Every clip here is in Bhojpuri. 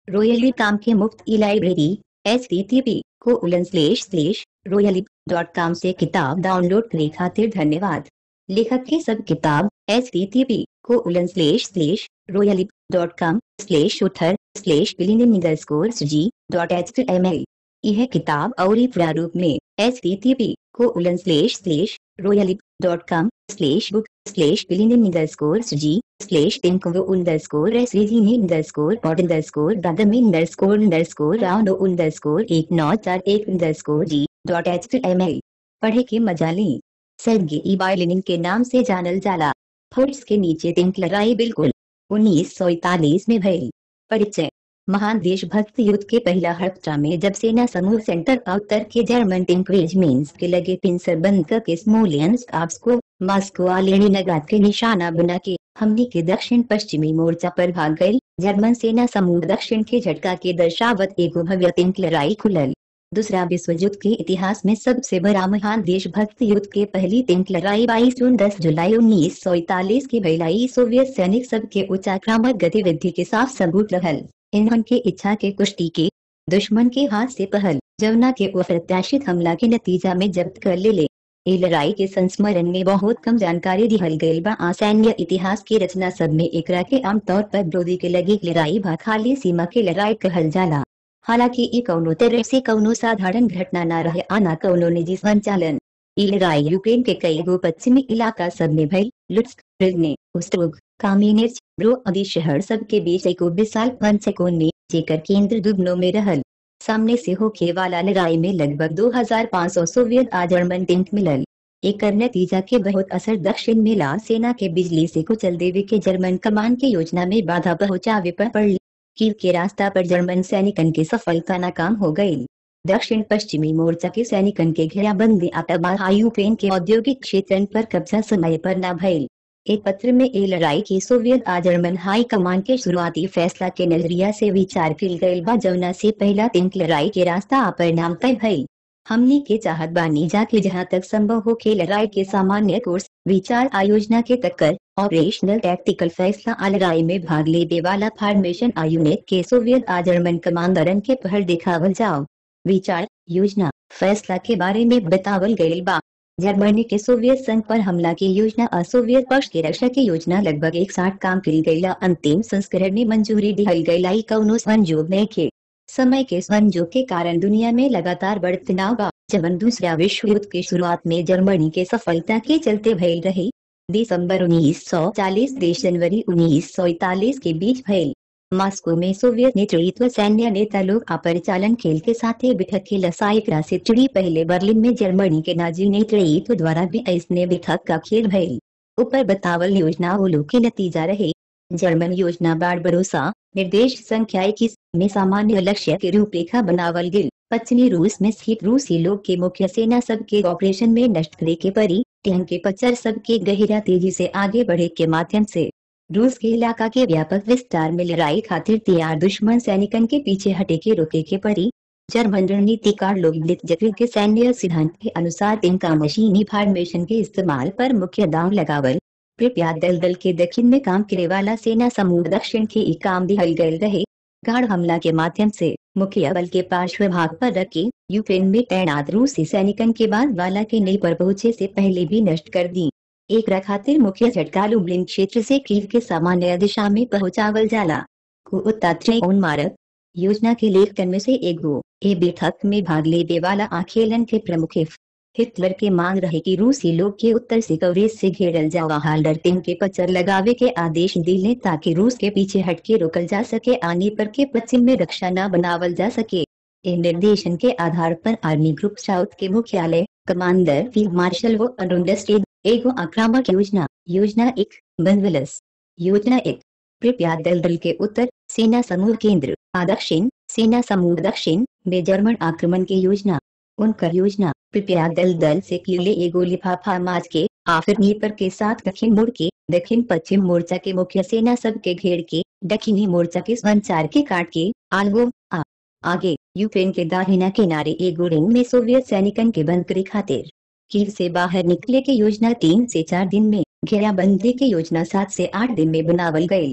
रोयली काम के मुफ्त e library H T T P colon slash slash रोयली डॉट कॉम से किताब डाउनलोड करे खातिर धन्यवाद लेखक के सब किताब H T T P colon slash slash रोयली डॉट कॉम स्लेश उथर स्लेश बिलिन score G dot H M L यह किताब और प्रारूप में H T T P colon slash slash रोयली dot com slash book slash बिलिन स्कोर जी स्लेश इंको score S score pot score दादमी स्कोर स्कोर राउंड स्कोर एक नौ चार एक score G dot H M एल पढ़े के मजा लें सर्गे ई बाइलिनिंग के नाम से जानल जाला फोर्ट्स के नीचे तिंक लड़ाई बिल्कुल उन्नीस सौ इकतालीस में भई परिचय महान देशभक्त युद्ध के पहला हफ्ता में जब सेना समूह सेंटर का उत्तर के जर्मन टिंक रेजिमेंट्स के लगे पिंसर बंद करके स्मोलियंस आप्स को मास्को लेनिनग्राद के निशाना बना के हमने के दक्षिण पश्चिमी मोर्चा पर भाग गई जर्मन सेना समूह दक्षिण के झटका के दर्शावत एगो भव्य तिंक लड़ाई खुलल दूसरा विश्व युद्ध के इतिहास में सबसे बड़ा महान देशभक्त युद्ध के पहली तिंक लड़ाई बाईस जून दस जुलाई उन्नीस सौ इकतालीस की भैलाई सोवियत सैनिक सब के उच्चाक्रामक गतिविधि के साफ सबूत रहल इन्हन के इच्छा के कुश्ती के दुश्मन के हाथ से पहल जमुना के अप्रत्याशित हमला के नतीजा में जब्त कर ले ले ए लड़ाई के संस्मरण में बहुत कम जानकारी दिहल गई बा आ सैन्य इतिहास की रचना सब में एकरा के आमतौर पर विरोधी के लगी लड़ाई बा खाली सीमा के लड़ाई कहल जाला हालांकि ई कौनो तरह से कौनो साधारण घटना न रहे आना कौनो निजी संचालन ई लड़ाई यूक्रेन के कई गो पश्चिमी इलाका सब में भई लुट्स्क रिजने उस्ट्रोग कामिनेच ब्रो आदि शहर सब के बीच एको विशाल पंचकोण में जेकर केंद्र दुबनो में रहल सामने से होके वाला लड़ाई में लगभग 2500 सोवियत आ जर्मन टैंक मिलल एक नतीजा के बहुत असर दक्षिण में ला सेना के बिजली से कुचल देवे के जर्मन कमान के योजना में बाधा पहुंचावे पर पड़ कीव के रास्ता पर जर्मन सैनिकन के सफलता नाकाम हो गई दक्षिण पश्चिमी मोर्चा के सैनिकन के घेराबंदी आतबा यूक्रेन के औद्योगिक क्षेत्र पर कब्जा समय पर न भइल एक पत्र में ए लड़ाई की सोवियत आ जर्मन हाई कमान के शुरुआती फैसला के नजरिया से विचार किल गयल बा जमुना से पहला तिंक लड़ाई के रास्ता अपरिणाम तय भइल हमनी के चाहत बानी जाके जहाँ तक संभव हो के लड़ाई के सामान्य कोर्स विचार आयोजना के टक्कर ऑपरेशनल टैक्टिकल फैसला आ लड़ाई में भाग लेने वाला फॉर्मेशन आ यूनिट के सोवियत आ जर्मन कमांडरन के पहल दिखावल जाओ विचार योजना फैसला के बारे में बतावल गयल बा जर्मनी के सोवियत संघ पर हमला की योजना और सोवियत पक्ष की रक्षा की योजना लगभग एक साठ काम करी गयला अंतिम संस्करण में मंजूरी दिहल गयला कौनो संजोग नहीं के समय के संजोग के कारण दुनिया में लगातार बढ़त तनाव बा जबन दूसरा विश्व युद्ध की शुरुआत में जर्मनी के सफलता के चलते भयल रही दिसंबर 1940 देश जनवरी 1941 के बीच भयल मॉस्को में सोवियत नेतृत्व सैन्य नेता लोग अपरिचालन खेल के साथ ही बिठक के लसाइकरा से चिड़ी पहले बर्लिन में जर्मनी के नाजी नेतृत्व द्वारा भी ऐसने बिठक का खेल भयल ऊपर बतावल योजना वो लोग के नतीजा रहे जर्मन योजना बाढ़ भरोसा निर्देश संख्या इक्कीस में सामान्य लक्ष्य के रूपरेखा बनावल गिल पश्चिमी रूस में स्थित रूसी लोग के मुख्य सेना सब के ऑपरेशन में नष्ट करे के परी टैंक के पचर सब के गहिरा तेजी से आगे बढ़े के माध्यम से रूस के इलाका के व्यापक विस्तार में लड़ाई खातिर तैयार दुश्मन सैनिकन के पीछे हटे के रोके के परी जर्मन रणनीतिकार लोग जटिल के सैन्य सिद्धांत के अनुसार इनका मशीनी फॉर्मेशन के इस्तेमाल पर मुख्य दाव लगावल कृपया दल दल के दक्षिण में काम करे वाला सेना समूह दक्षिण के एक काम दिहल गए रहे गाढ़ हमला के माध्यम से मुख्य बल के पार्श्व भाग पर रखे यूक्रेन में तैनात रूसी सैनिकन के बाद वाला के नई पर पहुंचे से पहले भी नष्ट कर दी एक खातिर मुख्य झटका लुबलिन क्षेत्र से कीव के सामान्य दिशा में पहुंचावल जाला कुन मारक योजना के लेखकन में से एक गो ए बैठक में भाग लेने वाला आखेलन के प्रमुख हिटलर के मांग रहे कि रूसी लोग के उत्तर से कवरेज से घेरल जावा हाल्डर टीम के पचर लगावे के आदेश दिले ताकि रूस के पीछे हटके रोकल जा सके आने पर के पश्चिम में रक्षा न बनावल जा सके इन निर्देशन के आधार पर आर्मी ग्रुप साउथ के मुख्यालय कमांडर फील्ड मार्शल वो अरुंडस्टेड एगो आक्रामक योजना योजना एक बनवलस योजना एक कृपया दल दल के उत्तर सेना समूह केंद्र दक्षिण सेना समूह दक्षिण में जर्मन आक्रमण की योजना उनकर योजना कृपया दल दल से किले एगो लिफाफा माज के आफिर नीपर के साथ दक्षिण मुड़ के दक्षिण पश्चिम मोर्चा के मुख्य सेना सब के घेर के दक्षिणी मोर्चा के संचार के काट के आलगो आ आगे यूक्रेन के दाहिना किनारे एगो रिंग में सोवियत सैनिकन के बंद करे खातिर कीव से बाहर निकले के योजना तीन से चार दिन में घेराबंदी की योजना सात से आठ दिन में बनावल गयी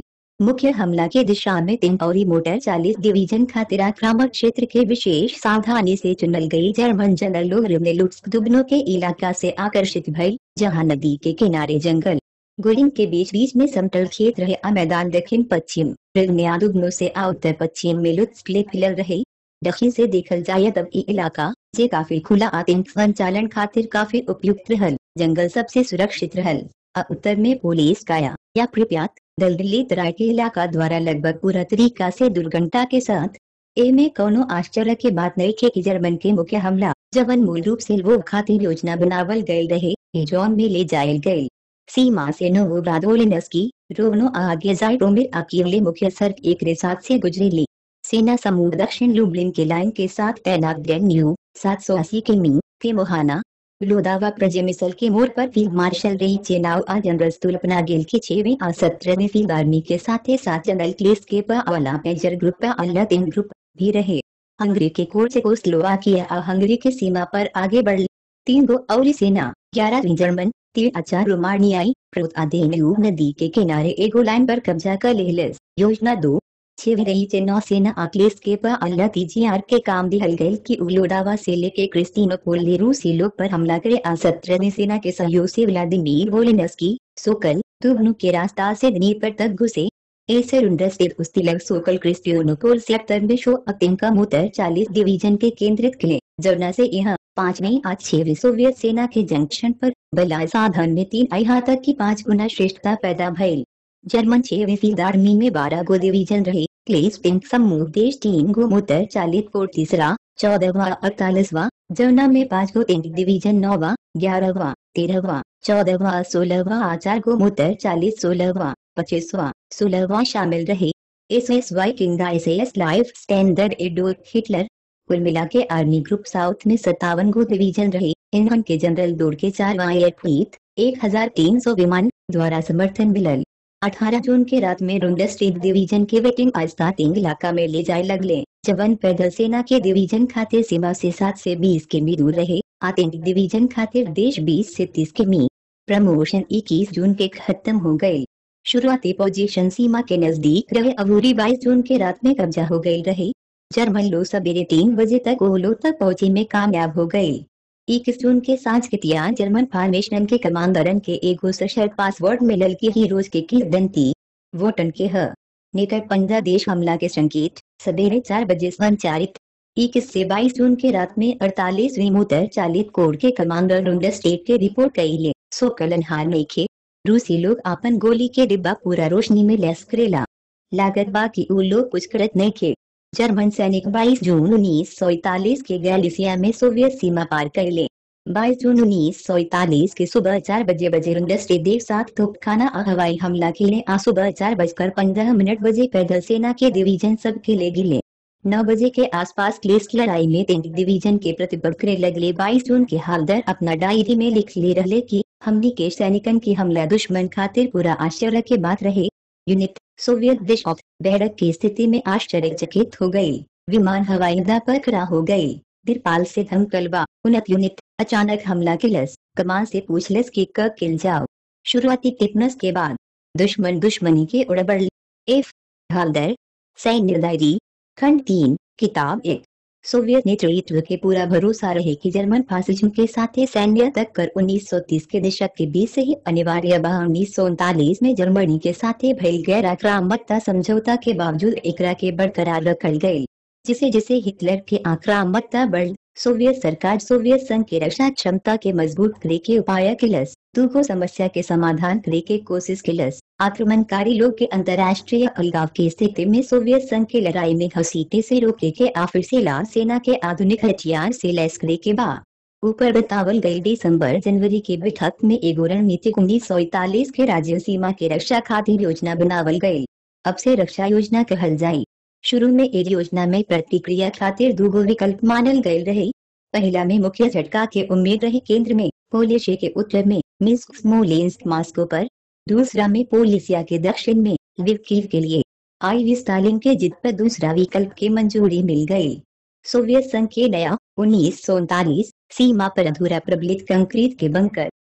मुख्य हमला के दिशा में तीन और मोटर चालीस डिवीजन खातिर आक्रामक क्षेत्र के विशेष सावधानी से चुनल गई जर्मन जनरल लोहरे लुट्स दुबनो के इलाका से आकर्षित भई जहां नदी के किनारे जंगल गुरिंग के बीच बीच में समतल खेत रहे आ मैदान दक्षिण पश्चिम रिगनिया दुबनो आ उत्तर पश्चिम में लुत्स फिलल रहे दक्षिण से देखल जाए तब ई इलाका जे काफी खुला आतंक संचालन खातिर काफी उपयुक्त रहल जंगल सबसे सुरक्षित रहल आ उत्तर में पुलिस काया या प्रिप्यात दल दिल्ली तराई के इलाका द्वारा लगभग पूरा तरीका से दुर्घटना के साथ ए में कोनो आश्चर्य के बात नहीं थे कि जर्मन के मुख्य हमला जवन मूल रूप से वो खातिर योजना बनावल गए रहे ए जॉन में ले जायल गए सीमा से नोवो ब्रादोलिनस्की रोवनो आगे जाइटोमिर अकीले मुख्य सड़क एक रेसात से गुजरेली सेना समूह दक्षिण लुबलिन के लाइन के साथ तैनात न्यू सात सौ अस्सी किमी के मोहाना लोदावा प्रजेमिसल के मोड़ पर फील्ड मार्शल रही चेनाव आ जनरल स्तुल्पना गेल के छेवीं आ सत्रहवीं फील्ड आर्मी के साथ ही साथ जनरल क्लेस के पावला मेजर ग्रुप अल्लाह तीन ग्रुप भी रहे हंगरी के कोर्ट को स्लोवाकिया और हंगरी के सीमा पर आगे बढ़ तीन गो और सेना ग्यारह जर्मन तीन अचार रोमानियाई प्रोतादेन्यू नदी के किनारे एगो लाइन पर कब्जा कर लेहलस योजना दो छह रही से नौसेना अखिलेश के पर अल्लाह तीजीआर के काम दिहल गए कि उलोडावा से लेके क्रिस्टीनोपोल ले रूसी लोग पर हमला करे आ सत्रहवीं सेना के सहयोग से व्लादिमीर वोलिनस्की सोकल तुबनु के रास्ता से दनीपर तक घुसे ऐसे रुंडस्टेट उस्तिलग सोकल क्रिस्टियोनोपोल सेक्टर में शो अतिंग का मोटर चालीस डिवीजन के केंद्रित किले जमुना से यहाँ पांचवी आज छवी सोवियत सेना के जंक्शन पर बला साधन में तीन अहा तक की पांच गुना श्रेष्ठता पैदा भइल जर्मन छवी फील्ड आर्मी में बारह गो डिवीजन रहे क्लेस पिंक समूह देश तीन गो मोटर चालीस को तीसरा चौदहवा अड़तालीसवा जमुना में पांच गो टेंट डिवीजन नौवा ग्यारहवा तेरहवा चौदहवा सोलहवा चार गो मोटर चालीस सोलहवा पच्चीसवा सोलहवा शामिल रहे S S Viking S S life standard Adolf Hitler कुल मिला के आर्मी ग्रुप साउथ में सत्तावन गो डिवीजन रहे इन्होंने के जनरल दौड़ के चार एयरफ्लीट एक हजार तीन सौ विमान द्वारा समर्थन मिलल 18 जून के रात में रुंडा स्टेट डिवीजन के वेटिंग आस्तातिंग इलाका में ले जाए लगले जवन पैदल सेना के डिवीजन खातिर सीमा से सात से बीस किमी दूर रहे आतंक डिवीजन खातिर देश बीस से तीस किमी प्रमोशन इक्कीस जून के खत्म हो गए शुरुआती पोजीशन सीमा के नजदीक रहे अबूरी बाईस जून के रात में कब्जा हो गई रहे जर्मन लोग सवेरे तीन बजे तक ओलो तक पहुंचे में कामयाब हो गए इक्कीस जून के सांझ के तिया जर्मन फार्मेशन के कमांडरन के एगो सशर्त पासवर्ड मिलल की हीरोज के किदंती वोटन के ह नेकर पंद्रह देश हमला के संकेत सवेरे चार बजे संचारित इक्कीस से बाईस जून के रात में अड़तालीसवीं मोटर चालित कोर के कमांडर रुंडा स्टेट के रिपोर्ट कैले सो कलन हार नहीं खे रूसी लोग अपन गोली के डिब्बा पूरा रोशनी में लैस करेला लागत बाकी उ लोग कुछ करत नहीं खे जर्मन सैनिक 22 जून उन्नीस सौ इकतालीस के गैलिसिया में सोवियत सीमा पार कर ले बाईस जून उन्नीस सौ इकतालीस के सुबह चार बजे बजे रुंडस्टे देव साथ तोपखाना और हवाई हमला के लिए आ सुबह चार बजकर पंद्रह मिनट बजे पैदल सेना के डिवीजन सब के ले गिले नौ बजे के आसपास क्लेस की लड़ाई में टेंट डिवीजन के प्रतिबद्ध करे लगले बाईस जून के हालदर अपना डायरी में लिख ले रहे कि हमनी के सैनिकन की हमला दुश्मन खातिर पूरा आश्चर्य के बात रहे यूनिट सोवियत देश ऑफ बैरक की स्थिति में आश्चर्यचकित हो गई विमान हवाई अड्डा पर खड़ा हो गई दिरपाल से धमकलवा उन्नत यूनिट अचानक हमला किलस कमान से पूछलस कि कब किल जाओ शुरुआती टिप्पणस के बाद दुश्मन दुश्मनी के उड़बड़ एफ हालदर सैन्य डायरी खंड तीन किताब एक सोवियत नेतृत्व के पूरा भरोसा रहे कि जर्मन फासिज्म के साथ ही सैन्य तक कर 1930 के दशक के बीच से ही अनिवार्य बा उन्नीस में जर्मनी के साथ ही भइल गैर आक्रामकता समझौता के बावजूद एकरा के बरकरार रखल गयी जिसे जिसे हिटलर के आक्रामकता बढ़ सोवियत सरकार सोवियत संघ के रक्षा क्षमता के मजबूत करे के उपाय किलस दूगो समस्या के समाधान करे के कोशिश किलस आक्रमणकारी लोग के अंतर्राष्ट्रीय अलगाव की स्थिति में सोवियत संघ की लड़ाई में घसीटे से रोके के आफिर से लाल सेना के आधुनिक हथियार से लैस करे के बाद ऊपर बतावल गई दिसंबर जनवरी के बैठक में एगो रणनीतिक उन्नीस सौ इकतालीस के राज्य सीमा के रक्षा खातिर योजना बनावल गयी अब से रक्षा योजना कहल जाये शुरू में एक योजना में प्रतिक्रिया खातिर दूगो विकल्प मानल गए रहे पहला में मुख्य झटका के उम्मीद रहे केंद्र में पोलिशिया के उत्तर में मिस्क स्मोलेंस्क मास्को पर दूसरा में पोलिसिया के दक्षिण में विकीव के लिए आई स्टालिन के जिद पर दूसरा विकल्प की मंजूरी मिल गई सोवियत संघ के नया उन्नीस सीमा पर अधूरा प्रबलित कंक्रीट के बंकर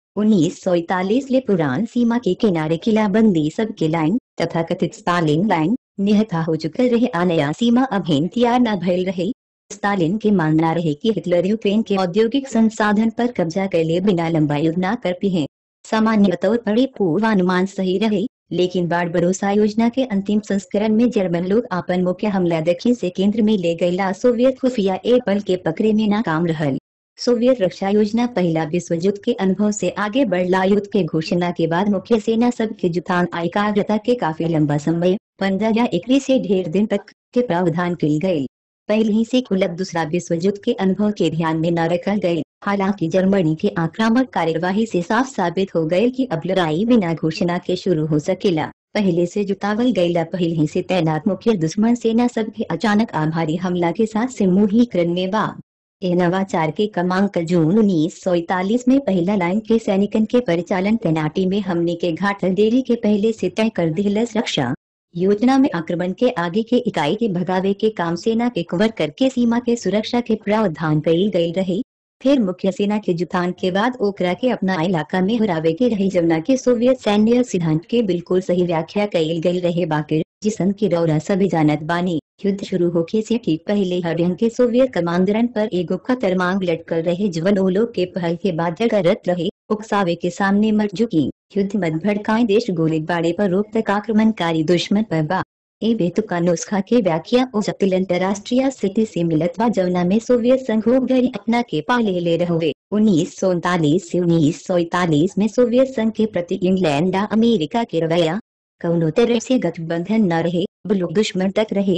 उन्नीस सौ इकतालीस ले पुरान सीमा के किनारे किलाबंदी सबके लाइन तथा कथित स्टालिन लाइन निहता हो चुकल रहे आ नया सीमा अभिन तैयार न भइल रहे स्टालिन के मानना रहे कि हिटलर यूक्रेन के औद्योगिक संसाधन पर कब्जा कर ले बिना लंबा युद्ध न कर पिए सामान्य तौर पर ये पूर्वानुमान सही रहे लेकिन बाढ़ भरोसा योजना के अंतिम संस्करण में जर्मन लोग अपन मुख्य हमला दक्षिण से केंद्र में ले गयला सोवियत खुफिया ए पल के पकड़े में नाकाम रहल सोवियत रक्षा योजना पहला विश्व युद्ध के अनुभव से आगे बढ़ला युद्ध के घोषणा के बाद मुख्य सेना सब के जुटान एकाग्रता के काफी लंबा समय पंद्रह या इक्कीस से ढेर दिन तक के प्रावधान कल गये पहले ही से कुलत दूसरा विश्व युद्ध के अनुभव के ध्यान में न रखा गये हालांकि जर्मनी के आक्रामक कार्यवाही से साफ साबित हो गए कि अब लड़ाई बिना घोषणा के शुरू हो सकेला पहले से जुटावल गईला पहले ही से तैनात मुख्य दुश्मन सेना सब के अचानक आभारी हमला के साथ सिमूहीकरण में बा ए नवाचार के क्रमांक जून उन्नीस सौ इकतालीस में पहला लाइन के सैनिकन के परिचालन तैनाती में हमने के घाट देरी के पहले से तय कर दिलस रक्षा योजना में आक्रमण के आगे के इकाई के भगावे के काम सेना के कवर करके सीमा के सुरक्षा के प्रावधान कई गई रही फिर मुख्य सेना के जुटान के बाद ओकरा के अपना इलाका में हरावे के रही जमुना के सोवियत सैन्य सिद्धांत के बिल्कुल सही व्याख्या कईल गई रहे बाकी जिसन की रौरा सभी जानत बानी युद्ध शुरू होके से ठीक पहले हरियन के सोवियत कमांडरन पर एगो खतर मांग लटकल रहे जवन ओ लोग के पहल के बाद जगरत रहे उकसावे के सामने मर चुकी युद्ध मत भड़काए देश गोलीबारी पर रोक तक आक्रमणकारी दुश्मन पर बा ए बेतुका नुस्खा के व्याख्या ओ जटिल अंतरराष्ट्रीय स्थिति से मिलत बा जवना में सोवियत संघ गरी अपना के पाले ले रहे उन्नीस सौ उनतालीस से उन्नीस सौ इकतालीस में सोवियत संघ के प्रति इंग्लैंड आ अमेरिका के रवैया कौनो तरह से गठबंधन न रहे बुलुक दुश्मन तक रहे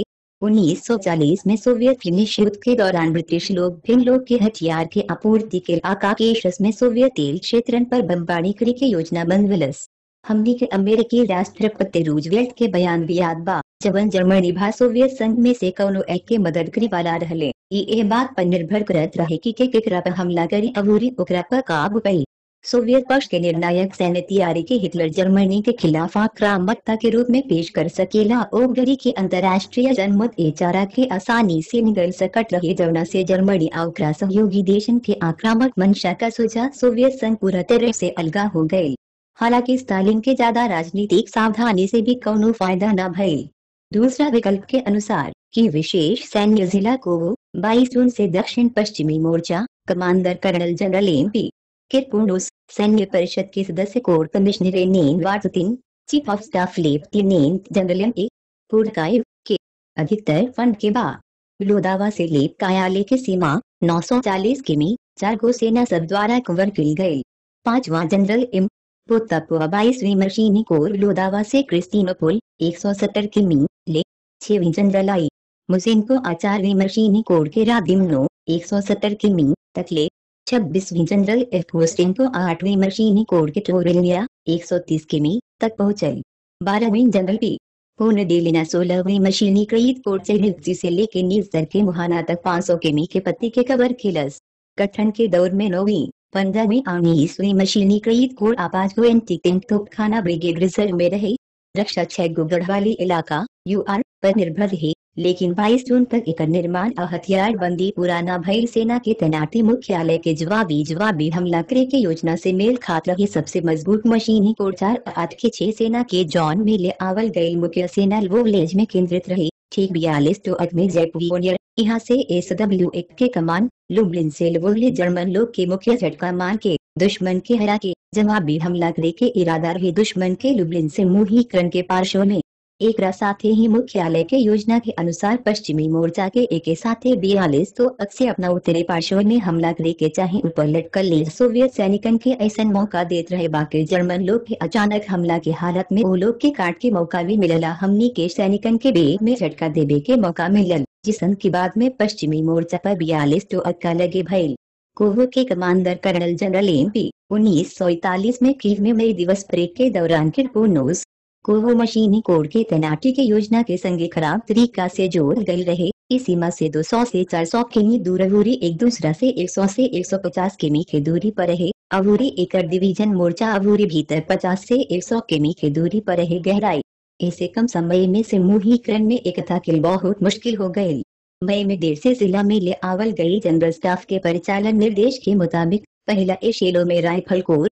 1940 में सोवियत फिनिश युद्ध के दौरान ब्रिटिश लोग फिन लोग के हथियार के आपूर्ति के आकाकेश में सोवियत तेल क्षेत्र पर बमबारी करे के योजना बनवलस हमने के अमेरिकी राष्ट्रपति रूजवेल्ट के बयान भी याद बा जबन जर्मनी भा सोवियत संघ में से कौनो एक के मदद करी वाला रहले ये बात पर निर्भर करत रहे कि के केकरा पर हमला करी अबूरी ओकरा पर काबू पाई सोवियत पक्ष के निर्णायक सैन्य तैयारी के हिटलर जर्मनी के खिलाफ आक्रामकता के रूप में पेश कर सकेला ओगरी के अंतर्राष्ट्रीय जनमत ए चारा के आसानी से निगल सकट रहे जवना से जर्मनी और सहयोगी देशन के आक्रामक मंशा का सुझाव सोवियत संघ पूरा तरह से अलगा हो गये हालांकि स्टालिन के ज्यादा राजनीतिक सावधानी से भी कौनो फायदा न भइल दूसरा विकल्प के अनुसार कि विशेष सैन्य जिला को 22 जून से दक्षिण पश्चिमी मोर्चा commander colonel general M P Kirponos सैन्य परिषद के सदस्य कोर कमिश्नर नेन वार्तिन chief of staff lieutenant general M A Purkayev के अधिकतर फंड के बाद लोदावा से लेप कार्यालय की सीमा 940 किमी चार गो सेना सब द्वारा कवर की गई पांचवा जनरल एम पोतापुआ बाईसवीं मशीनी कोर लोदावा से क्रिस्टीनोपोल 170 किमी ले छवी जनरल आई मुजिनको आचारवीं मशीनी कोर के रादिमनो 170 किमी तक ले छब्बीसवीं जनरल एफ को आठवीं मशीनी कोर के टोरेलिया 130 किमी तक पहुंचे बारहवीं जनरल पी पूर्ण देलिना सोलहवीं मशीनी क्रीत कोर से नियुक्ति से लेके नीस्तर के मुहाना तक 500 किमी के पत्ती के कबर खिलस गठन के दौर में नौवीं पंद्रहवीं उन्नीसवीं मशीनी क्रीत कोर आपाज को एंटी टैंक तोपखाना ब्रिगेड रिजर्व में रहे रक्षा छह गुगड़ वाली इलाका यूआर पर निर्भर रहे लेकिन 22 जून तक एक निर्माण और हथियार बंदी पुराना भैल सेना के तैनाती मुख्यालय के जवाबी जवाबी हमला करे के योजना से मेल खात रही सबसे मजबूत मशीनी कोर चार आठ के छह सेना के जॉन में ले आवल गई मुख्य सेना वोलेज में केंद्रित रही ठीक बयालीस तो में जयपुर यहाँ से एस डब्ल्यू एक के कमान लुबलिन से लवोले जर्मन लोग के मुख्य झटका मान के दुश्मन के हरा के जवाबी हमला करे के इरादा रहे दुश्मन के लुबलिन से मुहीकरण के पार्श्व में एक साथ ही मुख्यालय के योजना के अनुसार पश्चिमी मोर्चा के एक साथ बयालीस तो अक्सर अपना उत्तरी पार्श्व में हमला करे के चाहे ऊपर लटकल ले सोवियत सैनिकन के ऐसा मौका देते रहे बाकी जर्मन लोग के अचानक हमला के हालत में वो लोग के काट के मौका भी मिलला हमनी के सैनिकन के बेग में झटका देवे के मौका मिलल जिसन के बाद में पश्चिमी मोर्चा पर बयालीस तो अक्का लगे भइल कोहो के commander colonel general M P उन्नीस सौ इकतालीस में कीव में मई दिवस परेड के दौरान किरपोनोस कोहो मशीनी कोड के तैनाती के योजना के संगे खराब तरीका से जोड़ गई रहे इस सीमा से 200 से 400 किमी दूर अवूरी एक दूसरा से 100 से 150 किमी के दूरी पर रहे अवूरी एकड़ डिवीजन मोर्चा अवूरी भीतर 50 से 100 किमी के दूरी पर रहे गहराई ऐसे कम समय में समूहीकरण में एकता के बहुत मुश्किल हो गई मई में देर से जिला में ले आवल गई जनरल स्टाफ के परिचालन निर्देश के मुताबिक पहला एशेलो में राइफल कोर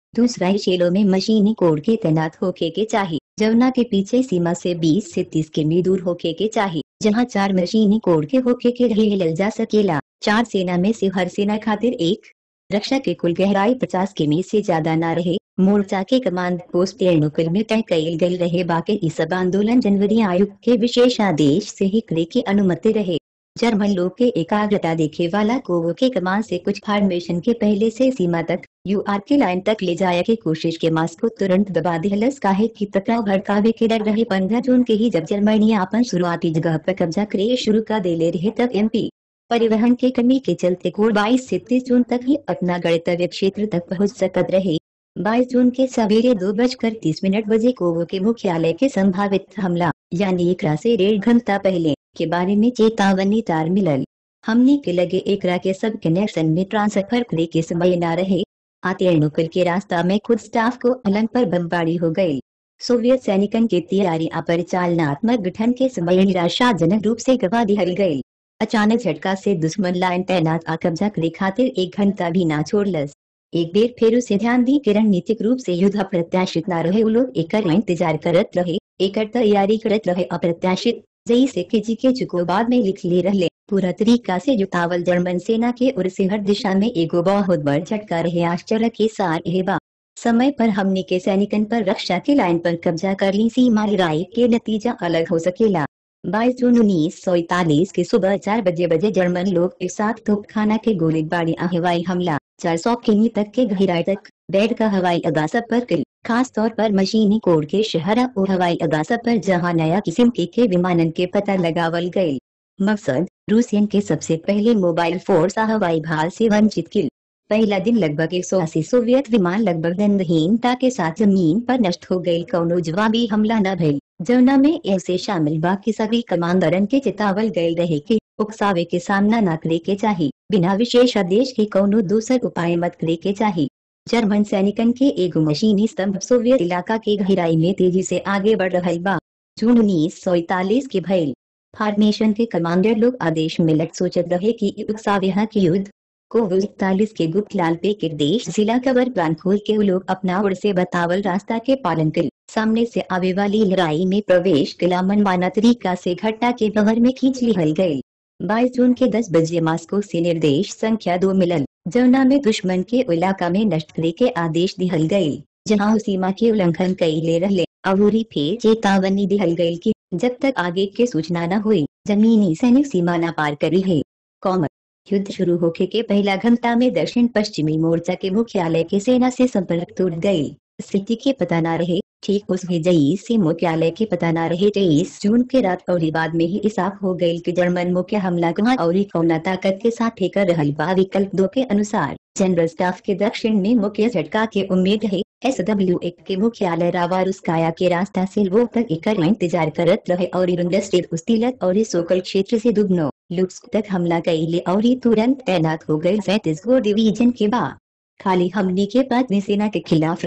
दूसरा शेलों में मशीनी कोड के तैनात होके के चाहिए जमुना के पीछे सीमा से 20 से 30 किमी दूर होके के चाहिए जहां चार मशीनी कोड के होके के रही लल जा सकेला चार सेना में से हर सेना खातिर एक रक्षा के कुल गहराई 50 किमी से ज्यादा न रहे मोर्चा के कमांड पोस्ट एर्नुकल में तय कईल गई रहे बाकी इस सब आंदोलन जनवरी आयुक्त के विशेष आदेश से ही करे की अनुमति रहे जर्मन लोग के एकाग्रता देखे वाला कोवो के कमान से कुछ फॉर्मेशन के पहले से सीमा तक यूआर के लाइन तक ले जाया की कोशिश के मास को तुरंत दबा दिलस काहे की टकराव भड़कावे के डर रहे पंद्रह जून के ही जब जर्मनी अपन शुरुआती जगह पर कब्जा करे शुरू कर दे ले रहे तक एमपी परिवहन के कमी के चलते कोड बाईस से तीस जून तक ही अपना गणतव्य क्षेत्र तक पहुंच सकत रहे 22 जून के सवेरे दो बजकर तीस मिनट बजे कोवो के मुख्यालय के संभावित हमला यानी एकरा से डेढ़ घंटा पहले के बारे में चेतावनी तार मिलल हमने के लगे एकरा के सब कनेक्शन में ट्रांसफर करे के समय न रहे आते नुकल के रास्ता में खुद स्टाफ को अलंग पर बमबारी हो गई सोवियत सैनिकन के तैयारी अपरिचालनात्मक गठन के समय निराशाजनक रूप से गवा दिहल गई अचानक झटका से दुश्मन लाइन तैनात आ कब्जा करे खातिर एक घंटा भी ना छोड़लस एक बेर फिर उसे ध्यान दी कि रणनीतिक रूप से युद्ध अप्रत्याशित न रहे उ लोग एकर इंतजार करत रहे एकर तैयारी करत रहे अप्रत्याशित जई से के जी के चुको बाद में लिख ले रहले पूरा तरीका से जुटावल जर्मन सेना के ओर से हर दिशा में एगो बहुत बड़ झटका रहे आश्चर्य के सार हेबा समय पर हमने के सैनिकन पर रक्षा के लाइन पर कब्जा कर ली सीमा लड़ाई के नतीजा अलग हो सकेला 22 जून उन्नीस सौ इकतालीस के सुबह चार बजे बजे जर्मन लोग एक साथ तोपखाना के गोलीबारी और हवाई हमला 400 किमी तक के गहराई तक बैठ का हवाई अड्डा सब पर किल खास तौर पर मशीनी कोड के शहर और हवाई अड्डा सब पर जहां नया किस्म के, के विमानन के पता लगावल गए मकसद रूसियन के सबसे पहले मोबाइल फोर्स आ हवाई भाल से वंचित किल पहला दिन लगभग एक सौ अस्सी सोवियत विमान लगभग दंडहीनता के साथ जमीन पर नष्ट हो गई कौनो जवाबी हमला न भइल जमुना में ऐसे शामिल बाकी सभी कमांडरन के चितावल गए रहे कि उकसावे के सामना न करे के चाहिए बिना विशेष आदेश के कौनो दूसर उपाय मत करे के चाहिए जर्मन सैनिकन के एगो मशीनी स्तंभ सोवियत इलाका के गहराई में तेजी से आगे बढ़ रहा बा जून उन्नीस सौ इकतालीस के भइल फॉर्मेशन के कमांडर लोग आदेश में लट सोचत रहे कि उकसावे की युद्ध को इकतालीस के गुप्त लाल पे के देश जिला कवर प्लान खोल के वो लोग अपना ओर से बतावल रास्ता के पालन कर सामने से आवे वाली लड़ाई में प्रवेश कला मनमाना तरीका से घटना के बहर में खींच लिहल गयी बाईस जून के दस बजे मास्को से निर्देश संख्या दो मिलल जमुना में दुश्मन के इलाका में नष्ट करे के आदेश दिहल गयी जहाँ सीमा के उल्लंघन कई ले रहे अवूरी फिर चेतावनी दिहल गयी की जब तक आगे के सूचना न हुई जमीनी सैनिक सीमा न पार करी है कॉमर युद्ध शुरू होके के पहला घंटा में दक्षिण पश्चिमी मोर्चा के मुख्यालय के सेना से संपर्क टूट गयी स्थिति के पता न रहे ठीक उस विजयी से मुख्यालय के पता न रहे तेईस जून के रात और बाद में ही साफ हो गयी कि जर्मन मुख्य हमला कहाँ और कौना ताकत के साथ ठेकर रहल बा विकल्प दो के अनुसार जनरल स्टाफ के दक्षिण में मुख्य झटका के उम्मीद है एस डब्ल्यू एक के मुख्यालय रावारुस्काया के रास्ता से वो तक एक इंतजार करत रहे और स्टेट उस्तिलत और सोकल क्षेत्र से दुगनो लुट्स तक हमला कैले और तुरंत तैनात हो गए सैतीस गो डिवीजन के बाद खाली हमने के बाद सेना के खिलाफ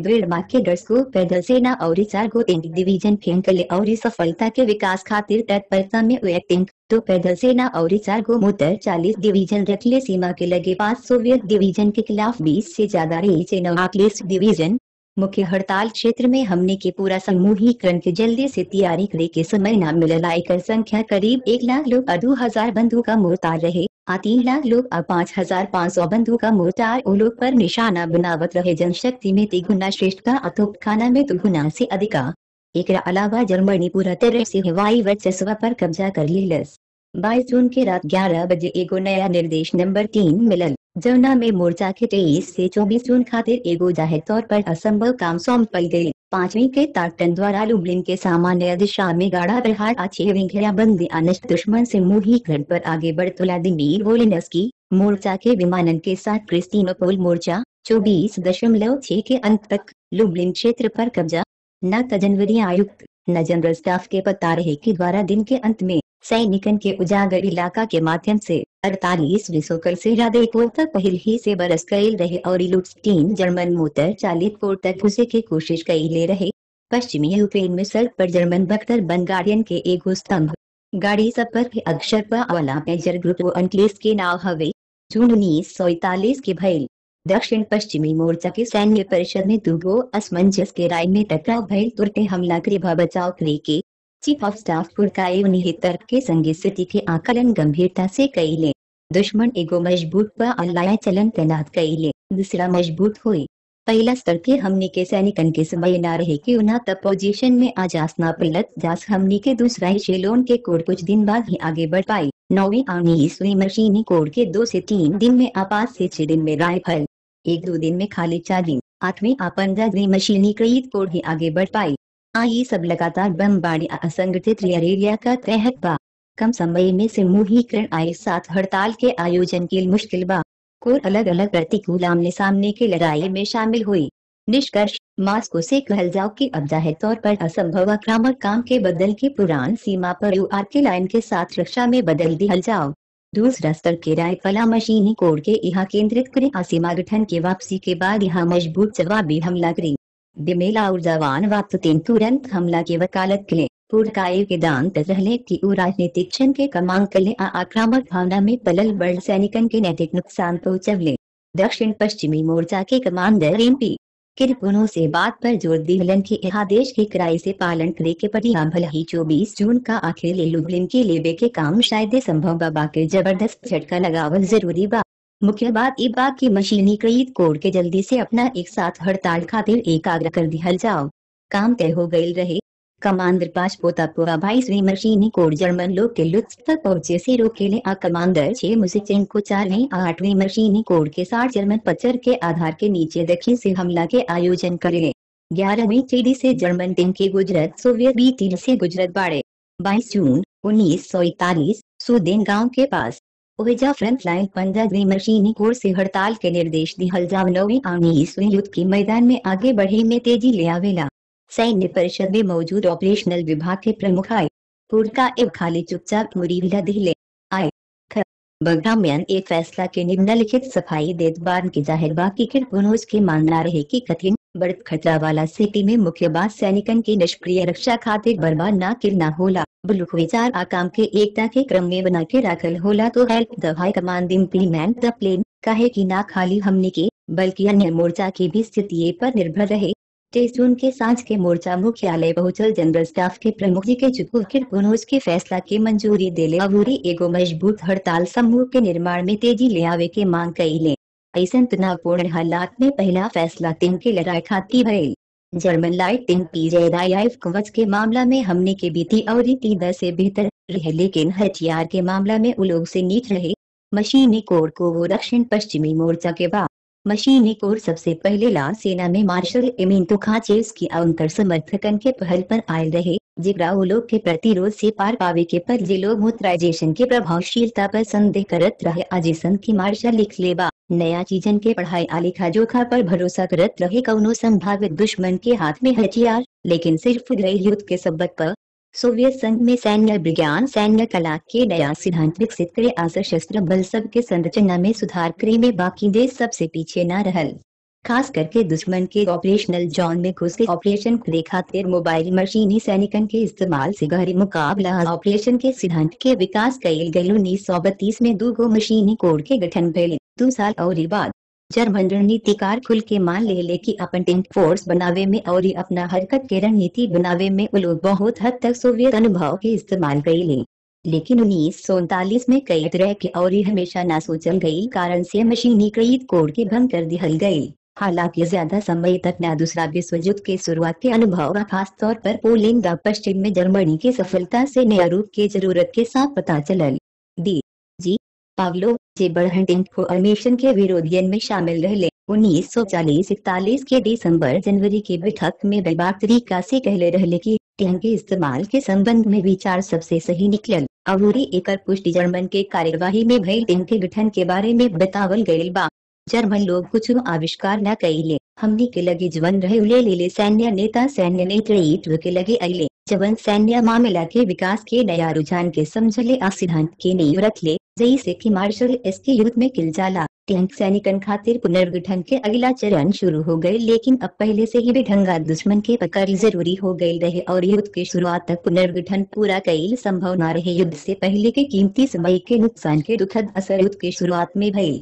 के डर को पैदल सेना और चार गो टैंक डिवीजन फेंकले और सफलता के विकास खातिर तत्परता में एक टैंक तो पैदल सेना और चार गो मोटर चालीस डिवीजन रखले सीमा के लगे पांच सोवियत डिवीजन के खिलाफ बीस से ज्यादा रही डिवीजन मुख्य हड़ताल क्षेत्र में हमने के पूरा समूहीकरण के जल्दी से तैयारी करे के समय न मिलल आयकर संख्या करीब एक लाख लोग दो हजार बंधु का मोर्टार रहे आ तीन लाख लोग आ पाँच हजार पाँच सौ बंधु का मोर्टार ओ लोग पर निशाना बनावत रहे जनशक्ति में तिगुना श्रेष्ठ का अतोप खाना में दुगुना से अधिका एक अलावा जर्मनी पूरा तरह से हवाई वर्चस्व पर कब्जा कर लेलस बाईस जून के रात ग्यारह बजे एगो नया निर्देश नंबर तीन मिलल जमुना में मोर्चा के तेईस से चौबीस जून खातिर एगो जाहिर तौर पर असंभव काम सौंपल गयी पांचवी के ताकटन द्वारा लुबलिन के सामान्य दिशा में गाढ़ा प्रहार अच्छे घेराबंदी अनष्ट दुश्मन से मुहीकरण पर आगे बढ़ व्लादिमीर वोलिनस्की मोर्चा के विमानन के साथ क्रिस्टीनोपोल मोर्चा चौबीस दशमलव छह के अंत तक लुबलिन क्षेत्र पर कब्जा न तो जनवरी आयुक्त न जनरल स्टाफ के पता रहे के द्वारा दिन के अंत में सैनिकन के उजागर इलाका के माध्यम से अड़तालीस विशोकल से ज्यादा कोर तक पहल ही से बरस गई रहे और लुट्सटीन जर्मन मोटर चालित कोर तक घुसे की कोशिश कई ले रहे पश्चिमी यूक्रेन में सड़क पर जर्मन बख्तर बन गार्डियन के एगो स्तंभ गाड़ी सब पर भी अक्षर पर वाला मेजर ग्रुप वो अंक्लेस के नाव हवे जून उन्नीस सौ इकतालीस के भइल दक्षिण पश्चिमी मोर्चा के सैन्य परिषद में दुगो असमंजस के राय में टकराव भइल तुरते हमला करे भ बचाव करे के चीफ ऑफ स्टाफ पुरकाए निहित तर्क के संगे स्थिति के आकलन गंभीरता से कईले दुश्मन एगो मजबूत व अल्लाह चलन तैनात कईले दूसरा मजबूत हुई पहला स्तर के हमने के सैनिकन के समय न रहे कि उन्हा तब पोजीशन में आ जास ना पलट जास हमने के दूसरा ही शेलोन के कोड कुछ दिन बाद ही आगे बढ़ पाई नौवीं उन्नीसवीं मशीनी कोड के दो से तीन दिन में आपात से छह दिन में राइफल एक दो दिन में खाली चार दिन आठवीं आ पंद्रहवीं मशीनीकृत कोड ही आगे बढ़ पाई आई सब लगातार बमबारी असंगठित एरिया का तहत बा कम समय में समूहीकरण आए साथ हड़ताल के आयोजन की मुश्किल बा कोर अलग अलग प्रतिकूल आमने सामने की लड़ाई में शामिल हुई निष्कर्ष मास्को से कहल जाओ कि अब जाहिर तौर पर असंभव आक्रामक काम के बदल के पुरान सीमा पर यूआर के लाइन के साथ रक्षा में बदल दिहल जाओ दूसरा स्तर के रायफला मशीनी कोड के यहाँ केंद्रित करें असीमा गठन के वापसी के बाद यहाँ मजबूत जवाबी हमला करें बिमेला और जवान वक्त तीन तुरंत हमला की वकालत करें पूर्णकाय के दान रहले की उ राजनीतिक क्षण के कमांग कले आ आक्रामक भावना में पलल बड़ सैनिकन के नैतिक नुकसान पहुंचवले दक्षिण पश्चिमी मोर्चा के कमांडर एम पी किरपुनो से बात पर जोर दिहलन के आदेश के किराए से पालन करे के पड़ी भले ही चौबीस जून का आखिर ले लुबलिन के लेबे के काम शायद संभव बाबा के जबरदस्त झटका लगावल जरूरी बा मुख्य बात ई बा की मशीनीकृत कोड के जल्दी से अपना एक साथ हड़ताल खातिर एकाग्र कर दिहल जाओ काम तय हो गई रहे कमांडर पांच पोता पुआ बाईसवीं मशीनी कोड जर्मन लोग के लुत्फ तक पहुंचे से रोकेले आ कमांडर छह मुजिक को चारवीं आठवीं मशीनी कोड के साथ जर्मन पचर के आधार के नीचे दक्षिण से हमला के आयोजन करे ग्यारहवीं चीडी से जर्मन टीम के गुजरत सोवियत बी टीम से गुजरत बाड़े बाईस जून उन्नीस सौ इकतालीस सुदेन गाँव के पास ओहिजा फ्रंट लाइन पंद्रहवीं मशीनी कोर से हड़ताल के निर्देश दिहल जाव नौवीं उन्नीसवीं युद्ध के मैदान में आगे बढ़े में तेजी ले आवेला सैन्य परिषद में मौजूद ऑपरेशनल विभाग के प्रमुख आए पुरका एव खाली चुपचाप मुरी विला दिले आए ख बग्राम्यन एक फैसला के निम्नलिखित सफाई देत बार के जाहिर बाकी के पुनोज के मानना रहे कि कठिन बढ़त खतरा वाला सिटी में मुख्य बात सैनिकन की निष्क्रिय रक्षा खातिर बर्बाद न किरना होला बुलुक विचार आ काम के एकता के क्रम में बना के रखल होला तो help the high command implement the plan कहे कि ना खाली हमने के बल्कि अन्य मोर्चा की भी स्थिति पर निर्भर रहे तेईस जून के सांझ के मोर्चा मुख्यालय पहुंचल जनरल स्टाफ के प्रमुख जी के चुकू पुनोज के फैसला की मंजूरी देले अबूरी एगो मजबूत हड़ताल समूह के निर्माण में तेजी ले आवे के मांग कईले ऐसा तनावपूर्ण हालात में पहला फैसला टीम के लड़ाई खाती भइल जर्मन लाइट टीम पीजेदाइफ कवच के मामला में हमने के बीती और तीन से बेहतर रहे लेकिन हथियार के मामला में उलोग से नीच रहे मशीनी कोर को वो दक्षिण पश्चिमी मोर्चा के बाद मशीनी कोर सबसे पहले ला सेना में मार्शल एमिन तुखाचेस की अंतर समर्थकन के पहल पर आए रहे जिगरा वो लोग के प्रतिरोध से पार पावे के पर जे लोग मुद्राइजेशन के प्रभावशीलता पर संदेह करत रहे अजेसन की मार्शल लिख लेबा नया चीजन के पढ़ाई आलिखा जोखा पर भरोसा करत रहे कौनो संभावित दुश्मन के हाथ में हथियार लेकिन सिर्फ गृह युद्ध के सबक पर सोवियत संघ में सैन्य विज्ञान सैन्य कला के नया सिद्धांत विकसित करे आ सशस्त्र बल सब के संरचना में सुधार करे में बाकी देश सबसे पीछे न रहल खास करके दुश्मन के ऑपरेशनल जोन में घुस के ऑपरेशन करे खातिर मोबाइल मशीनी सैनिकन के इस्तेमाल से गहरी मुकाबला ऑपरेशन के सिद्धांत के विकास कईल गई उन्नीस सौ बत्तीस में दो गो मशीनी कोड के गठन भइल दो साल और बाद जर्मन रणनीतिकार खुल के मान ले ले कि अपन टेंट फोर्स बनावे में और अपना हरकत के रणनीति बनावे में वो लोग बहुत हद तक सोवियत अनुभव के इस्तेमाल कईले लेकिन उन्नीस सौ उनतालीस में कई तरह के और हमेशा ना सोचल गई कारण से मशीनीकृत कोड के भंग कर दिहल गई हालांकि ज्यादा समय तक न दूसरा विश्व युद्ध के शुरुआत के अनुभव का खास तौर पर पोलैंड व पश्चिम में जर्मनी की सफलता से नया रूप के जरूरत के साथ पता चलल डी जी पावलो जे बढ़ंटिंग फॉर्मेशन के विरोधियन में शामिल रहले उन्नीस सौ चालीस इकतालीस के दिसंबर जनवरी की बैठक में बैबाक तरीका से कहले रहले की टिंग के इस्तेमाल के संबंध में विचार सबसे सही निकलल अबूरी एकर पुष्टि जर्मन के कार्यवाही में भइल टिंग के गठन के बारे में बतावल गयल बा जर्मन लोग कुछ आविष्कार न कईले हमनी के लगे जवन रहे उले ले सैन्य नेता सैन्य नेतृत्व के लगे अले जवन सैन्य मामला के विकास के नया रुझान के समझले आ सिद्धांत के नींव रखले जैसे कि मार्शल एस के युद्ध में किल जाला टैंक सैनिकन खातिर पुनर्गठन के अगला चरण शुरू हो गए लेकिन अब पहले से ही बेढंगा दुश्मन के पकड़ जरूरी हो गई रहे और युद्ध के शुरुआत तक पुनर्गठन पूरा कईल संभव न रहे युद्ध से पहले के कीमती समय के नुकसान के दुखद असर युद्ध के शुरुआत में भई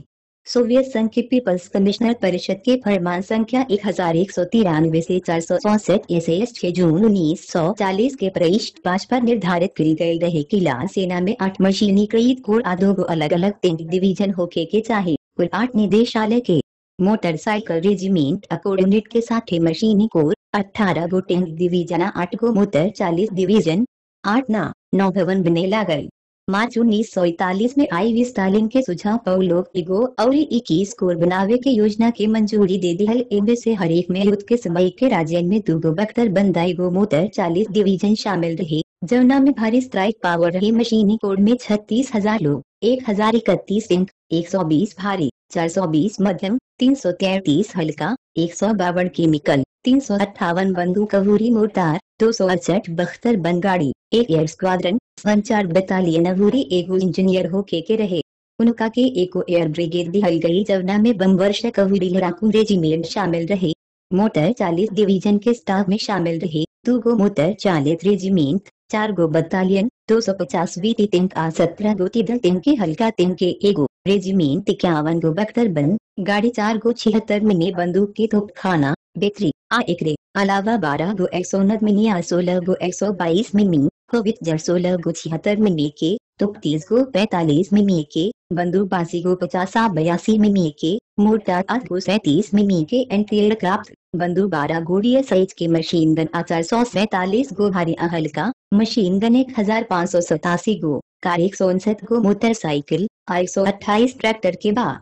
सोवियत संघ के पीपल्स कमिश्नर परिषद के फरमान संख्या एक हजार एक सौ तिरानवे से चार सौ चौसठ ऐसे छह जून उन्नीस सौ चालीस के पृष्ठ पाँच पर निर्धारित की गई रहे कि लाल सेना में आठ मशीनीकृत कोर आधो अलग अलग तीन डिवीजन होके के चाहे कुल आठ निदेशालय के मोटरसाइकिल रेजिमेंट अकोड यूनिट के साथ मशीनी कोर अठारह गो टैंक डिवीजन आठ गो मोटर चालीस डिवीजन आठ ना नौ भवन बने लागल मार्च उन्नीस सौ इकतालीस में आई वी स्टालिन के सुझाव पर लोग इगो और इक्कीस कोर बनावे के योजना की मंजूरी दे दी इनमें से हर एक में युद्ध के समय के राज्य में दो गो बख्तर बंदाई गो मोटर चालीस डिवीजन शामिल रहे जमुना में भारी स्ट्राइक पावर रही मशीनी कोड में छत्तीस हजार लोग एक हजार इकतीस इंक एक सौ बीस भारी चार सौ बीस मध्यम तीन सौ तैतीस हल्का एक सौ बावन केमिकल तीन सौ अट्ठावन बंदूक अवूरी मोर्टार दो सौ अड़सठ बख्तर बनगाड़ी एक एयर स्क्वाड्रन संचार बटालियन अवूरी एगो इंजीनियर होके के रहे उनका के एको एयर ब्रिगेड दिहल गई जवना में बम वर्षक अवूरी लड़ाकू रेजिमेंट शामिल रहे मोटर चालीस डिवीजन के स्टाफ में शामिल रहे दो गो मोटर चालीस रेजिमेंट चार गो बटालियन दो सौ पचास वीटी तिंक आ सत्रह गो तिदल तिंक के हल्का तिंक के एगो रेजिमेंट इक्यावन गो बख्तर बन गाड़ी चार गो छिहत्तर मिनी बंदूक के तोप खाना बेतरी आ एकरे अलावा बारह गो एक सौ उन्नत मिनी आ सोलह गो एक सौ बाईस मिमी होवित जर सोलह गो छिहत्तर मिमी के तो तीस गो पैतालीस मिमी के बंदूक बासी गो पचास आ बयासी मिमी के मोर्टार आठ गो सैतीस मिमी के एंटी एयरक्राफ्ट बंदूक बारह गोड़िया साइज के मशीन गन आ चार सौ सैतालीस गो भारी अहल का मशीन गन एक हजार पाँच सौ सतासी गो कार एक सौ उनसठ गो मोटरसाइकिल और एक सौ अट्ठाईस ट्रैक्टर के बाद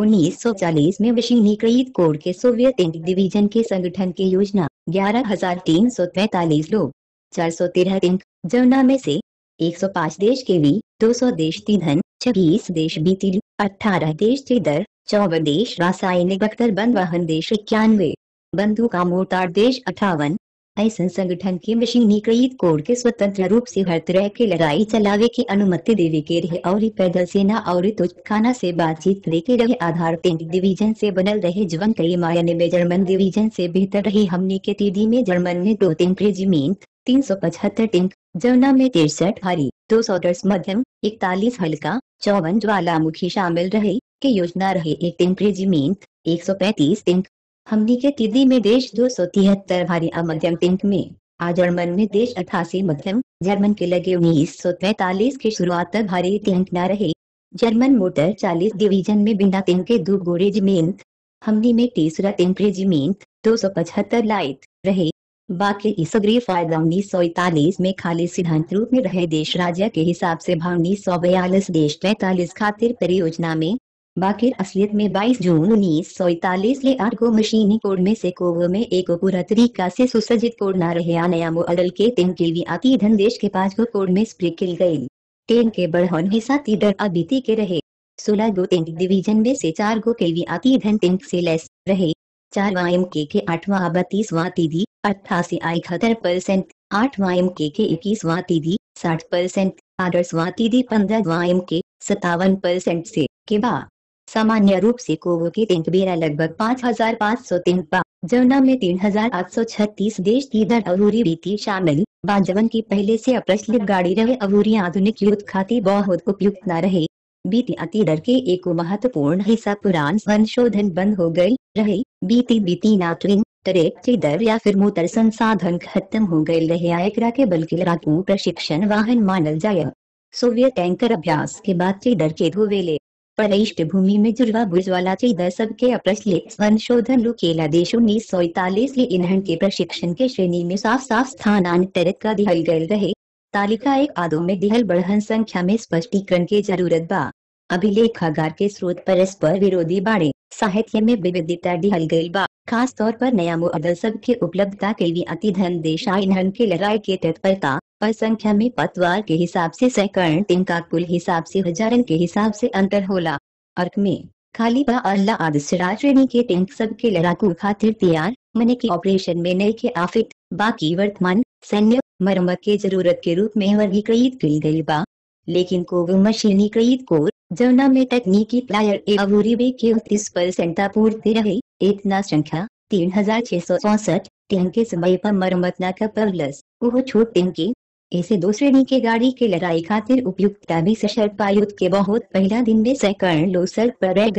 1940 में मशीनीकृत कोर के सोवियत डिवीजन के संगठन की योजना ग्यारह हजार तीन सौ पैतालीस लोग चार सौ तेरह टैंक जमुना में से 105 देश के वी 200 देश तीधन छब्बीस देश बीतिल अठारह देश चिदर चौवन देश रासायनिक बख्तर बंद वाहन देश इक्यानवे बंदूका मोर्टार देश अठावन ऐसा संगठन के मशीनीकृत कोर के स्वतंत्र रूप से हर तरह की लड़ाई चलावे की अनुमति देवे के रहे और पैदल सेना और तुझखाना से बातचीत करे के रहे आधार टेंट डिवीजन से बनल रहे जवन कई मायने में जर्मन डिवीजन से बेहतर रही हमने के तीदी में जर्मन ने दो टैंक रेजिमेंट तीन सौ पचहत्तर टैंक जमुना में तिरसठ भारी दो सौ दस मध्यम इकतालीस हल्का चौवन ज्वालामुखी शामिल रहे के योजना रहे एक टैंक रेजिमेंट एक सौ पैंतीस टैंक हमनी के तिदी में देश दो सौ तिहत्तर भारी मध्यम टैंक में आ जर्मन में देश अठासी मध्यम जर्मन के लगे उन्नीस सौ पैतालीस के शुरुआत तक भारी टैंक न रहे जर्मन मोटर चालीस डिवीजन में बिना टैंक के दो गो रेजिमेंट हमनी में तीसरा टैंक रेजिमेंट दो सौ पचहत्तर लाइट रहे बाकी इसग्री फायदा उन्नीस सौ इकतालीस में खाली सिद्धांत रूप में रहे देश राज्य के हिसाब से भाव उन्नीस सौ बयालीस देश पैतालीस खातिर परियोजना में बाकी असलियत में 22 जून उन्नीस सौ इकतालीस ले आठ गो मशीनी कोड में से कोव में एक पूरा तरीका से सुसज्जित कोड न रहे नया मॉडल के तीन किलवी आती धन देश के पांच गो कोड में स्प्रे किल गई टेन के बढ़न हिस्सा तीडर अबीती के रहे सोलह गो टेंक डिवीजन में से चार गो किलवी आती धन टेंक से लेस रहे चार वायम के के आठवां बत्तीसवां तीदी अट्ठासी आई इकहत्तर परसेंट आठवां एम के के इक्कीसवां तीदी साठ परसेंट आदर्शवां तीदी पंद्रहवां एम के सत्तावन परसेंट से के बाद सामान्य रूप से कोवो के टैंक बेरा लगभग पाँच हजार पाँच सौ टैंक बा जमुना में तीन हजार आठ सौ छत्तीस देश इधर अवूरी बीती शामिल बाजवन की पहले से अप्रचलित गाड़ी रहे अवूरी आधुनिक युद्ध खाती बहुत उपयुक्त न रहे बीती अतीदर के एक महत्वपूर्ण हिस्सा पुरान संशोधन बंद हो गई रहे बीती बीती नाटविंग ट्रैक चिदर या फिर मोटर संसाधन खत्म हो गए रहे आयकरा के बल्कि लड़ाकू प्रशिक्षण वाहन मानल जाय सोवियत टैंकर अभ्यास के बाद चिदर के धोवेले पृष्ठभूमि में जुड़वा बुर्जवाला चिदर सबके अप्रचलित संशोधन लुकेला देश उन्नीस सौ इकतालीस ले ईंधन के प्रशिक्षण के श्रेणी में साफ साफ स्थानांतरित का दिहल गए रहे तालिका एक आदो में दिहल बढ़हन संख्या में स्पष्टीकरण की जरूरत बा अभिलेखागार के स्रोत परस्पर विरोधी बाड़े साहित्य में विविधता दिहल गई बा खास तौर पर नया मुअदल सब के उपलब्धता के लिए अति धन देश ईंधन के लड़ाई के तत्परता पर संख्या में पतवार के हिसाब से सैकड़न तिनका कुल हिसाब से हजारन के हिसाब से अंतर होला अर्क में खाली बा अल्लाह आदसरा श्रेणी के टैंक सब के लड़ाकू खातिर तैयार मने के ऑपरेशन में नए के आफिट बाकी वर्तमान सैन्य मरम्मत के जरूरत के रूप में वर्गीकृत की गई बा लेकिन को मशीनीकृत कोर जमुना में तकनीकी प्लायर ए अवूरी बे के उनतीस परसेंट पूर्ति रहे इतना संख्या तीन हजार छह सौ चौसठ टेन के समय पर मरम्मत न कर प्लस वो छोट टेन के ऐसे दो श्रेणी के गाड़ी के लड़ाई खातिर उपयुक्तता भी सशर्त युद्ध के बहुत पहला दिन में सैकड़न लोग सड़क पर रह गए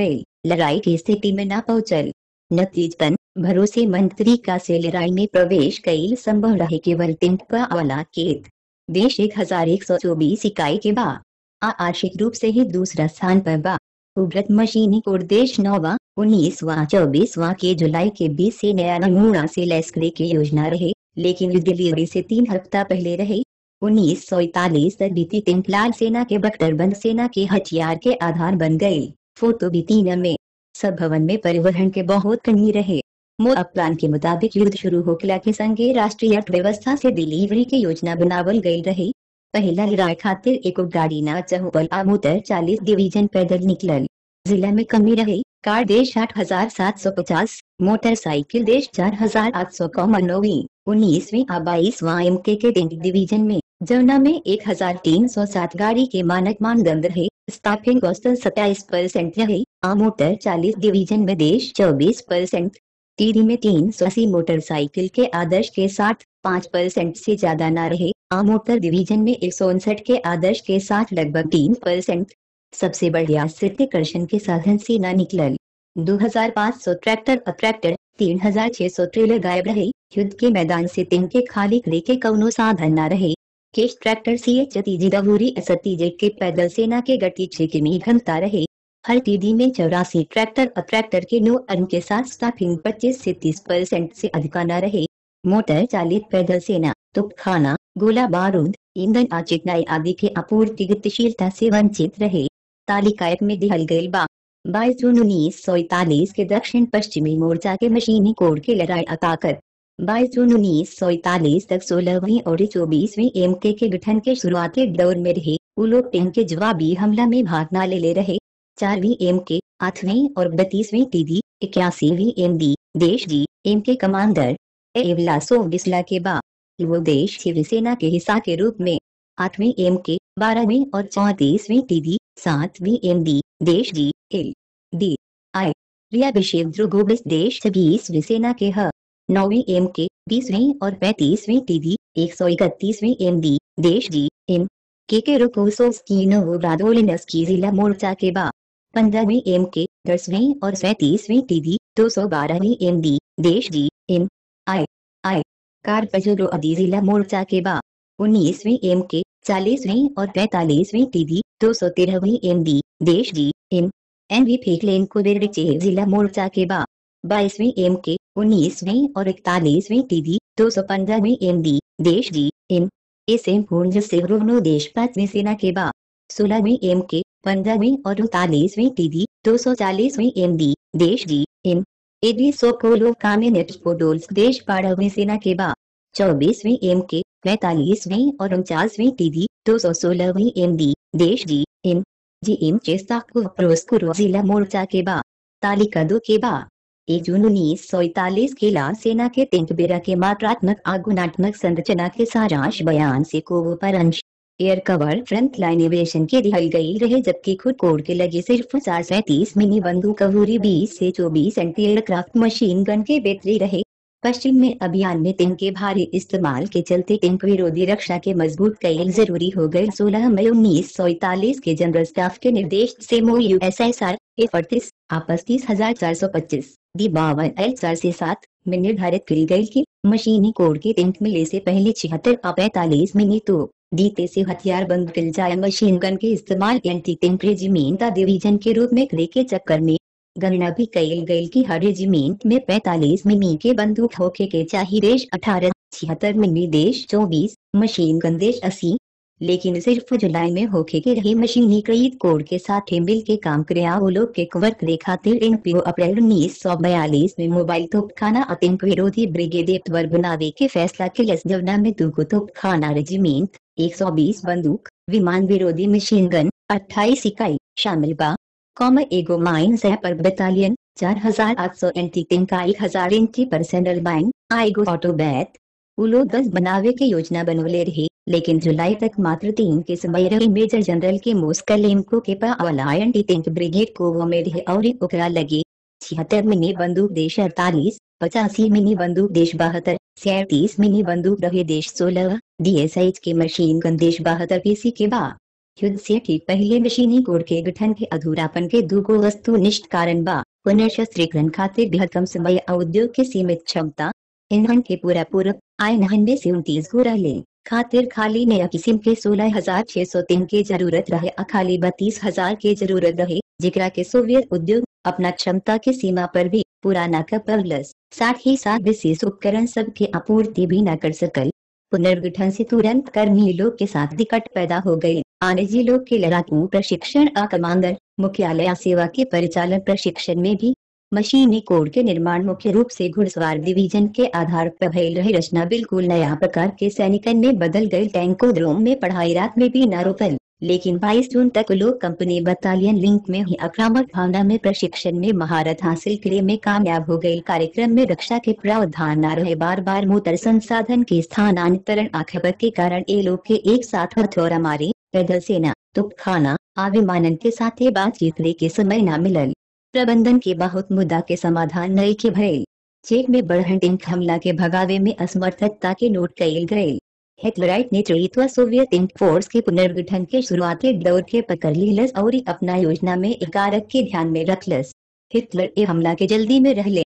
लड़ाई की स्थिति में न पहुंचल नतीजतन भरोसेमंद तरीका से लड़ाई में प्रवेश कई संभव रहे केवल टिंक का वाला केत देश एक हजार एक सौ चौबीस इकाई के बा आ आर्शिक रूप से ही दूसरा स्थान पर बा उभरत मशीनी कोड देश नौवा उन्नीसवा चौबीसवा के जुलाई के बीस से नया नमूना से लैस करे की योजना रहे लेकिन डिलीवरी से तीन हफ्ता पहले रहे उन्नीस सौ इकतालीस तक बीती तीन लाल सेना के बख्तरबंद सेना के हथियार के आधार बन गए फोटो भी तीन में सब भवन में परिवहन के बहुत कमी रहे मोर प्लान के मुताबिक युद्ध शुरू होकला के संगे राष्ट्रीय अर्थव्यवस्था से डिलीवरी के योजना बनावल गई रही पहला लड़ाई खातिर एक गाड़ी न चहुपल आमोतर चालीस डिवीजन पैदल निकलल जिला में कमी रही कार देश आठ हजार सात सौ पचास मोटरसाइकिल देश चार हजार आठ सौ कौमनोवी उन्नीसवीं आ बाईसवा एम के के डिवीजन में जमुना में एक हजार तीन सौ सात गाड़ी के मानक मानदंड रहे स्टाफिंग औसतन सत्ताईस परसेंट रहे आ मोटर चालीस डिवीजन में देश चौबीस परसेंट टीडी में तीन सौ अस्सी मोटरसाइकिल के आदर्श के साथ पाँच परसेंट से ज्यादा न रहे आ मोटर डिवीजन में एक सौ उनसठ के आदर्श के साथ लगभग तीन परसेंट सबसे बढ़िया सिद्धिकर्षण के साधन से न निकलल 2500 ट्रैक्टर और ट्रैक्टर 3600 ट्रेलर गायब रहे युद्ध के मैदान से तीन के खाली करे के कौनो साधन न रहे केश ट्रैक्टर सी एच तीजी दबूरी सतीजे के पैदल सेना के गति छह किमी घंटा रहे हर टीडी में चौरासी ट्रैक्टर और ट्रैक्टर के नो अर्न के साथ स्टाफिंग 25 से 30 परसेंट से अधिक न रहे मोटर चालित पैदल सेना तुपखाना गोला बारूद ईंधन आ चिकनाई आदि के आपूर्ति गतिशीलता से वंचित रहे तालिका एक में दिहल गई बा बाईस जून उन्नीस सौ इकतालीस के दक्षिण पश्चिमी मोर्चा के मशीनी कोड के लड़ाई ताकत बाईस जून उन्नीस सौ इकतालीस तक सोलहवीं और चौबीसवीं एम के के गठन के शुरुआती दौर में रहे वो लोग टीम के जवाबी हमला में भाग न ले ले रहे चारवीं एम के आठवीं और बत्तीसवीं टीडी इक्यासीवीं एम डी देश जी एम के कमांडर एवलासो बिस्ला के बाद वो देश शिवसेना के हिस्सा के रूप में आठवीं एम के बारहवीं और चौतीसवीं टीडी सातवीं एम डी देश जी एल डी आई रियाभिषेक ध्रुगोबिस देश छब्बीसवीं सेना के ह नौवीं एम के बीसवीं और पैंतीसवीं टीडी एक सौ इकतीसवीं एम डी देश जी एम के के रुकोसोस्कीनो रादोलिनस्की जिला मोर्चा के बा पंद्रहवीं एम के दसवीं और सैतीसवीं टीडी दो सौ बारहवीं एम डी देश जी एम आई आई कार पजरो अदी जिला मोर्चा के बा उन्नीसवीं एम के चालीसवीं और पैतालीसवीं टीडी दो सौ तेरहवीं एम डी देश जी एम एन वी फेकलेन कुबेरचे जिला मोर्चा के बा बाईसवीं एम के उन्नीसवीं और इकतालीसवीं टीडी दो सौ पंद्रहवीं एम डी देश जी एम एस एम पूर्ण से रोनो देश पांचवीं सेना के बा सोलहवीं एम के पंद्रहवीं और उनतालीसवीं टीडी दो सौ चालीसवीं एम डी देश जी एम एडी सोकोलो कामिनेट पोडोल्स देश बारहवीं सेना के बा चौबीसवीं एम के पैतालीसवीं और उनचासवीं टीडी दो सौ सोलहवीं एम डी देश जी एम जी एम चेस्ताकु प्रोस्कुरो जिला मोर्चा के बा तालिका दो के बा एक जून उन्नीस सौ इकतालीस के लाल सेना के तिंकबेरा के मात्रात्मक आगुनात्मक संरचना के सारांश बयान से को पर अंश air cover front line aviation के दिहल गई रहे जबकि खुद कोड के लगे सिर्फ चार सैतीस मिनी बंदूक कवूरी बीस से चौबीस एंटी एयरक्राफ्ट मशीन गन के बेहतरी रहे पश्चिम में अभियान में टिंक के भारी इस्तेमाल के चलते टिंक विरोधी रक्षा के मजबूत कई जरूरी हो गए सोलह मई उन्नीस सौ इकतालीस के जनरल स्टाफ के निर्देश से मो यू एस एस आर अड़तीस आपस तीस हजार चार सौ पच्चीस दी बावन एल चार से सात में निर्धारित की गई की मशीनी कोड के टिंक मिले से पहले छिहत्तर आ पैतालीस मिनी तो दीते से हथियार बंद किल जाए मशीन गन के इस्तेमाल एंटी टिंक रेजिमेंट डिवीजन के रूप में करे के चक्कर में गणना भी कई गई की हर रेजिमेंट में 45 मिमी के बंदूक होके के चाहिए देश अठारह छिहत्तर मिमी देश चौबीस मशीन गन देश अस्सी लेकिन सिर्फ जुलाई में होके के रही मशीनीकृत कोड के साथ मिल के काम करे वो लोग के कवर करे खातिर इन पीओ अप्रैल उन्नीस सौ बयालीस में मोबाइल तोपखाना आतंक विरोधी ब्रिगेड एक्टवर बनावे के फैसला के लस जवना में दुगो तोपखाना रेजिमेंट 120 बंदूक विमान विरोधी मशीन गन 28 इकाई शामिल बा कॉम एगो माइन सैपर बटालियन चार हजार आठ सौ एंटी टिंक का एक हजार इंची पर्सनल माइन आएगो ऑटो बैट उलो दस बनावे के योजना बनवले रहे लेकिन जुलाई तक मात्र तीन के समय रहे मेजर जनरल के मोस्कलेमको के पावला एंटी टिंक ब्रिगेड को वो में रहे और ओकरा लगे छिहत्तर मिनी बंदूक देश अड़तालीस पचासी मिनी बंदूक देश बहत्तर सैतीस मिनी बंदूक रहे देश सोलह डीएसएच के मशीन गन देश बहत्तर पीसी के बाद युद्ध से ठीक पहले मशीनी कोड के गठन के अधूरापन के दूगो वस्तुनिष्ठ कारण बा पुनर्शस्त्रीकरण खातिर बेहद कम समय और उद्योग के सीमित क्षमता ईंधन के पूरा पूरक आय नहन से उनतीस गो रहले खातिर खाली नया किस्म के सोलह हजार छह सौ तीन के जरूरत रहे आ खाली बत्तीस हजार के जरूरत रहे जिकरा के सोवियत उद्योग अपना क्षमता के सीमा पर भी पूरा न कर पवलस साथ ही साथ विशेष उपकरण सब के आपूर्ति भी न कर सकल पुनर्गठन से तुरंत कर्मी लोग के साथ दिक्कत पैदा हो गई आनजी लोग के लड़ाकू प्रशिक्षण आ कमांडर मुख्यालय सेवा के परिचालन प्रशिक्षण में भी मशीनी कोड के निर्माण मुख्य रूप से घुड़सवार डिवीजन के आधार पर भयल रही रचना बिल्कुल नया प्रकार के सैनिकन में बदल गई टैंकोड्रोम में पढ़ाई रात में भी न रोकल लेकिन 22 जून तक लोग कंपनी बटालियन लिंक में ही आक्रामक भावना में प्रशिक्षण में महारत हासिल करे में कामयाब हो गई कार्यक्रम में रक्षा के प्रावधान न रहे बार बार मोटर संसाधन के स्थानांतरण आखबत के कारण ये लोग के एक साथ हथौड़ा मारे पैदल सेना तुपखाना आ विमानन के साथ बातचीत के समय न मिलल प्रबंधन के बहुत मुद्दा के समाधान नई के भयल चेक में बढ़न टैंक हमला के भगावे में असमर्थता के नोट कयल गये हिटलराइट नेतृत्व सोवियत इंक फोर्स के पुनर्गठन के शुरुआती दौर के पकड़ लिलस और अपना योजना में कारक के ध्यान में रखलस हिटलर ए हमला के जल्दी में रहले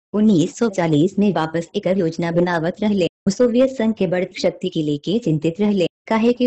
1940 में वापस एक योजना बनावत रहले सोवियत संघ के बड़ शक्ति के लेके चिंतित रहले काहे कि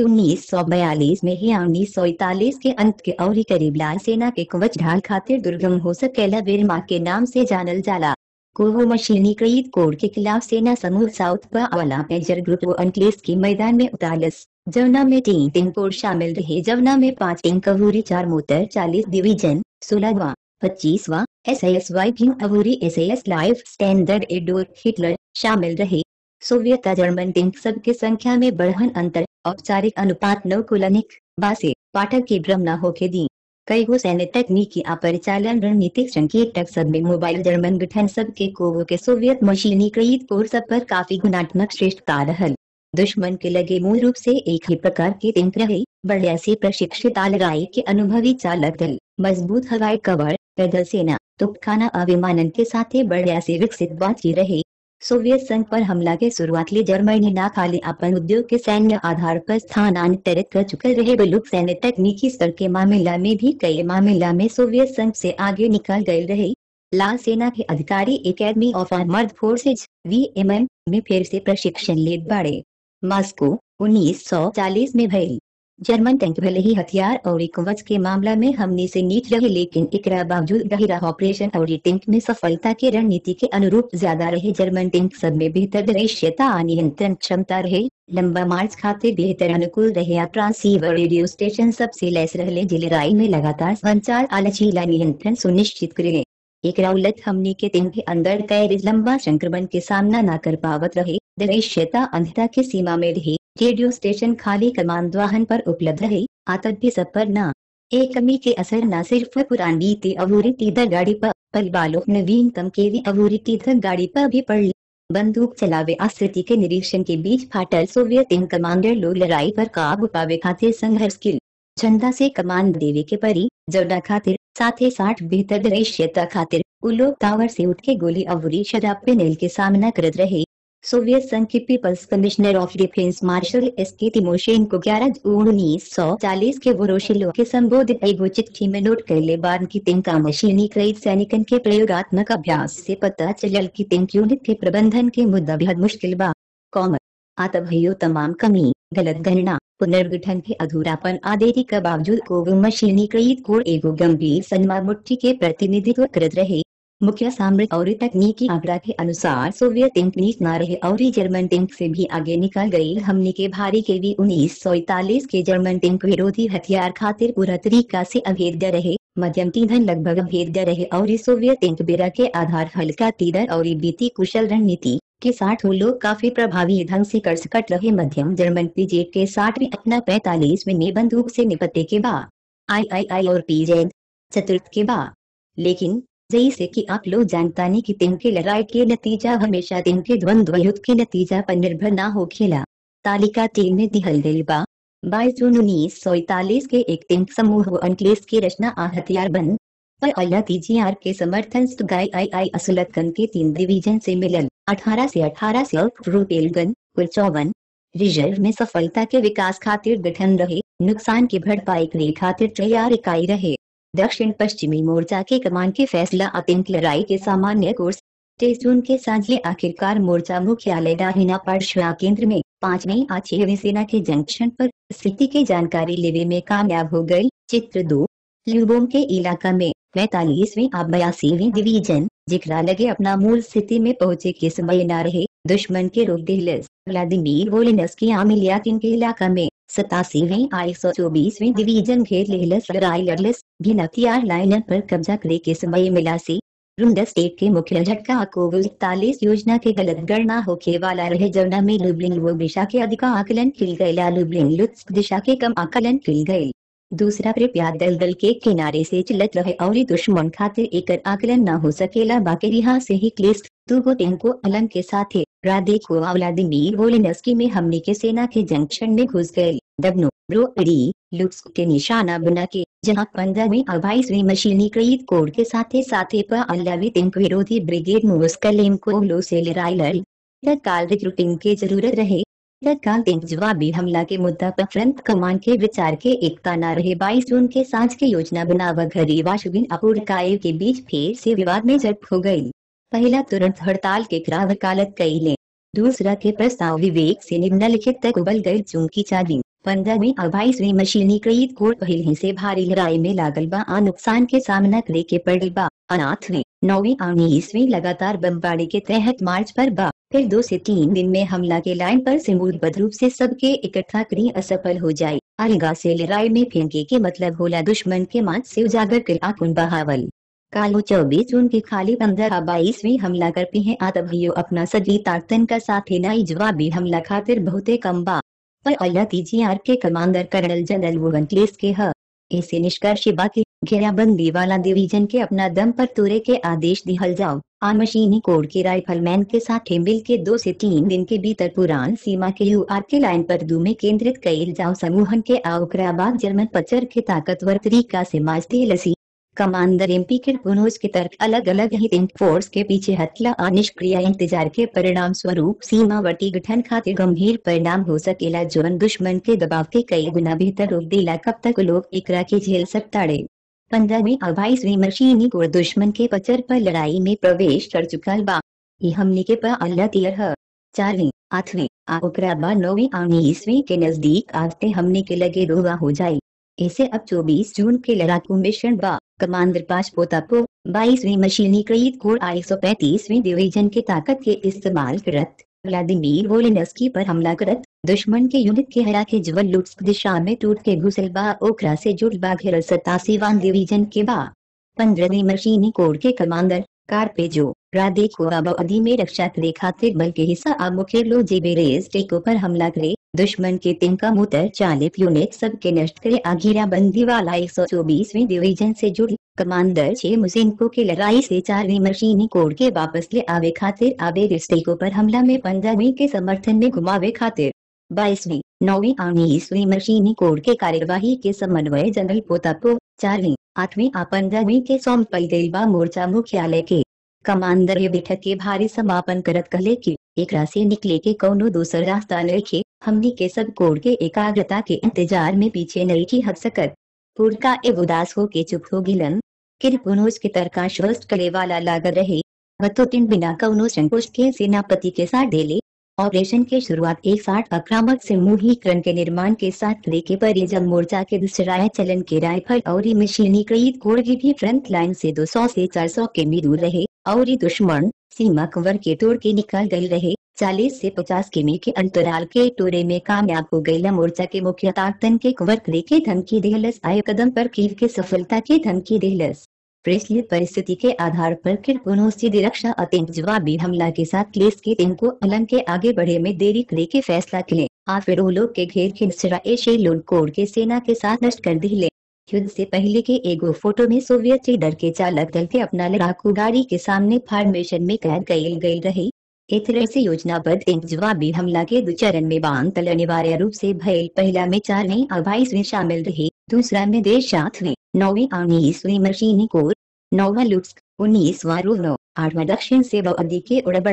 1942 में ही 1941 के अंत के और करीब लाल सेना के कवच ढाल खातिर दुर्गम हो सकेला वेरमा के नाम से जानल जाला कोहो मशीनीकृत कोड के खिलाफ सेना समूह साउथ वाला मेजर ग्रुप वो अंकलेस के मैदान में उतारस जवना में तीन तीन कोड शामिल रहे जवना में पांच टैंक अवूरी चार मोटर चालीस डिवीजन सोलहवा पच्चीसवा एस एस वाई भीम अवूरी S S life standard Adolf Hitler शामिल रहे सोवियत जर्मन टैंक सब के संख्या में बढ़न अंतर औपचारिक अनुपात नौ कुलनिक बासे पाठक की भ्रम न होके दी कई गो सैन्य तकनीकी आ परिचालन रणनीतिक संकेतक सब में मोबाइल जर्मन गठन सब के कोवो के सोवियत मशीनीकृत कोर सब पर काफी गुणात्मक श्रेष्ठता रहल दुश्मन के लगे मूल रूप से एक ही प्रकार के टैंक रहे बढ़िया से प्रशिक्षित आलगाई के अनुभवी चालक दल मजबूत हवाई कवर पैदल सेना तुपखाना अविमानन के साथ ही बढ़िया से विकसित बातचीत रहे सोवियत संघ पर हमला के शुरुआत ले जर्मनी ना खाली अपन उद्योग के सैन्य आधार पर स्थानांतरित कर चुके रहे बलुक सैन्य तकनीकी स्तर के मामला में भी कई मामला में सोवियत संघ से आगे निकल गए रहे लाल सेना के अधिकारी academy of armoured forces VMM में फिर से प्रशिक्षण ले बढ़े मॉस्को 1940 में भई जर्मन टैंक भले ही हथियार और कवच के मामला में हमने से नीच रहे लेकिन एकरा बावजूद गहिरा ऑपरेशन और टैंक में सफलता के रणनीति के अनुरूप ज्यादा रहे जर्मन टैंक सब में बेहतर दृश्यता नियंत्रण क्षमता रहे लंबा मार्च खाते बेहतर अनुकूल रहे ट्रांसीवर रेडियो स्टेशन सबसे लैस रहे जिलेराई में लगातार संचार आलचीला नियंत्रण सुनिश्चित करे एक उलट हमने के दिन के अंदर कैरिज लंबा संक्रमण के सामना न कर पावत रहे दृश्यता अंधता के सीमा में रहे रेडियो स्टेशन खाली कमान वाहन पर उपलब्ध रहे आतत भी सब पर न एक कमी के असर न सिर्फ पुरानी ती अवूरी तीधर गाड़ी पर परिवालों नवीनतम के भी अवूरी तीधर गाड़ी पर भी पड़ बंदूक चलावे आस्थिति के निरीक्षण के बीच फाटल सोवियत इन कमांडर लोग लड़ाई पर काबू पावे खातिर संघर्ष की जनता से कमांड देवे के परी जवना खातिर साथ ही साठ बेहतर दृश्यता खातिर उ लोग टावर से उठ के गोली अवरी शराब पे नेल के सामना करत रहे सोवियत संघ के people's commissioner of defence marshal S K तिमोशेन को ग्यारह उन्नीस सौ चालीस के वरोशिलो के संबोधित एगो चिट्ठी में नोट कर ले बाद की तिंका मशीनी क्रैत सैनिकन के प्रयोगात्मक अभ्यास से पता चलल की तिंक यूनिट के प्रबंधन के मुद्दा बेहद मुश्किल बा कॉमर आतभयो तमाम कमी गलत गणना पुनर्गठन के अधूरापन आदेरी के बावजूद को मशीनीकृत को एगो गंभीर सन्मा मुट्ठी के प्रतिनिधित्व करत रहे मुख्य सामरिक और तकनीकी आंकड़ा के अनुसार सोवियत टैंक नीच न रहे और जर्मन टैंक से भी आगे निकल गई हमने के भारी के भी उन्नीस सौ इकतालीस के जर्मन टैंक विरोधी हथियार खातिर पूरा तरीका से अभेद्य रहे मध्यम तीधन लगभग अभेद्य रहे और सोवियत टैंक बेरा के आधार हल्का तीधर और बीती कुशल रणनीति के साथ वो लोग काफी प्रभावी ढंग से कर सकट रहे मध्यम जर्मन पीजेड के साठ में अपना पैतालीस में बंदूक से निपटे के बाद आई आई आई और पीजेड चतुर्थ के बाद लेकिन जैसे कि आप लोग जानता नहीं कि तीन के लड़ाई के नतीजा हमेशा तीन के द्वंद्व युद्ध के नतीजा पर निर्भर ना हो खेला तालिका तीन में दिहल गई बा बाईस जून उन्नीस सौ इकतालीस के एक टैंक समूह अंकलेस की रचना आ हथियार बन पर अल्लाह तीजीआर के समर्थन गाय आई आई असलत गन के तीन डिवीजन से मिलल अठारह से अठारह से रूपेल गन कुल चौवन रिजर्व में सफलता के विकास खातिर गठन रहे नुकसान की भरपाई करे खातिर तैयार इकाई रहे दक्षिण पश्चिमी मोर्चा के कमान के फैसला आतंक लड़ाई के सामान्य कोर्स तेईस जून के सांझे आखिरकार मोर्चा मुख्यालय डाहिना पाठशाला केंद्र में पांचवी आ छहवीं सेना के जंक्शन पर स्थिति की जानकारी लेने में कामयाब हो गई चित्र दो ल्यूबोम के इलाका में पैतालीसवीं आ बयासीवीं डिवीजन जिकरा लगे अपना मूल स्थिति में पहुंचे के समय न रहे दुश्मन के रोक दिलस व्लादिमीर वोलिनस्की आमिलियाकिन के इलाका में सतासीवीं आ एक सौ चौबीसवीं डिवीजन घेर लेलस लड़ाई लड़लस भी हथियार लाइन पर कब्जा करे के समय मिला सी रुंडा स्टेट के मुख्य झटका कोविड इकतालीस योजना के गलत गणना होके वाला रहे जमुना में लुबलिंग वो दिशा के अधिक आकलन किल गये लुबलिंग लुत्स दिशा के कम आकलन किल गये दूसरा कृपया दल दल के किनारे से चलत रहे और दुश्मन खातिर एक आकलन न हो सकेला बाकी रिहा से ही क्लिस्ट दुगो टेंको अलंग के साथ राधे को व्लादिमीर वोलिनस्की में हमने के सेना के जंक्शन में घुस गए दबनो ब्रोडी लुक्स के निशाना बना के जहां पंद्रहवीं और बाईसवीं मशीनीकृत कोड के साथ साथ पर अल्लावी टेंक विरोधी ब्रिगेड मुस्कलेम को लो से लड़ाई लड़ी तत्काल रिक्रूटिंग की जरूरत रहे तत्काल टेंक जवाबी हमला के मुद्दा पर फ्रंट कमान के विचार के एकता न रहे बाईस जून के सांझ के योजना बनावा घरी वाशुबिन अपूर्णकाय के बीच फिर से विवाद में झड़प हो गई पहला तुरंत हड़ताल के खिलाफ वकालत कई ले दूसरा के प्रस्ताव विवेक से निम्नलिखित तक उबल गई चूंकि चादी पंद्रहवीं और बाईसवीं मशीनीकृत कोड पहले से भारी लड़ाई में लागल बा आ नुकसान के सामना करे के पड़ल बा अनाथवीं नौवीं और उन्नीसवीं लगातार बमबारी के तहत मार्च पर बा फिर दो से तीन दिन में हमला के लाइन पर से मूलबद्ध रूप से सबके इकट्ठा करी असफल हो जाये अलगा से लड़ाई में फेंके के मतलब होला दुश्मन के मांच से उजागर कर आकुन बहावल कालो चौबीस जून की खाली पंद्रह बाईसवीं हमला कर पी है आतभियो अपना सजी ताकतन का साथ नई जवाबी हमला खातिर बहुते कम बा पर अल्लाह आर के commander colonel general von Kleist के ह ऐसे निष्कर्ष बाकी घेराबंदी वाला डिवीजन के अपना दम पर तुरे के आदेश दिहल जाओ आ मशीनी कोड के राइफलमैन के साथ मिल के दो से तीन दिन के भीतर पुरान सीमा के यू आर के लाइन पर दू में केंद्रित कईल जाओ समूहन के आउकराबाद जर्मन पचर के ताकतवर तरीका से माजते लसी कमांडर एमपी के पुनोज के तर्क अलग अलग ही टेंक फोर्स के पीछे हथला और निष्क्रिय इंतजार के परिणाम स्वरूप सीमावर्ती गठन खातिर गंभीर परिणाम हो सकेला जोन दुश्मन के दबाव के कई गुना बेहतर रोक देला कब तक लोग एकरा के झेल सकताड़े पंद्रहवीं और बाईसवीं मशीनी को दुश्मन के पचर पर लड़ाई में प्रवेश कर चुका बा ये हमने के पर अल्लाह तीर है चारवीं आठवीं आ ओकरा बाद नौवीं और उन्नीसवीं के नजदीक आते हमने के लगे रोगा हो जाये इसे अब 24 जून के लड़ाकू मिशन बा कमांडर पांच पोतापो बाईसवीं मशीनीकृत कोर आई सौ पैंतीसवीं डिवीजन के ताकत के इस्तेमाल करत व्लादिमीर वोलिनस्की पर हमला करत दुश्मन के यूनिट के हरा के जवल लुट्स दिशा में टूट के घुसल बा ओकरा से जुड़ बा घेरल सतासी वान डिवीजन के बा पंद्रहवीं मशीनी कोड के कमांडर कारपेजो राधे को अवधि में रक्षा करे खातिर बल के हिस्सा अब मुख्य लो जेबेरेज टेको पर हमला करे दुश्मन के तिनका मुतर चालित यूनिट सब के नष्ट करे आघिरा बंदी वाला एक सौ चौबीसवीं डिवीजन से जुड़ी कमांडर छे मुसिनको के लड़ाई से चारवीं मशीनी कोड के वापस ले आवे खातिर आवे रिस्टेको पर हमला में पंद्रहवीं के समर्थन में घुमावे खातिर बाईसवीं नौवीं और उन्नीसवीं मशीनी कोड के कार्यवाही के समन्वय जनरल पोतापो चारवीं आठवीं आ पंद्रहवीं के सौंपल गई बा मोर्चा मुख्यालय के कमांडर ये बैठक के भारी समापन करत कहले की एक से निकले के कौनो दूसर रास्ता नखे हमनी के सब कोड के एकाग्रता के इंतजार में पीछे नहीं की हट सकत पूर्णका एव उदास हो के चुप हो गिलन किरपुनोज के तरका श्वस्त कले वाला लागत रहे वतोतिन बिना कौनो संकोच के सेनापति के साथ डेले ऑपरेशन के शुरुआत एक साठ आक्रामक समूहीकरण के निर्माण के साथ लेके पर जब मोर्चा के दूसरा चलन के राइफल और मशीनीकृत कोड भी फ्रंट लाइन से 200 से 400 के मी दूर रहे और दुश्मन सीमा कवर के तोड़ के निकल गए रहे 40 से 50 किमी के अंतराल के टोरे में कामयाब हो गई मोर्चा के मुख्य ताकतन के कवर करे के धमकी देहलस आए कदम पर कीव के सफलता की धमकी देहलस प्रेसली परिस्थिति के आधार पर किरपुनो सीधी रक्षा आतंक जवाबी हमला के साथ क्लेस के टीम को अलंग के आगे बढ़े में देरी करे के फैसला किले आ फिर लोग के घेर खिंचरा एशिया लोड कोड के सेना के साथ नष्ट कर दिले युद्ध से पहले के एगो फोटो में सोवियत लीडर के चालक दल के अपना लड़ाकू गाड़ी के सामने फॉर्मेशन में कैद गईल गई रही एक तरह से योजनाबद्ध एक जवाबी हमला के दो चरण में बांध तल अनिवार्य रूप से भयल पहला में चारवीं और बाईसवीं शामिल रही दूसरा में देश सातवीं नौवीं और उन्नीसवीं मशीनी कोर नौवा लुट्स उन्नीसवा रूनो आठवा दक्षिण से अवधि के उड़बड़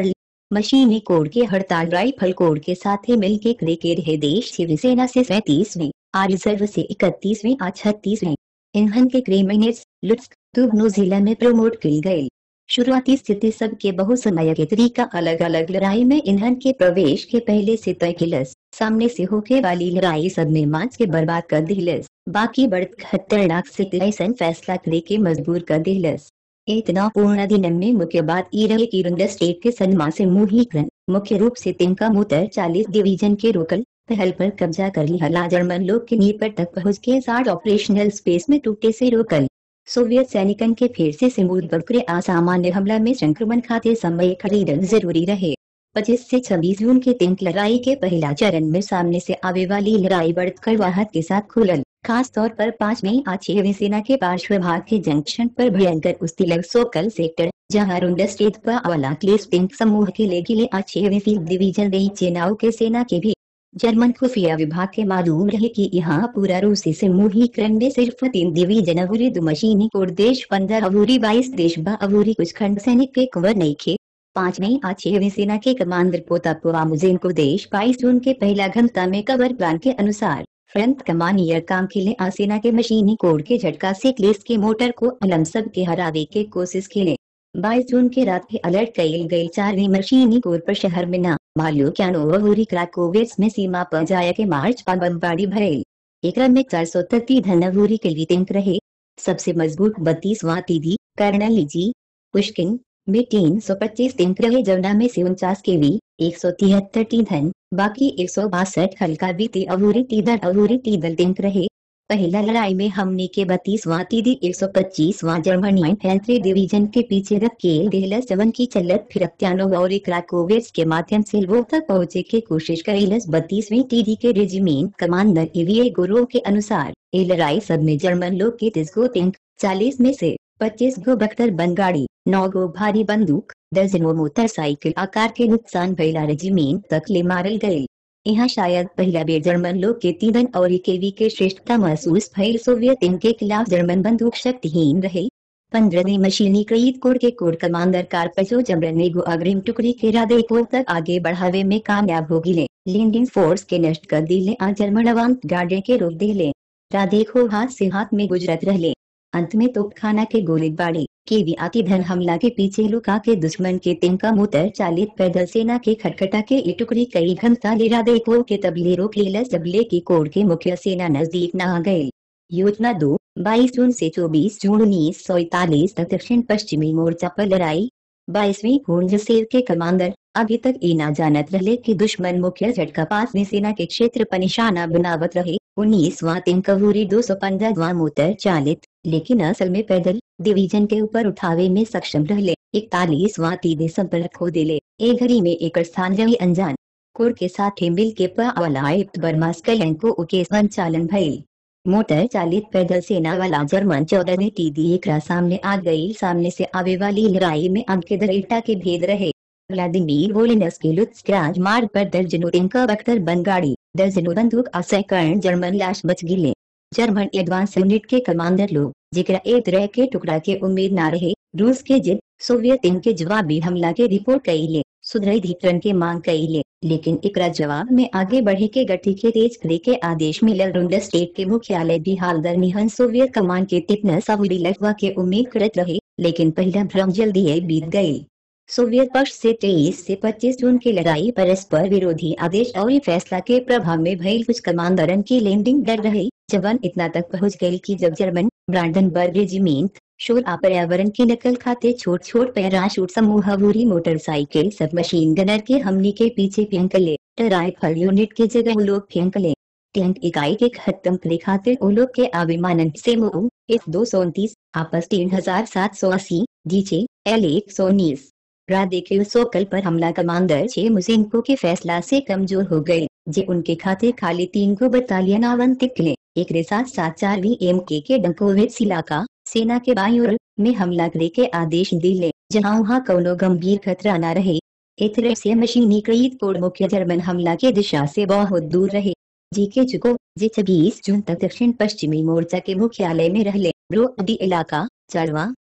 मशीनी कोड के हड़ताल राइफल कोड के साथ ही मिल के करे के रहे देश शिवसेना से सैतीसवीं आ रिजर्व से इकतीसवीं आ छत्तीसवीं ईंधन के क्रेमिनेट्स लुट्स्क दुगनो जिला में प्रमोट की गई शुरुआती स्थिति सबके बहुसमय के तरीका अलग अलग लड़ाई में ईंधन के प्रवेश के पहले से तय किलस सामने से होके वाली लड़ाई सब में मांस के बर्बाद कर दिलस बाकी बढ़त खतरनाक से ऐसा फैसला करे के मजबूर कर दिलस इतना पूर्ण दिन में मुख्य बात ई रहे की रुंडा स्टेट के सनमा से मुहीकरण मुख्य रूप से तिनका मुतर चालीस डिवीजन के रोकल पहल पर कब्जा कर लिया जर्मन लोग के नीपर तक पहुंच के साथ ऑपरेशनल स्पेस में टूटे से रोकल सोवियत सैनिकन के फिर से सिमूद बकरे असामान्य हमला में संक्रमण खाते समय खरीदन जरूरी रहे 25 से 26 जून के तिंक लड़ाई के पहला चरण में सामने से आवे वाली लड़ाई बढ़कर वाहत के साथ खुलल खास तौर पर पांच में आज छहवीं सेना के पार्श्व भाग के जंक्शन पर भयंकर उस्ती लग सोकल सेक्टर जहां रुंडा स्टेट पर अवला क्लेस टिंक समूह के ले गिले आज छहवीं फील्ड डिवीजन रही चेनाओं के सेना के भी जर्मन खुफिया विभाग के मालूम रहे कि यहाँ पूरा रूसी से मुहीकरण में सिर्फ तीन डिवीजन अवूरी दो मशीनी कोड देश पंद्रह अवूरी बाईस देश बा अवूरी कुछ खंड सैनिक के कुंवर नहीं खे पांच में आज छहवीं सेना के कमांडर पोतापुआ मुजेन को देश बाईस जून के पहला घंटा में कवर प्लान के अनुसार फ्रंट कमानियर काम के लिए आसेना के मशीनी कोड के झटका से क्लेस के मोटर को अलम सब के हरावे के कोशिश खेले बाईस जून के रात के अलर्ट कैल गई चारवीं मशीनी कोर पर शहर में न मालूम क्या नोवरी क्राकोवेट्स में सीमा पर जाया के मार्च पर बमबाड़ी भरेल एक में चार सौ तत्ती धनवूरी के लिए तिंक रहे सबसे मजबूत बत्तीस वातीदी कर्नल जी पुष्किन में तीन सौ पच्चीस तिंक रहे जमुना में से उनचास के वी एक सौ तिहत्तर टीधन बाकी एक सौ बासठ हल्का बीती अवूरी तीधर अवूरी तीदल तिंक रहे पहला लड़ाई में हमने के बत्तीस वातीदी एक सौ पच्चीस वा जर्मन इन्फेंट्री डिवीजन के पीछे रख के डेलस जवन की चलत फिरक्त्यानो और क्राकोवेट्स के माध्यम से वो तक पहुंचे के कोशिश करेलस बत्तीसवीं टीडी के रेजिमेंट कमांडर एवीए गुरु के अनुसार ये लड़ाई सब में जर्मन लोग के तीस गो टिंक चालीस में से पच्चीस गो बख्तर बन गाड़ी नौ गो भारी बंदूक दर्जनों मोटरसाइकिल आकार के नुकसान भैला रेजिमेंट तक ले मारल गए यहाँ शायद पहला बेर जर्मन लोग के तीन और केवी के श्रेष्ठता महसूस भइल सोवियत इनके खिलाफ जर्मन बंदूक शक्तिहीन रहे पंद्रहवीं मशीनी कईद कोर के कोर कमांडर कारपचो जमरन ने अग्रिम टुकड़ी के राधे को तक आगे बढ़ावे में कामयाब हो गिले लैंडिंग फोर्स के नष्ट कर दिले आ जर्मन अवांत गार्डे के रोक दिले राधे को हाथ से हाथ में गुजरत रहले अंत में तोपखाना के गोलीबारी के भी आती धन हमला के पीछे लुका के दुश्मन के तिनका मुतर चालित पैदल सेना के खटखटा के ये टुकड़ी कई घंटा लेरा देखो के तबले रोक लेला जबले की कोर के मुख्य सेना नजदीक न आ गए योजना दो बाईस जून से चौबीस जून उन्नीस सौ इकतालीस तक दक्षिण पश्चिमी मोर्चा पर लड़ाई बाईसवीं पूर्ण सेव के कमांडर अभी तक ये ना जानत रहे कि दुश्मन मुख्य झटका पास में सेना के क्षेत्र पर निशाना बनावत रहे उन्नीसवा तिनकवूरी दो सौ पंद्रहवा मोटर चालित लेकिन असल में पैदल डिवीजन के ऊपर उठावे में सक्षम रहले इकतालीसवा तीदे संपर्क खो दिले एक घड़ी में एक स्थान रही अनजान कोर के साथ मिल के पलायत बर्मास्कलन को उके संचालन भइल मोटर चालित पैदल सेना वाला जर्मन चौदह ने टीदी एक सामने आ गई सामने से आवे वाली लड़ाई में अंक के दरेटा के भेद रहे व्लादिमीर वोलिनस के लुत्स्क्राज मार्ग पर दर्जनों टिंका बख्तर बन गाड़ी दर्जनों बंदूक असैकरण जर्मन लाश बच गिले जर्मन एडवांस यूनिट के कमांडर लोग जिक्र एक तरह के टुकड़ा के उम्मीद न रहे रूस के जिद सोवियत इनके जवाबी हमला के रिपोर्ट कई सुधरई धिकरण के मांग कई लेकिन एकरा जवाब में आगे बढ़े के गति के तेज करे के आदेश मिलल रुंडा स्टेट के मुख्यालय भी हाल दरमियान सोवियत कमान के तितना सावरी लगवा के उम्मीद करत रहे लेकिन पहला भ्रम जल्दी बीत गयी सोवियत पक्ष से 23 से 25 जून की लड़ाई परस्पर विरोधी आदेश और फैसला के प्रभाव में भइल कुछ कमांडरन की लैंडिंग डर रही जवान इतना तक पहुंच गई कि जब जर्मन ब्रांडनबर्ग रेजिमेंट शोर आ पर्यावरण की नकल खाते छोट छोट पैराशूट समूह अबूरी मोटरसाइकिल सब मशीन गनर के हमले के पीछे फेंक ले राइफल यूनिट के जगह लोग फेंक ले टैंक इकाई के खत्म करे खातिर ओ लोग के अभिमानन से मुँह एफ दो सौ उनतीस आपस तीन हजार सात सौ अस्सी डीचे एल एक सौ उन्नीस राधे के सोकल पर हमला कमांडर छे मुसिंको के फैसला से कमजोर हो गए जे उनके खाते खाली तीन को बटालियन आवंटित ले एक साथ सात चारवीं एम के के डंकोविट्स इलाका सेना के बायूर में हमला करे के आदेश दिले जहां वहाँ कोनो गंभीर खतरा न रहे इतरे से मशीनी कईद कोड मुख्य जर्मन हमला के दिशा से बहुत दूर रहे जी के चुको जे छब्बीस जून तक दक्षिण पश्चिमी मोर्चा के मुख्यालय में रहले ब्रो अडी इलाका चढ़वा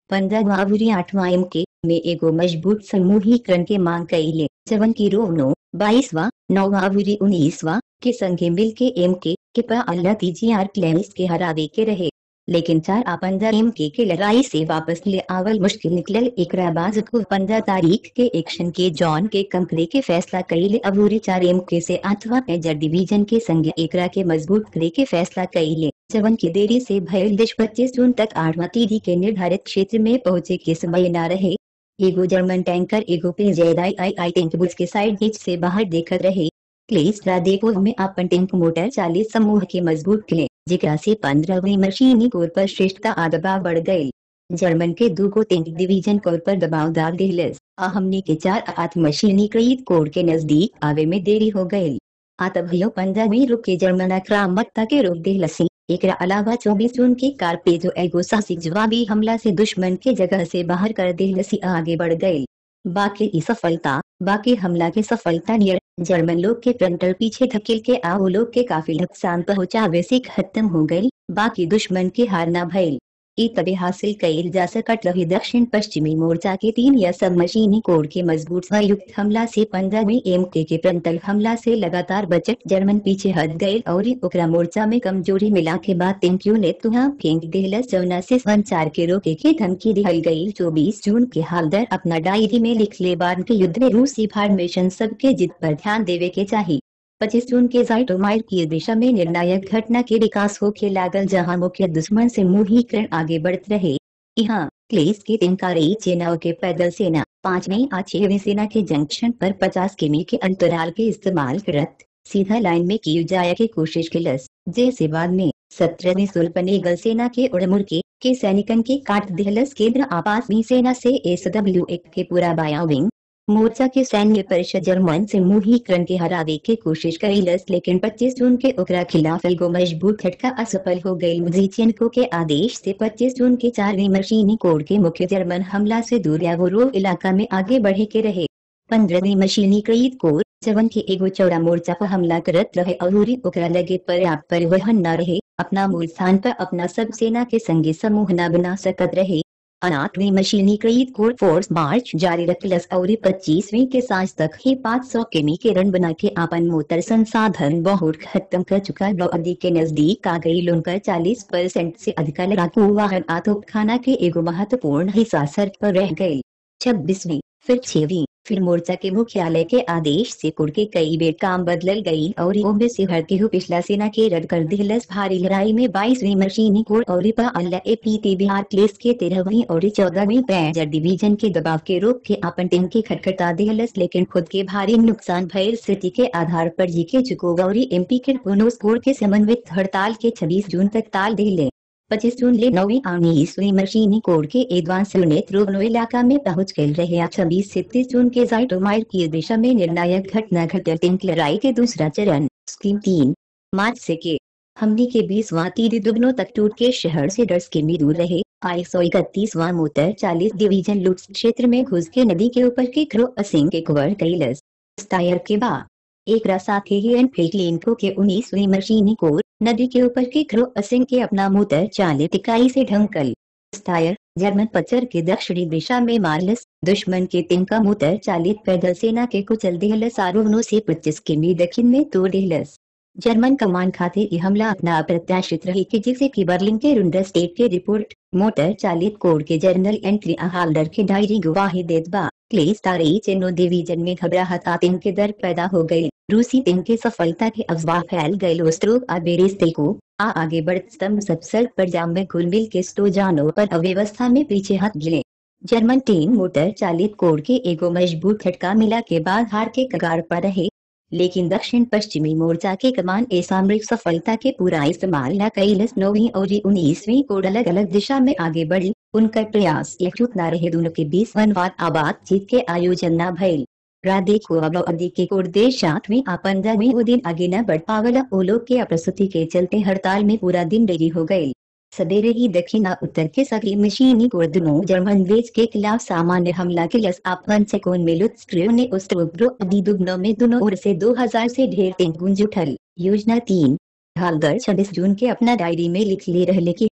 पंद्रह आवरी आठवां एम के में एगो मजबूत समूहीकरण के मांग कैले जवन की रोनो बाईसवा नौवावरी उन्नीसवा के संगे मिल के एम के के पा अल्लाह तीजी आर क्लेम्स के हरावे के रहे लेकिन चार आ पंद्रह एम के, के लड़ाई से वापस ले आवल मुश्किल निकलल एकरा बाज को पंद्रह तारीख के एक्शन के जॉन के कंकरे के फैसला कैले अबूरी चार एम के से आठवा मेजर डिवीजन के संगे एकरा के मजबूत करे के फैसला कैले जवन की देरी से भयल देश पच्चीस जून तक आठवा तीदी के निर्धारित क्षेत्र में पहुंचे के समय न रहे एगो जर्मन टैंकर एगो पे जैदाई आई आई टैंक बुझ के साइड हिच से बाहर देखत रहे क्लेस रादेपुर में अपन टैंक मोटर चालीस समूह के मजबूत किले जिकरा से पंद्रहवीं मशीनी कोर पर श्रेष्ठता आ दबाव बढ़ गये जर्मन के दो को टैंक डिवीजन कोर पर दबाव डाल दिलस आ हमने के चार आठ मशीनी कईद कोर के नजदीक आवे में देरी हो गयी आतभियो पंद्रहवीं रुके जर्मन आक्रामकता के रोक दिलसी एकरा अलावा 24 जून के कार पे जो एगो साहसिक जवाबी हमला से दुश्मन के जगह से बाहर कर दिलसी आगे बढ़ गई बाकी ई सफलता बाकी हमला के सफलता नियर जर्मन लोग के फ्रंटल पीछे धकेल के आओ लोग के काफी नुकसान पहुंचावे से खत्म हो गई बाकी दुश्मन के हार न भइल ई तबे हासिल कईल जा सकत रही दक्षिण पश्चिमी मोर्चा के तीन या सब मशीनी कोड के मजबूत संयुक्त हमला से पंद्रहवीं एम के के फ्रंटल हमला से लगातार बचत जर्मन पीछे हट गए और ओकरा मोर्चा में कमजोरी मिला के बाद तेंक्यू ने तुहा फेंक देहलस जौना से संचार के रोके के धमकी दिहल गई चौबीस जून के हालदर अपना डायरी में लिख ले बाद के युद्ध में रूसी फॉर्मेशन सबके जिद पर ध्यान देवे के चाहिए पच्चीस जून के जाइटोमाइर की दिशा में निर्णायक घटना के विकास होके लागल जहां मुख्य दुश्मन से मुहीकरण आगे बढ़त रहे यहाँ क्लेस के तिनकारी सेनाओं के पैदल सेना पांचवी आ छहवीं सेना के जंक्शन पर 50 किमी के अंतराल के इस्तेमाल करत सीधा लाइन में की जाया की कोशिश किलस जैसे बाद में सत्रहवीं सुल्पनेगल सेना के उड़मुड़ के के सैनिकन के काट दिहलस केंद्र आपासवी सेना से एस डब्ल्यू एक के पूरा बाया विंग मोर्चा के सैन्य परिषद जर्मन से मुहीकरण के हरावे के कोशिश कईलस लेकिन 25 जून के ओकरा खिलाफ एगो मजबूत झटका असफल हो गई मुजीचियनको के आदेश से 25 जून के चारवीं मशीनी कोड के मुख्य जर्मन हमला से दूर या वो इलाका में आगे बढ़े के रहे पंद्रहवीं मशीनी कईद कोर जवन के एगो चौड़ा मोर्चा पर हमला करत रहे और ओकरा लगे पर्याप्त परिवहन न रहे अपना मूल स्थान पर अपना सब सेना के संगे समूह न बना सकत रहे आठवीं मशीनी कईद कोर फोर्स मार्च जारी रखलस और पच्चीसवीं के सांझ तक ही 500 किमी के रन बना के आपन मोटर संसाधन बहुत खत्म कर चुका अवधि के नजदीक आ गई लोनकर 40 परसेंट से अधिक लड़ाकू वाहन आतोपखाना के एगो महत्वपूर्ण हिस्सा सड़क पर रह गयी छब्बीसवीं फिर छवी फिर मोर्चा के मुख्यालय के आदेश से कुड़ के कई बेर काम बदल गई और ओम्बे से हर के पिछला सेना के रद्द कर दिलस भारी लड़ाई में बाईसवीं मशीनी कोर और ए पी टी बिहार प्लेस के तेरहवीं और चौदहवीं पैजर डिवीजन के दबाव के रोक के अपन टीम की खटखटा दिलस लेकिन खुद के भारी नुकसान भयल स्थिति के आधार पर जी के चुकोगा और एम पी के पुनोस कोर के समन्वित हड़ताल के छब्बीस जून तक ताल दिले पच्चीस जून ले नौवीं उन्नीसवीं मशीनी कोड के एडवांस यूनिट रोगनो इलाका में पहुंच गए रहे छब्बीस से तीस जून के जाइटोमाइर की दिशा में निर्णायक घटना घटल टिंक लड़ाई के दूसरा चरण स्कीम तीन मार्च से के हमने के बीसवा तीन दुगनों तक टूट के शहर से दस किमी दूर रहे आई सौ इकतीसवा मोटर चालीस डिवीजन लुट क्षेत्र में घुस के नदी के ऊपर के क्रो असिंग के कवर कैलस टायर के बाद एक साथ ही एनफील्ड लिंको के उन्नीसवीं मशीनी कोर नदी के ऊपर के क्रो असिंग के अपना मोटर चालित इकाई से ढंकल टायर जर्मन पचर के दक्षिणी दिशा में मारलस दुश्मन के तिनका मोटर चालित पैदल सेना के कुचल दिहलस आरोहणों से पच्चीस किमी दक्षिण में तोड़ दिहलस जर्मन कमान खाते ये हमला अपना अप्रत्याशित रही कि जिसे की बर्लिन के रुंडर स्टेट के रिपोर्ट मोटर चालित कोड के जर्नल एंट्री हाल्डर के डायरी गवाही देतबा क्लेस तारी चेनो डिवीजन में घबराहट आतंक के दर पैदा हो गई रूसी टीम के सफलता के अफवाह फैल गए लोस्ट्रोक अबेरिस्ते को आ आगे बढ़ स्तंभ सबसर पर जाम में घुल मिल के स्टोजानो पर अव्यवस्था में पीछे हाथ गिले जर्मन टीम मोटर चालित कोड के एगो मजबूत झटका मिला के बाद हार के कगार पर रहे लेकिन दक्षिण पश्चिमी मोर्चा के कमान ए सामरिक सफलता के पूरा इस्तेमाल न कैलस नौवीं और उन्नीसवीं कोड अलग अलग दिशा में आगे बढ़ी उनका प्रयास एकजुट न रहे दोनों के बीच वनवाद आबाद जीत के आयोजन न भइल राधे को अब अवधि के कोड देश आठवीं आ पंद्रहवीं वो दिन आगे न बढ़ पावला ओ लोग के अप्रस्तुति के चलते हड़ताल में पूरा दिन देरी हो गई सवेरे ही दक्षिण आ उत्तर के सभी मशीनी कोड दोनों जर्मन वेज के खिलाफ सामान्य हमला के लस आपन सेकोन में लुत्स्क्रियो ने उस्ट्रोब्रो दुग्नो में दोनों ओर से 2000 से ढेर टेंक गुंज उठल योजना तीन हालदर छब्बीस जून के अपना डायरी में लिख ले रहे कि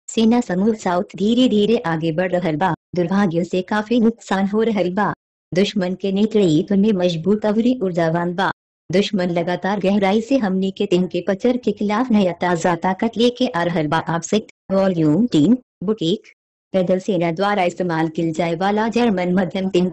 सेना समूह साउथ धीरे धीरे आगे बढ़ रहल बा दुर्भाग्य से काफी नुकसान हो रहल बा दुश्मन के नेतृत्व में मजबूत अवरी ऊर्जावान बा दुश्मन लगातार गहराई से हमनी के दिन के पचर के खिलाफ नया ताजा ताकत लेके आ रहल बा आप वॉल्यूम तीन बुटीक पैदल सेना द्वारा इस्तेमाल किल जाए वाला जर्मन मध्यम तीन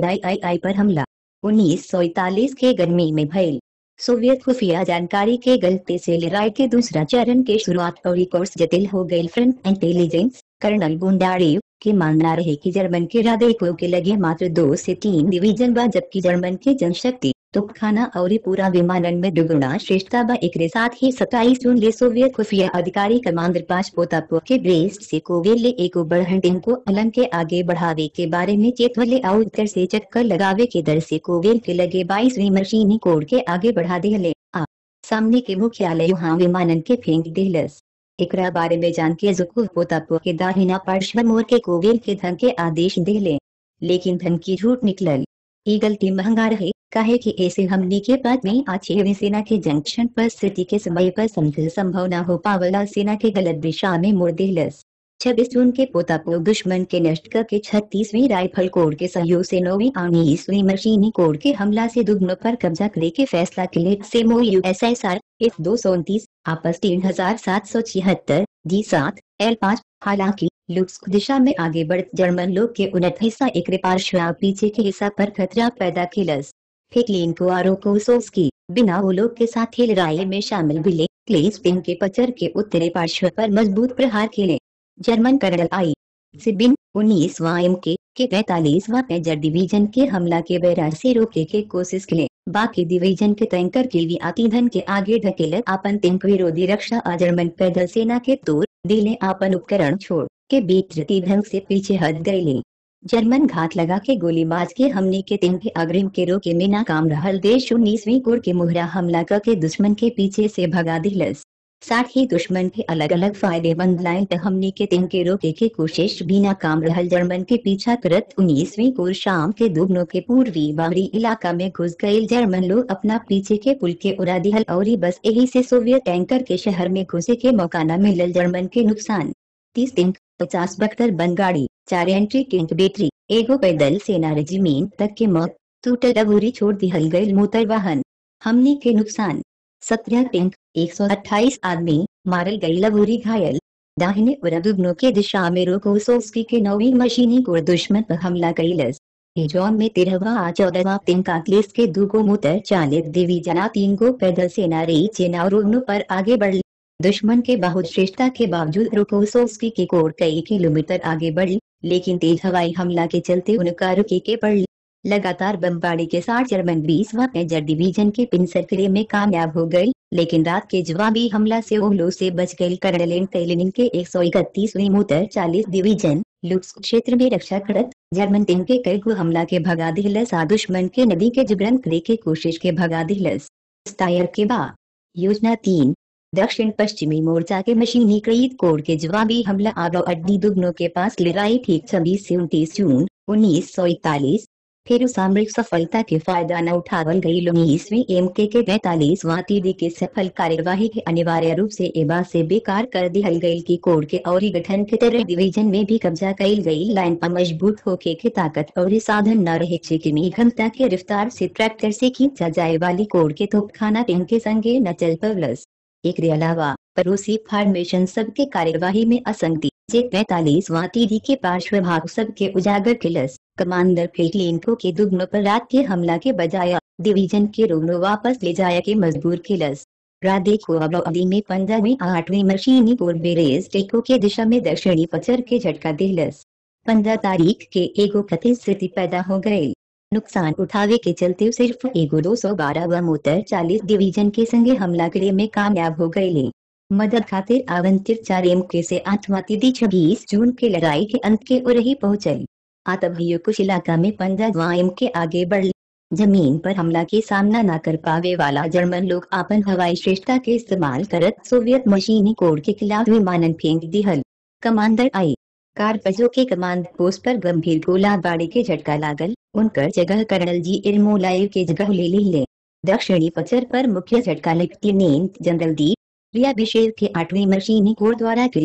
पी पर हमला उन्नीस सौ इकतालीस के गर्मी में भइल सोवियत खुफिया जानकारी के गलती से लड़ाई के दूसरा चरण के शुरुआत और कोर्स जटिल हो गई फ्रंट इंटेलिजेंस कर्नल गुंडारेव के मानना रहे कि जर्मन के रादेको के लगे मात्र दो से तीन डिवीजन बा जबकि जर्मन के जनशक्ति तोपखाना और पूरा विमानन में दुगुना श्रेष्ठता बा एक साथ ही सत्ताईस जून ले सोवियत खुफिया अधिकारी कमांडर पांच पोतापो के ब्रेस्ट से कोवेल ले एक बढ़न टीम को अलंग के आगे बढ़ावे के बारे में चेतवले और उत्तर से चक्कर लगावे के दर से कोवेल के लगे बाईसवीं मशीनी कोड के आगे बढ़ा दिले आ सामने के मुख्यालय यहाँ विमानन के फेंक दिलस एकरा बारे में जान के जुकू पोतापो के दाहिना पार्श्व मोर के कोवेल के धन के आदेश दिले लेकिन धन की झूठ निकलल ये गलती महंगा रहे काहे कि ऐसे हमने के बाद में आछेवी सेना के जंक्शन पर स्थिति के समय पर समझ संभव न हो पावला सेना के गलत दिशा में मुड़ दिलस छब्बीस जून के पोतापो दुश्मन के नष्ट करके छत्तीसवीं राइफल कोड के सहयोग से नौवीं उन्नीसवीं मशीनी कोड के हमला से दुगनों पर कब्जा करे के फैसला के लिए सेमो U S S R F दो सौ उनतीस आपस तीन हजार सात सौ छिहत्तर डी सात एल पाँच हालांकि लुक्स दिशा में आगे बढ़ जर्मन लोग के उन्नत हिस्सा एक पार्श्व पीछे के हिस्सा पर खतरा पैदा किलस फेकलिन को आरोकोसोव्स्की बिना वो लोग के साथ ही लड़ाई में शामिल बिले क्लेस पिन के पचर के उत्तरी पार्श्व पर मजबूत प्रहार खेले जर्मन कर्नल आई सिबिन उन्नीसवा M K K पैतालीसवा pager division के हमला के बैराज से रोकने के कोशिश के बाकी डिवीजन के टैंकर के लिए आतिधन के आगे ढकेले आपन तिंक विरोधी रक्षा आ जर्मन पैदल सेना के तोड़ दिले आपन उपकरण छोड़ के बीच ढंग से पीछे हट गए जर्मन घात लगा के गोली माज के हमने के तीन के अग्रिम के रोके में नाकाम रहल देश उन्नीसवीं कोर के मुहरा हमला करके दुश्मन के पीछे से भगा दिलस साथ ही दुश्मन के अलग अलग फायदेमंद लाइन तक हमने के तीन के रोके के कोशिश भी नाकाम रहल जर्मन के पीछा करत उन्नीसवीं कोर शाम के दुगनों के पूर्वी बाहरी इलाका में घुस गए जर्मन लोग अपना पीछे के पुल के उड़ा दिहल और बस यही से सोवियत टैंकर के शहर में घुसे के मौका न मिलल जर्मन के नुकसान तीस दिन पचास बख्तर बन गाड़ी चार एंट्री किंट बैटरी एगो पैदल सेना रेजिमेंट तक के मौत टूटल अबूरी छोड़ दिहल गए मोटर वाहन हमने के नुकसान सत्रह टैंक 128 आदमी मारल गई लबूरी घायल दाहिने और दुगनों के दिशा में रोकोसोव्स्की के नौवीं मशीनी को दुश्मन पर हमला कैलस जॉन में तेरहवा आ चौदहवा तीन काकलेस के दूगो मोटर चालित डिवीजना तीन गो पैदल सेना रही चेना और पर आगे बढ़ दुश्मन के बहुत श्रेष्ठता के बावजूद रोकोसोव्स्की के कोर कई किलोमीटर आगे बढ़ी लेकिन तेज हवाई हमला के चलते उनका रुके के पड़ लगातार बमबारी के साथ जर्मन बीसवा मेजर डिवीजन के पिंसर किले में कामयाब हो गई लेकिन रात के जवाबी हमला से ओहलो से बच गई कर्नल तेलिनिन के एक सौ इकतीसवीं मोटर चालीस डिवीजन लुक्स क्षेत्र में रक्षा करत जर्मन टीम के कई गो हमला के भगा दिलस आ दुश्मन के नदी के जिब्रन करे के कोशिश के भगा दिलस स्टायर के बाद योजना तीन दक्षिण पश्चिमी मोर्चा के मशीनीकृत कोर के जवाबी हमला आगो अड्डी दुगनों के पास लड़ाई ठीक छब्बीस से उनतीस जून उन्नीस सौ इकतालीस फिर सामरिक सफलता के फायदा न उठावल गई उन्नीसवीं एम के के पैतालीस वातीदी के सफल कार्यवाही के अनिवार्य रूप से एबा से बेकार कर दिहल गई की कोड के और गठन के तरह डिवीजन में भी कब्जा कैल गई लाइन पर मजबूत होके के ताकत और साधन न रहे चिकनी घनता के रफ्तार से ट्रैक्टर से खींचा जाए वाली कोड के तोपखाना टीम के संगे न चल पवलस एक अलावा पड़ोसी फॉर्मेशन सबके कार्यवाही में असंगति जे पैतालीस वातीदी के पार्श्व भाग सबके उजागर किलस कमांडर फेटलिनको के दुगनों पर रात के हमला के बजाय डिवीजन के रोगनों वापस ले जाया के मजबूर किलस राधे को अवधि में पंद्रहवीं आठवीं मशीनी बेरेज टेको के दिशा में दक्षिणी पचर के झटका दिलस पंद्रह तारीख के एगो कथित स्थिति पैदा हो गई नुकसान उठावे के चलते सिर्फ एगो दो सौ बारह व मोटर चालीस डिवीजन के संगे हमला करे में कामयाब हो गए मदद खातिर आवंटित चार एम के से आठवा तिथि छब्बीस जून के लड़ाई के अंत के उर ही पहुंचल आतभियो कुछ इलाका में पंद्रह एम के आगे बढ़ जमीन पर हमला के सामना न कर पावे वाला जर्मन लोग आपन हवाई श्रेष्ठता के इस्तेमाल करत सोवियत मशीनी कोड के खिलाफ विमानन फेंक दिहल कमांडर आई कारपजो के कमांड पोस्ट पर गंभीर गोलाबारी के झटका लागल उनकर जगह कर्नल जी इरमोलाइव के जगह ले ले दक्षिणी पचर पर मुख्य झटका लेफ्टिनेंट जनरल दी रियाभिषेक के आठवीं मशीनी कोर द्वारा किल गए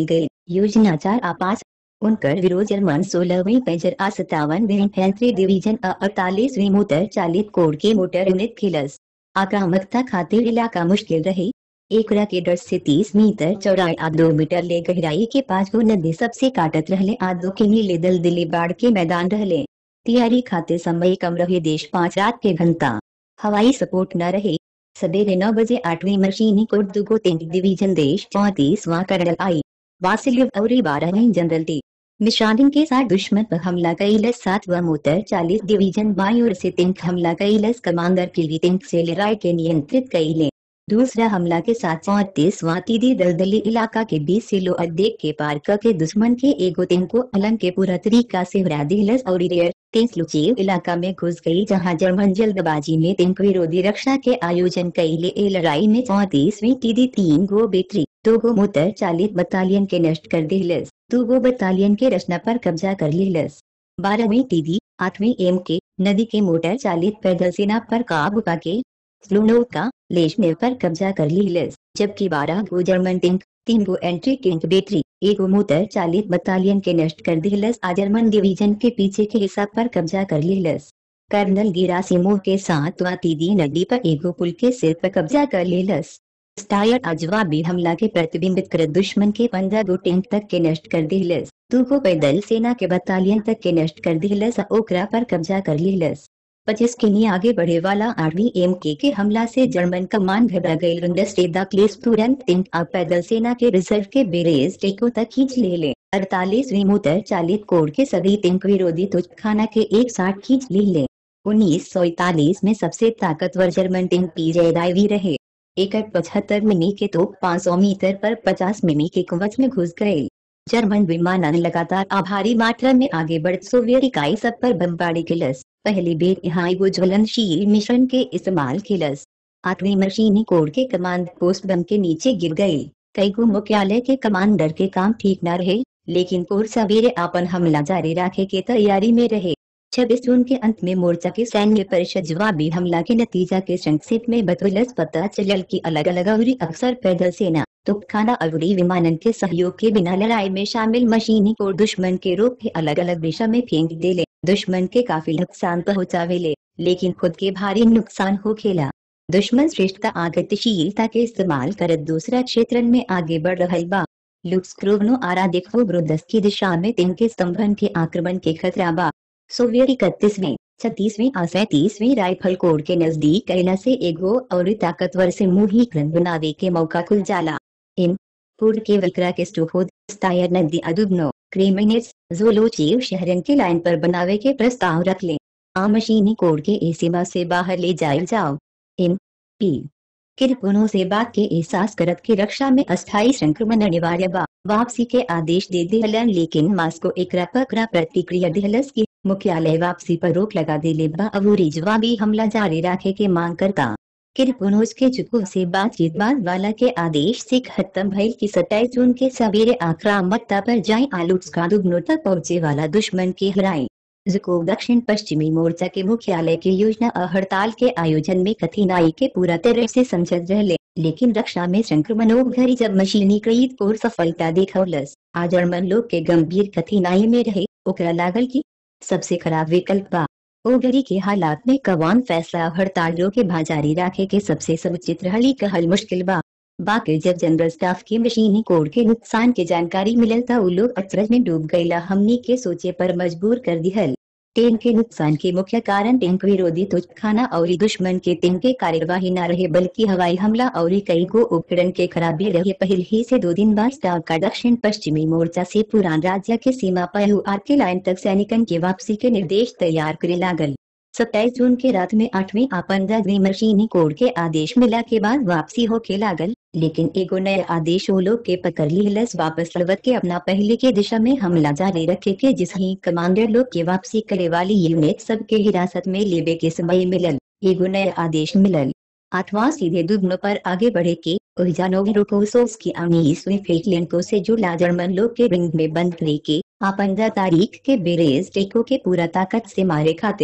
योजना चार आपास उनकर विरोध जर्मन सोलहवीं पेजर आ सत्तावन इन्फेंट्री डिवीजन आ अड़तालीसवीं मोटर चालित कोड के मोटर यूनिट खिलस आक्रामकता खातिर इलाका मुश्किल रही एकरा के डर से तीस मीटर चौड़ाई आ दो मीटर ले गहराई के पांच गो नदी सबसे काटत रहले आ दो के नीले दल दिली बाढ़ के मैदान रहले तैयारी खातिर समय कम रहे देश पाँच रात के घंटा हवाई सपोर्ट न रहे सवेरे नौ बजे आठवीं मशीनी कोड दुगो तीन डिवीजन देश चौतीसवां कर्नल आई वासिलिव और बारहवीं जनरल टी मिशानिंग के साथ दुश्मन पर हमला कैलस सातवा मोटर चालीस डिवीजन बाई ओर से तिंक हमला कैलस कमांडर के लिए तिंक से लड़ाई के नियंत्रित कैले दूसरा हमला के साथ चौतीसवां तीदी दलदली इलाका के बीस सिलो अड्डे के पार के दुश्मन के एगो तिन को अलंग के पूरा तरीका से हरा दिलस और रेयर तेंस लुचेव इलाका में घुस गई जहां जर्मन जल्दबाजी में तिंक विरोधी रक्षा के आयोजन कैले ए लड़ाई में चौतीसवीं तीदी तीन गो बेटरी दो गो मोटर चालीस बटालियन के नष्ट कर दिलस दो गो बटालियन के रचना पर कब्जा कर लिलस बारहवीं टीडी आठवीं एम के नदी के मोटर चालित पैदल सेना पर काबू पाके स्लूनोका लेशनेव पर कब्जा कर लिलस जबकि बारह गो जर्मन टिंक तीन गो एंट्री टिंक बैटरी एगो मोटर चालित बटालियन के नष्ट कर दिलस आ जर्मन डिवीजन के पीछे के हिस्सा पर कब्जा कर लिलस कर्नल गिरासिमोव के साथ वातीदी नदी पर एगो पुल के सिर पर कब्जा कर लिलस स्टायर अजवाबी हमला के प्रतिबिंबित कर दुश्मन के पंद्रह गो टैंक तक के नष्ट कर दिलस दू गो पैदल सेना के बटालियन तक के नष्ट कर दिलस ओकरा पर कब्जा कर लिलस पच्चीस किमी आगे बढ़े वाला आठवीं एम के के हमला से जर्मन कमान घबरा गई रुंडस्टेदा क्लेस तुरंत टिंक आ पैदल सेना के रिजर्व के बेरेज टेको तक खींच ले ले अड़तालीसवीं मोटर चालित कोड के सभी टिंक विरोधी तुझखाना के एक साथ खींच ले ले उन्नीस सौ इकतालीस में सबसे ताकतवर जर्मन टिंक पीजे रहे एक पचहत्तर मिनी के तो 500 मीटर पर 50 मिमी के कवच में घुस गए जर्मन विमानन लगातार आभारी मात्रा में आगे बढ़ सोवियत इकाई सब पर बमबारी किलस पहली बेर यहाँ एगो ज्वलनशील मिशन के इस्तेमाल किलस आठवीं मशीनी कोड के कमांड पोस्ट बम के नीचे गिर गई कई गो मुख्यालय के कमांडर के काम ठीक न रहे लेकिन कोर सवेरे अपन हमला जारी रखे के तैयारी में रहे छब्बीस जून के अंत में मोर्चा के सैन्य परिषद जवाबी हमला के नतीजा के संक्षेप में बतौलस पता चलल की अलग अलग अवरी अक्सर पैदल सेना तुपखाना अवरी विमानन के सहयोग के बिना लड़ाई में शामिल मशीनी को दुश्मन के रूप में अलग अलग दिशा में फेंक देले दुश्मन के काफी नुकसान पहुँचावेले लेकिन खुद के भारी नुकसान हो खेला दुश्मन श्रेष्ठता आगतिशीलता के इस्तेमाल कर दूसरा क्षेत्र में आगे बढ़ रहा बा लुक्सक्रोवनो आरा देखो ब्रोदस की दिशा में तिनके स्तंभन के आक्रमण के खतरा बा सोवियत इकतीसवीं छत्तीसवीं और सैतीसवीं राइफल कोड के नजदीक कैला से एगो और ताकतवर से मुही क्रम बनावे के मौका खुल जाला इन पूर्व के वक्रा के स्टोफोद स्टायर नदी अदुबनो क्रेमिनेट्स जोलोचीव शहरन के लाइन पर बनावे के प्रस्ताव रख ले आ मशीनी कोड के ए सीमा से बाहर ले जाए जाओ इन पी किरपुनों से बात के एहसास करत की रक्षा में अस्थायी संक्रमण अनिवार्य बा वापसी के आदेश दे दिहलन लेकिन मास्को एकरा पकड़ा प्रतिक्रिया दिहलस की मुख्यालय वापसी पर रोक लगा दिले बा अबूरी जवाबी हमला जारी रखे के मांग करता किरपुनोज के जुकू से बातचीत बाद वाला के आदेश से खत्म भइल की सत्ताईस जून के सवेरे आक्रामकता पर जाए आलूट्स का दुगनो तक पहुँचे वाला दुश्मन के हराई जुको दक्षिण पश्चिमी मोर्चा के मुख्यालय की योजना और हड़ताल के आयोजन में कठिनाई के पूरा तरह से समझत रहे लेकिन रक्षा में संक्रमणों घरी जब मशीनीकृत और सफलता देखौलस आ जर्मन लोग के गंभीर कठिनाई में रहे ओकरा लागल की सबसे खराब विकल्प बा ओ घड़ी के हालात में कवान फैसला हड़तालों के भाजारी राखे के सबसे समुचित रहली कहल मुश्किल बा बाकी जब जनरल स्टाफ की मशीनी कोड के नुकसान के जानकारी मिलल था वो लोग अचरज में डूब गईला हमनी के सोचे पर मजबूर कर दिहल टैंक के नुकसान के मुख्य कारण टैंक विरोधी तुझखाना और दुश्मन के टैंक के कार्यवाही न रहे बल्कि हवाई हमला और कई गो उपकरण के खराबी रहे पहले ही से दो दिन बाद स्टाफ का दक्षिण पश्चिमी मोर्चा से पुरान राज्य के सीमा पर आर के लाइन तक सैनिकन के वापसी के निर्देश तैयार करे लागल सत्ताईस जून के रात में आठवीं आ पंद्रहवीं मशीनी कोड के आदेश मिला के बाद वापसी होके लागल लेकिन एगो नए आदेश वो लोग के पकड़ लिहलस वापस लवत के अपना पहले के दिशा में हमला जारी रखे के जिस ही कमांडर लोग के वापसी करे वाली यूनिट सबके हिरासत में लेबे के समय मिलल एगो नए आदेश मिलल आठवां सीधे दुगनो पर आगे बढ़े के ओहिजानोविरोकोसोस की उन्नीसवीं फेटलेंको से जुड़ा जर्मन लोग के रिंग में बंद करे के आ पंद्रह तारीख के बेरेज टेको के पूरा ताकत से मारे खातिर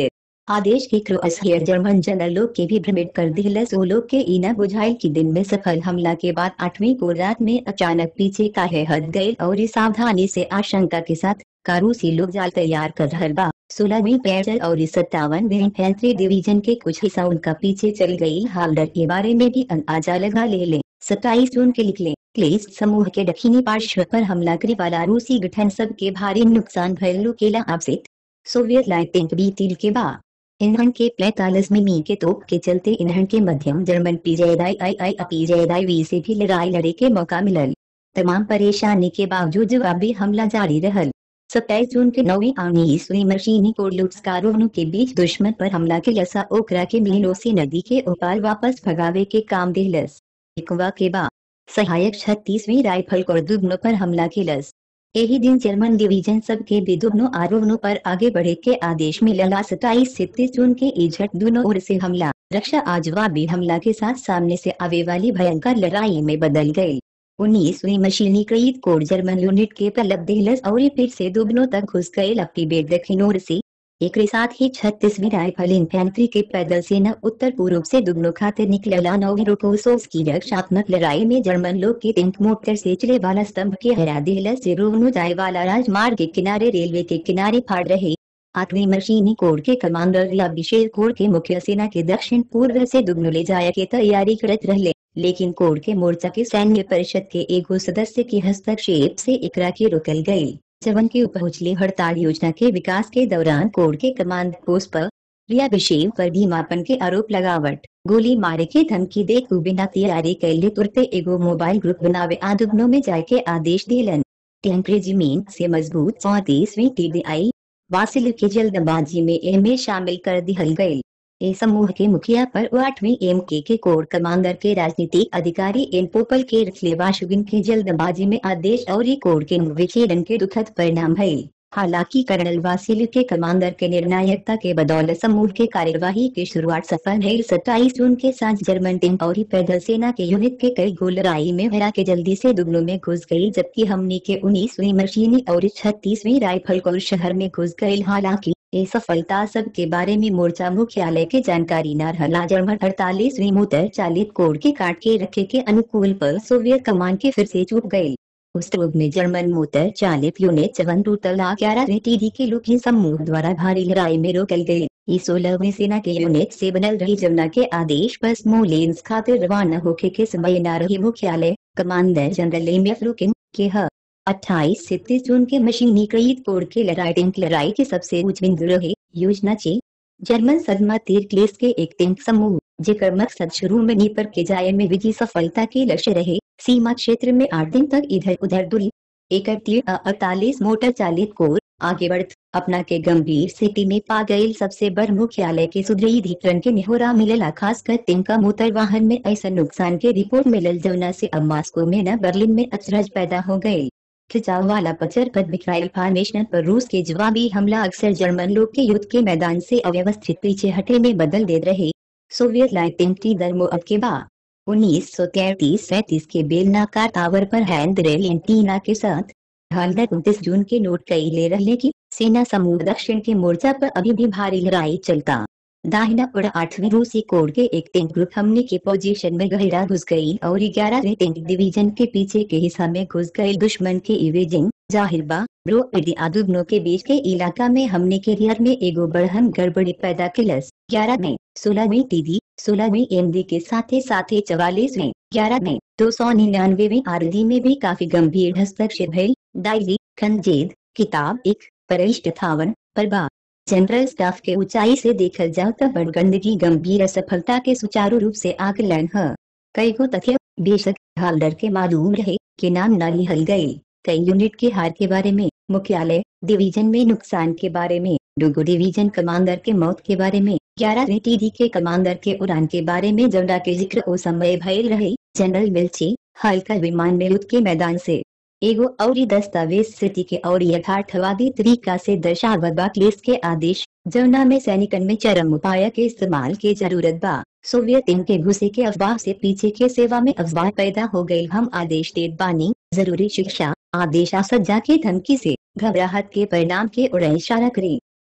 आदेश के क्रोसहियर जर्मन जनरल लोग के भी भ्रमित कर दिलस वो लोग के इना बुझाइल की दिन में सफल हमला के बाद आठवीं को रात में अचानक पीछे का है हद गए और इस सावधानी से आशंका के साथ कारूसी लोग जाल तैयार कर रहल बा सोलहवीं पैदल और सत्तावन इन्फेंट्री डिवीजन के कुछ हिस्सा उनका पीछे चल गई हालडर के बारे में भी अंदाजा लगा ले ले सत्ताईस जून के निकले क्लेस समूह के दक्षिणी पार्श्व पर हमला करे वाला रूसी गठन सब के भारी नुकसान भयलू केला आपसित सोवियत लाइटिंग बीतील के बाद ईंधन के पैतालीस मिमी के तोप के चलते ईंधन के मध्यम जर्मन पीजेदाई आई आई पीजेदाई वी से भी लड़ाई लड़े के मौका मिलल तमाम परेशानी के बावजूद जवाबी हमला जारी रहल सत्ताईस जून के नौवीं उन्नीसवीं मशीनी कोर्लुट्सकारों के बीच दुश्मन पर हमला के लसा ओकरा के मिलोसी नदी के उपार वापस भगावे के काम दिलस इकवा के बाद सहायक छत्तीसवीं राइफल को दुगनों पर हमला किलस यही दिन जर्मन डिवीजन सब के भी दुगनों आरोपणों पर आगे बढ़े के आदेश मिलला सताईस से तीस जून के इजट दोनों ओर से हमला रक्षा आजवाबी हमला के साथ सामने से आवे वाली भयंकर लड़ाई में बदल गई उन्नीसवीं मशीनीकृत कोड जर्मन यूनिट के तलब दिलस और फिर से दुगनों तक घुस गए लपटी बेट दक्षिण ओर से एक साथ ही छत्तीसवीं राइफल इन्फेंट्री के पैदल सेना उत्तर पूर्व से दुगनों खाते निकलला नोविरोकोसोव की रक्षात्मक लड़ाई में जर्मन लोग के टैंक मोटर से चले वाला स्तंभ के हरा दिलस से रोहनु जाए वाला राजमार्ग के किनारे रेलवे के किनारे फाड़ रहे आठवीं मशीनी कोर के कमांडर या विशेष कोर के मुख्य सेना के दक्षिण पूर्व से दुगनो ले जाया के तैयारी करत रहले लेकिन कोर के मोर्चा के सैन्य परिषद के एगो सदस्य के हस्तक्षेप से इकरा के रोकल गई जवन के उपहुचले हड़ताल योजना के विकास के दौरान कोर के कमांड पोस्ट पर रिया विशेव पर भी मापन के आरोप लगावट गोली मारे के धमकी दे बिना तैयारी कैले तुरते एगो मोबाइल ग्रुप बनावे आदुगनों में जाए के आदेश दिलन टैंक रेजिमेंट से मजबूत चौतीसवीं टीडीआई वासिल के जल्दबाजी में एम शामिल कर दिहल गयी ए समूह के मुखिया पर आठवीं एम के के कोर कमांडर के राजनीतिक अधिकारी एन पोपल के रखलेवाशुगिन के जल्दबाजी में आदेश और कोर के विखेदन के दुखद परिणाम भई हालांकि कर्नल वासिल के कमांडर के निर्णायकता के बदौलत समूह के कार्यवाही की शुरुआत सफल है सत्ताईस जून के साथ जर्मन टीम और पैदल सेना के यूनिट के कई गोल लड़ाई में हरा के जल्दी से दुगनों में घुस गई जबकि हमने के उन्नीसवीं मशीनी और छत्तीसवीं राइफल कोर शहर में घुस गई हालांकि ये सफलता सब के बारे में मोर्चा मुख्यालय के जानकारी न रहला जर्मन अड़तालीसवीं मोटर चालित कोड के काट के रखे के अनुकूल पर सोवियत कमान के फिर से चूक गयी उस युग में जर्मन मोटर चालित यूनिट चवन टूटला ग्यारह टीडी के लोग ही समूह द्वारा भारी लड़ाई में रोकल गए इस सोलहवीं सेना के यूनिट से बनल रही जमुना के आदेश पर स्मोलेंस खातिर रवाना होके के समय न रही मुख्यालय कमांडर जनरल एम रुकिन के ह अट्ठाईस से तीस जून के मशीनीकृत कोड के लड़ाई टैंक लड़ाई के सबसे उच्च बिंदु रहे योजना चे जर्मन सदमा तीर क्लेस के एक टैंक समूह जेकर मकसद शुरू में नीपर के जाए में विजय सफलता के लक्ष्य रहे सीमा क्षेत्र में आठ दिन तक इधर उधर दूरी एक अड़तालीस मोटर चालित कोर आगे बढ़ अपना के गंभीर स्थिति में पा गई सबसे बड़ मुख्यालय के सुदृढ़ीकरण के निहोरा मिलेला खासकर तिनका मोटर वाहन में ऐसा नुकसान के रिपोर्ट मिलल जमुना से अब मास्को में न बर्लिन में अचरज पैदा हो गयी खिंचाव वाला पचर पर मिसाइल फॉर्मेशन पर रूस के जवाबी हमला अक्सर जर्मन लोग के युद्ध के मैदान से अव्यवस्थित पीछे हटे में बदल दे रहे सोवियत लाइटिंग टी दरमो अब के बाद उन्नीस सौ तैतीस सैतीस के बेलनाकार टावर पर हैंड रेल एंटीना के साथ हालत उनतीस जून के नोट कई ले रहे की सेना समूह दक्षिण के मोर्चा पर अभी भी भारी लड़ाई चलता दाहिना और आठवीं रूसी कोर के एक टैंक ग्रुप हमने के पोजीशन में गहरा घुस गई और ग्यारह टैंक डिवीजन के पीछे के हिस्सा में घुस गए दुश्मन के इवेजिंग जाहिरबा ब्रो आदुगनों के बीच के इलाका में हमने के रियर में एगो बढ़हन गड़बड़ी पैदा किलस ग्यारह में सोलहवीं टीडी सोलहवीं एमडी के साथ साथ चवालीसवीं ग्यारह में दो सौ निन्यानवेवीं आरडी में भी काफी गंभीर हस्तक्षेप भइल डायरी खंजेद किताब एक परिष्ट थावन प्रभा जनरल स्टाफ के ऊंचाई से देखल जाओ तो बड़ गंदगी गंभीर असफलता के सुचारू रूप से आकलन है कई को तथ्य बेशक हालडर के मालूम रहे कि नाम न लिहल गई कई यूनिट के हार के बारे में मुख्यालय डिवीजन में नुकसान के बारे में डुगो डिवीजन कमांडर के मौत के बारे में ग्यारह टीडी के कमांडर के उड़ान के बारे में जमडा के जिक्र ओ समय भयल रहे जनरल मिल्ची हल्का विमान में युद्ध के मैदान से एगो और दस्तावेज स्थिति के और यथार्थवादी तरीका से दर्शावत क्लेस के आदेश जमुना में सैनिकन में चरम उपाय के इस्तेमाल के जरूरत बा सोवियत इनके घुसे के अफवाह से पीछे के सेवा में अफवाह पैदा हो गई हम आदेश देत बानी जरूरी शिक्षा आदेश सज्जा के धमकी से घबराहट के परिणाम के उड़े इशारा करें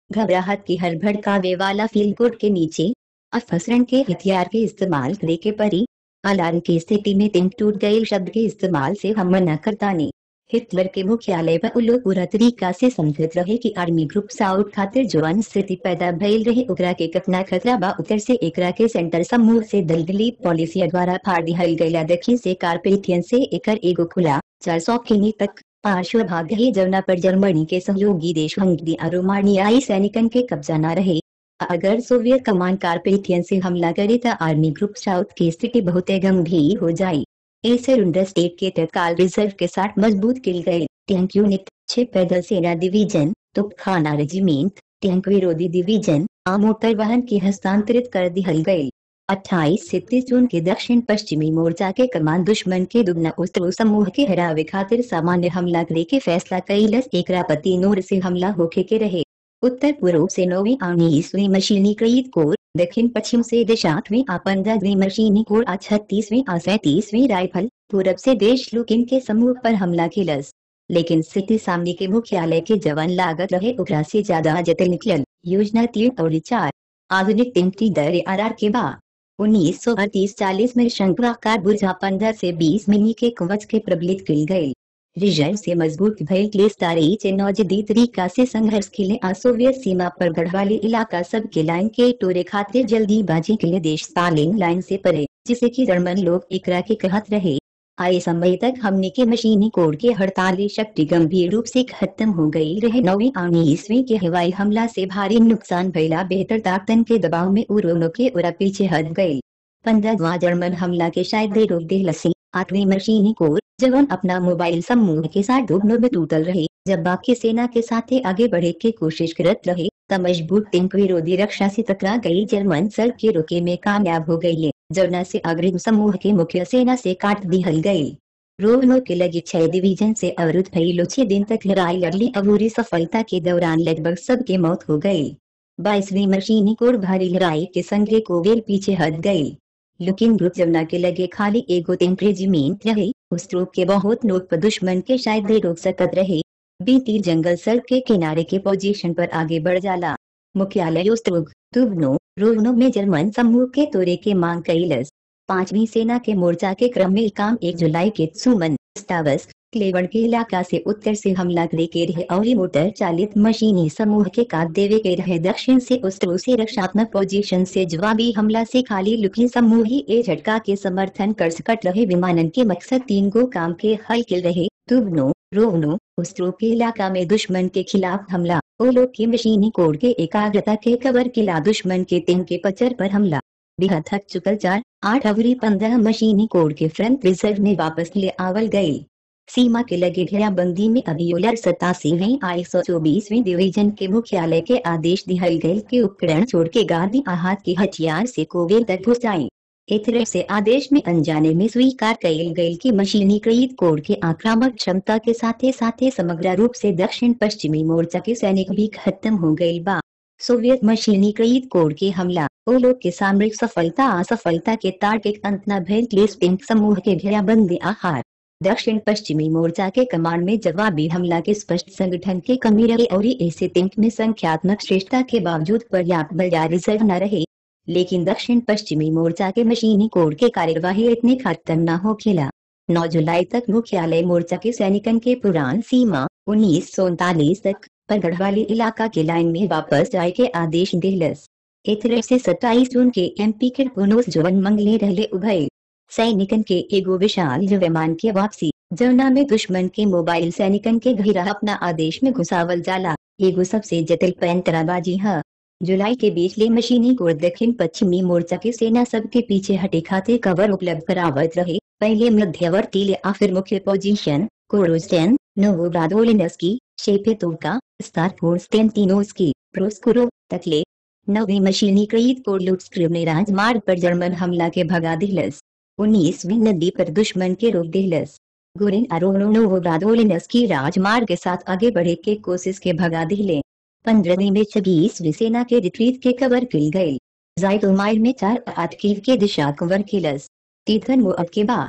घबराहट की हर भड़कावे वाला फील गुड के नीचे अपसरण के हथियार के इस्तेमाल करे के परी अलार्म की स्थिति में तिंक टूट गए शब्द के इस्तेमाल से हम मना करता नहीं हिटलर के मुख्यालय पर उलो पूरा तरीका से समझत रहे कि आर्मी ग्रुप साउथ खातिर जवान स्थिति पैदा भइल रहे ओकरा के कतना खतरा बा उत्तर से एकरा के सेंटर समूह से दलदली पॉलिसी द्वारा फाड़ दिहल गईला दक्षिण से कारपेथियन से एकर एगो खुला चार सौ किमी तक पार्श्व भाग रहे जमुना पर जर्मनी के सहयोगी देश हंगरी और रोमानियाई सैनिकन के कब्जा न रहे अगर सोवियत कमान कारपेथियन से हमला करे तो आर्मी ग्रुप साउथ की स्थिति बहुत गंभीर हो जाये ऐसे रुंडर स्टेट के तत्काल रिजर्व के साथ मजबूत किल गए टैंक यूनिट छह पैदल सेना डिवीजन तोपखाना रेजिमेंट टैंक विरोधी डिवीजन आ मोटर वाहन की हस्तांतरित कर दिहल गए 28 से 30 जून के दक्षिण पश्चिमी मोर्चा के कमान दुश्मन के दुगना उस्तरो समूह के हरावे खातिर सामान्य हमला करे के फैसला कैलस एकरा पति नूर से हमला होके के रहे उत्तर पूर्व से नौवीं उन्नीसवीं मशीनीकृत कोर दक्षिण पश्चिम से देशाठवीं आ पंद्रहवीं मशीनी कोर आ छत्तीसवीं आ सैतीसवीं राइफल पूरब से देश लुकिन के समूह पर हमला किलस लेकिन स्थिति सामने के मुख्यालय के जवान लागत रहे ओकरा से ज्यादा जटिल निकलल योजना तीन और चार आधुनिक तिमती दर आर के बाद उन्नीस सौ अड़तीस चालीस में शंकुआकार बुर्जा पंद्रह से बीस मिनी के कवच के प्रबलित किल गए रिजर्व से मजबूत भय क्लेस्तारी से नौजदी तरीका से संघर्ष के लिए सोवियत सीमा पर गढ़वाली इलाका सब के लाइन के टोरे खातिर जल्दीबाजी के लिए देश स्टालिन लाइन से परे जिसे कि जर्मन लोग एकरा के कहत रहे आए समय तक हमने के मशीनी कोड के हड़ताली शक्ति गंभीर रूप से खत्म हो गई रहे नौवीं उन्नीसवीं के हवाई हमला से भारी नुकसान भैला बेहतर ताकतन के दबाव में उरोनो के उरा पीछे हट गई पंद्रहवा जर्मन हमला के शायद दे रोक दे लसी आठवीं मशीनी कोर जवान अपना मोबाइल समूह के साथ डूबने में टूटल रहे जब बाकी सेना के साथ आगे बढ़े की कोशिश करत रहे तब मजबूत टैंक विरोधी रक्षा से टकरा गई जर्मन सर के रोके में कामयाब हो गई जमुना से अग्रिम समूह के मुख्य सेना से काट दिहल गई रोहनो के लगे छह डिवीजन से अवरुद्ध भइलो छह दिन तक लड़ाई लड़ली अबूरी सफलता के दौरान लगभग सबके मौत हो गई बाईसवीं मशीनी कोर भारी लड़ाई के संगे कोवेल पीछे हट गई लुकिन ग्रुप जमुना के लगे खाली एगो टैंक रेजिमेंट रहे उस ग्रुप के बहुत लोग पर दुश्मन के शायद दे रोक सकत रहे बीती जंगल सड़क के किनारे के पोजीशन पर आगे बढ़ जाला मुख्यालय उस्तुग तुगनो रोहनो में जर्मन समूह के तोरे के मांग कैलस पांचवी सेना के मोर्चा के क्रम में काम एक जुलाई के सुमन स्टावस क्लेवन के इलाका से उत्तर से हमला करे के रहे और मोटर चालित मशीनी समूह के काट देवे के रहे दक्षिण से उस्तरो से रक्षात्मक पोजीशन से जवाबी हमला से खाली लुकी समूह ही ए झटका के समर्थन कर सकट रहे विमानन के मकसद तीन गो काम के हल के रहे तुबनो रोवनो उस्तरो के इलाका में दुश्मन के खिलाफ हमला ओलो की मशीनी कोड के एकाग्रता के कवर किला दुश्मन के तीन के पचर पर हमला बिहा थक चुकल चार आठ अवरी पंद्रह मशीनी कोड के फ्रंट रिजर्व में वापस ले आवल गई सीमा के लगे घेराबंदी में अभियोलर सतासीवीं आई सौ चौबीसवीं डिवीजन के मुख्यालय के आदेश दिहल गए के उपकरण छोड़ के गांधी आहत के हथियार से कोवेल तक घुस आई इतरे से आदेश में अनजाने में स्वीकार कैल गई की मशीनीकृत कोड के आक्रामक क्षमता के साथ साथ समग्र रूप से दक्षिण पश्चिमी मोर्चा के सैनिक भी खत्म हो गई बा सोवियत मशीनीकृत कोड के हमला ओ लोग के सामरिक सफलता असफलता के तार्किक अंत न भेल क्लेस्पिंग समूह के घेराबंदी आहार दक्षिण पश्चिमी मोर्चा के कमांड में जवाबी हमला के स्पष्ट संगठन के कमी रहे और ऐसे तिंक में संख्यात्मक श्रेष्ठता के बावजूद पर्याप्त बल या रिजर्व न रहे लेकिन दक्षिण पश्चिमी मोर्चा के मशीनी कोड के कार्यवाही इतने खत्म न हो खेला 9 जुलाई तक मुख्यालय मोर्चा के सैनिकन के पुरान सीमा उन्नीस तक पर गढ़वाली इलाका के लाइन में वापस जाए के आदेश दिलस इतरे से 27 जून के एमपी के पुनोस जवन मंगले रहले उभय सैनिकन के एगो विशाल विमान के वापसी जमुना में दुश्मन के मोबाइल सैनिकन के घेरा अपना आदेश में घुसावल जाला एगो सबसे जटिल पैंतराबाजी है जुलाई के बीच ले मशीनी को दक्षिण पश्चिमी मोर्चा के सेना सब के पीछे हटे खाते कवर उपलब्ध करावत रहे पहले मध्यवर्ती ले फिर मुख्य पोजीशन कोरोस्टेन नोवोब्रादोलिनस्की शेपेतोका स्टारफोर्स्टेंटिनोस्की प्रोस्कुरो तकले नवी मशीनीकृत कोर्लुट्स्क्रिव ने राजमार्ग पर जर्मन हमला के भगा दिलस उन्नीसवीं नदी पर दुश्मन के रोक दिलस गुरिन अरोनोवोब्रादोलिनस्की राजमार्ग के साथ आगे बढ़े के कोशिश के भगा दिले पंद्रहवीं में छब्बीसवीं सेना के रिट्रीट के कवर किल गए जायतोमाइल में चार आठ कीव के दिशा कवर किलस तीर्थन मुअब के बाद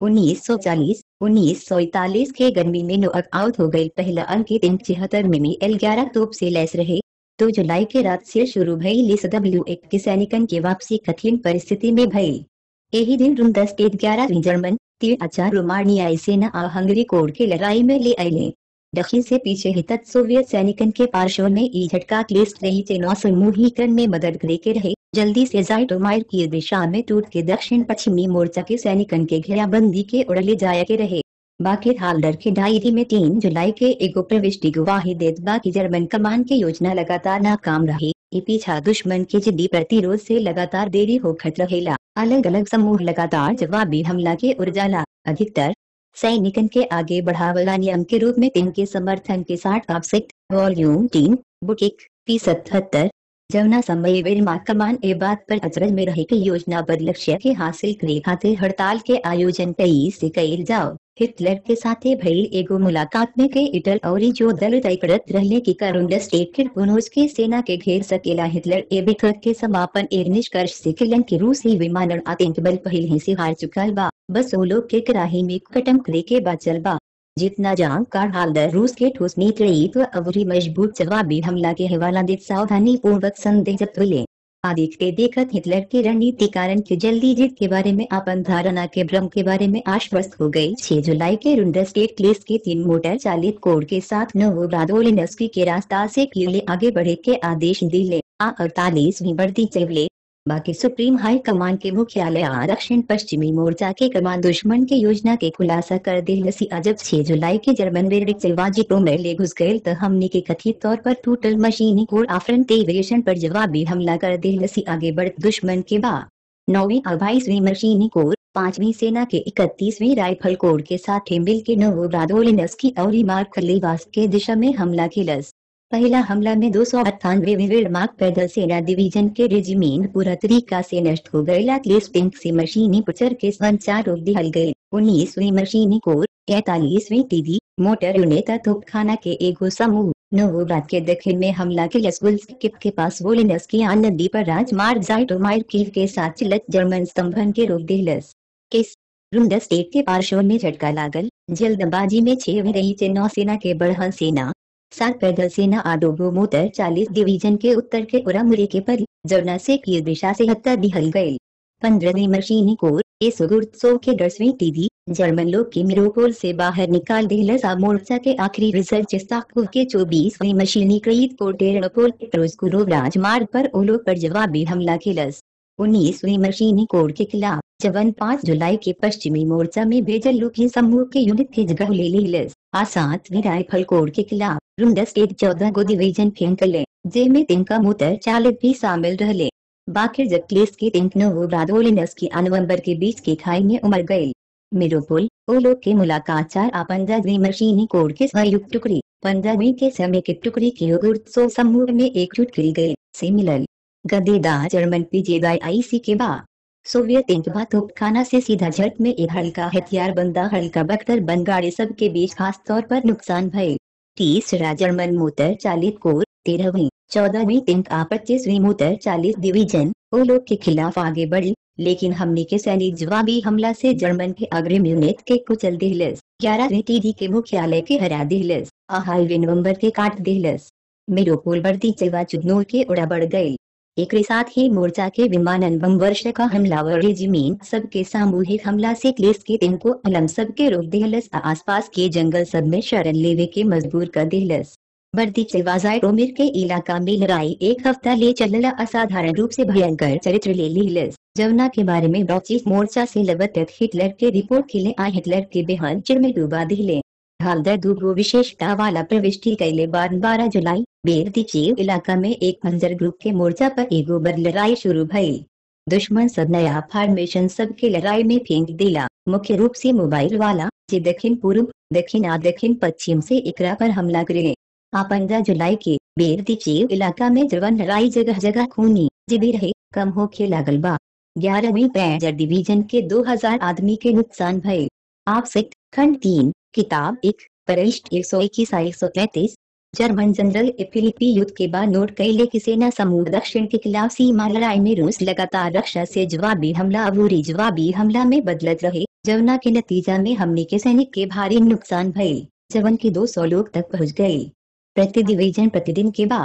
1940 1941 के गर्मी में नोअक आउट हो गई पहला अंक तीन छिहत्तर में एल ग्यारह तोप से लैस रहे दो जुलाई के रात से शुरू भई लिस डब्ल्यू एक के सैनिकन के वापसी कठिन परिस्थिति में भई यही दिन रूम दस स्टेट ग्यारह जर्मन तीन आचार रोमानियाई सेना आ हंगरी कोड के लड़ाई में ले आये दक्षिण से पीछे हितत सोवियत सैनिकन के पार्श्व में ई झटका क्लेस रही चेनौ समूहीकरण में मदद करे के रहे जल्दी से जाइटोमायर की दिशा में टूट के दक्षिण पश्चिमी मोर्चा के सैनिकन के घेराबंदी के उड़ले जाया के रहे बाकी हालडर के डायरी में तीन जुलाई के एगो प्रविष्टि गवाही देत बाकी जर्मन कमान के योजना लगातार नाकाम रही ई पीछा दुश्मन के जिद्दी प्रतिरोध से लगातार देरी होखत रहेला अलग अलग समूह लगातार जवाबी हमला के उर्जाला अधिकतर सैनिकन के आगे बढ़ावला नियम के रूप में तीन के समर्थन के साथ ऑफसेट वॉल्यूम तीन बुक एक पी सतहत्तर जवना समय वेरमा कमान ए बात पर अचरज में रहे कि योजनाबद्ध लक्ष्य के हासिल करे खातिर हड़ताल के आयोजन कई से कईल जाओ हिटलर के साथे भइल एगो मुलाकात में के इटल और जो दल तय करत रहले की करुंड स्टेट के पुनोज के सेना के घेर सकेला हिटलर ए बैठक के समापन एक निष्कर्ष से किलन के रूसी विमानन आतंक बल पहले ही से हार चुकल बा बस वो लोग के कराही में कटम करे के बचल बा जितना जाम कार हालदर रूस के ठोस नेतृत्व अवरी मजबूत जवाबी हमला के हवाला दे सावधानी पूर्वक संदिग्ध तुले आदित्य देखत हिटलर के रणनीति कारण के जल्दी जीत के बारे में अपन धारणा के भ्रम के बारे में आश्वस्त हो गई 6 जुलाई के रुंडर स्टेट क्लेस के तीन मोटर चालित कोड के साथ नोवोब्रादोलिनस्की के रास्ता से किले आगे बढ़े के आदेश दिले आ अड़तालीसवीं बढ़ती चवले बाकी सुप्रीम हाई कमान के मुख्यालय आ दक्षिण पश्चिमी मोर्चा के कमान दुश्मन के योजना के खुलासा कर दिलसी अजब 6 जुलाई के जर्मन वेरिक सिलवाजी प्रोमेर ले घुस गए तो हमने के कथित तौर पर टोटल मशीनी कोड आफरन एविएशन पर जवाबी हमला कर दिलसी आगे बढ़ दुश्मन के बा नौवीं और बाईसवीं मशीनी कोर पांचवी सेना के इकतीसवीं राइफल कोड के साथ मिल के नोवोब्रादोलिनस्की और मार्क लेवास के दिशा में हमला किलस पहला हमला में दो सौ अट्ठानवे विवेड़मार्क पैदल सेना डिवीजन के रेजिमेंट पूरा तरीका से नष्ट हो गए पिंक से मशीनी पुचर के संचार रोक दिहल गए उन्नीसवीं मशीनी कोर तैतालीसवीं टीडी मोटर यूनिट तोपखाना के एगो समूह नोवोब्राद के दक्षिण में हमला के लसगुल्स्किप के पास वोलिनस की नदी पर राजमार्ग जाइटोमायर कीव के साथ चिलत जर्मन स्तंभन के रोक दिलस किस रुंडर स्टेट के पार्श्व में झटका लागल जल्दबाजी में छह रही चे नौसेना के बढ़हन सेना सात पैदल सेना आडोगो मोटर चालीस डिवीजन के उत्तर के उरामुरे के परी जरना से की दिशा से हत्या दिहल गए पंद्रहवीं मशीनी कोर एसोगुर्त्सो के दसवीं टीडी जर्मन लोग के मिरोपोल से बाहर निकाल दिलसा मोर्चा के आखिरी रिजर्च स्टाकु के चौबीसवीं मशीनी क्रीत पोर्टेरपोल रोजकुरो राजमार्ग पर ओलो पर जवाबी हमला किलस उन्नीसवीं मशीनी कोड के खिलाफ जवन पाँच जुलाई के पश्चिमी मोर्चा में भेजल लुकी समूह के यूनिट के जगह ले लिलस आ सातवीं राइफल कोड के खिलाफ रुंडा स्टेट चौदह गो डिवीजन फेंकले जेमे तिनका मोटर चालक भी शामिल रहले बाकी जक्लेस के तिंक नोवोब्रादोलिनस की नवंबर के बीच के खाई में उमर गए मिरोपोल ओलो के मुलाकात चार आ पंद्रहवीं मशीनी कोड के संयुक्त टुकड़ी पंद्रहवीं के समय के टुकड़ी के गुर्त्सो समूह में एकजुट की गए से मिलल गदेदार जर्मन पीजेदाई के बाद सोवियत इंकबा तोपखाना से सीधा झट में एक हल्का हथियार बंदा हल्का बख्तर बन गाड़ी सब के बीच खास तौर पर नुकसान भय तीसरा जर्मन मोटर चालित कोर तेरहवीं चौदहवीं तिंक आ पच्चीसवीं मोटर चालीस डिवीजन वो लोग के खिलाफ आगे बढ़ी लेकिन हमने के सैनिक जवाबी हमला से जर्मन के अग्रिम यूनिट के कुचल दिलस ग्यारहवीं टीडी के मुख्यालय के हरा दिलस आ हाईवे नवम्बर के काट दिलस मिरोपोल बढ़ती चलवा चुनौर के उड़ा बढ़ गई एक साथ ही मोर्चा के विमानन बम वर्ष का हमलावर रेजिमेंट सबके सामूहिक हमला से क्लेस के दिन को अलम सब के रोक दिलस आसपास के जंगल सब में शरण लेवे के मजबूर कर दिलस बढ़ती चलवाजाय रोमिर के इलाका में लड़ाई एक हफ्ता ले चलला असाधारण रूप से भयंकर चरित्र ले लिलस जमुना के बारे में ब्रॉचिस मोर्चा से लगत हिटलर के रिपोर्ट खिले आ हिटलर के बेहद चिर में डूबा दिले हालदर दूगो विशेषता वाला प्रविष्टि कैले बाद बारह जुलाई बेरदीचीव इलाका में एक पंजर ग्रुप के मोर्चा पर एगो बर लड़ाई शुरू भई दुश्मन सब नया फॉर्मेशन सब के लड़ाई में फेंक दिला मुख्य रूप से मोबाइल वाला जे दक्षिण पूर्व दक्षिण आ दक्षिण पश्चिम से एकरा पर हमला करे आ पंद्रह जुलाई के बेरदीचीव इलाका में जवन लड़ाई जगह जगह खूनी जिबी रहे कम होके लागल बा ग्यारहवीं पैंजर डिवीजन के 2000 आदमी के नुकसान भये आप सिक्ट खंड तीन किताब एक परिष्ठ एक सौ इक्कीस एक सौ तैतीस जर्मन जनरल फिलिपी युद्ध के बाद नोट कैले की सेना समूह दक्षिण के खिलाफ सीमा लड़ाई में रूस लगातार रक्षा से जवाबी हमला अबूरी जवाबी हमला में बदलत रहे जवना के नतीजा में हमने के सैनिक के भारी नुकसान भये जवन के 200 लोग तक पहुंच गए प्रति डिवीजन प्रतिदिन के बाद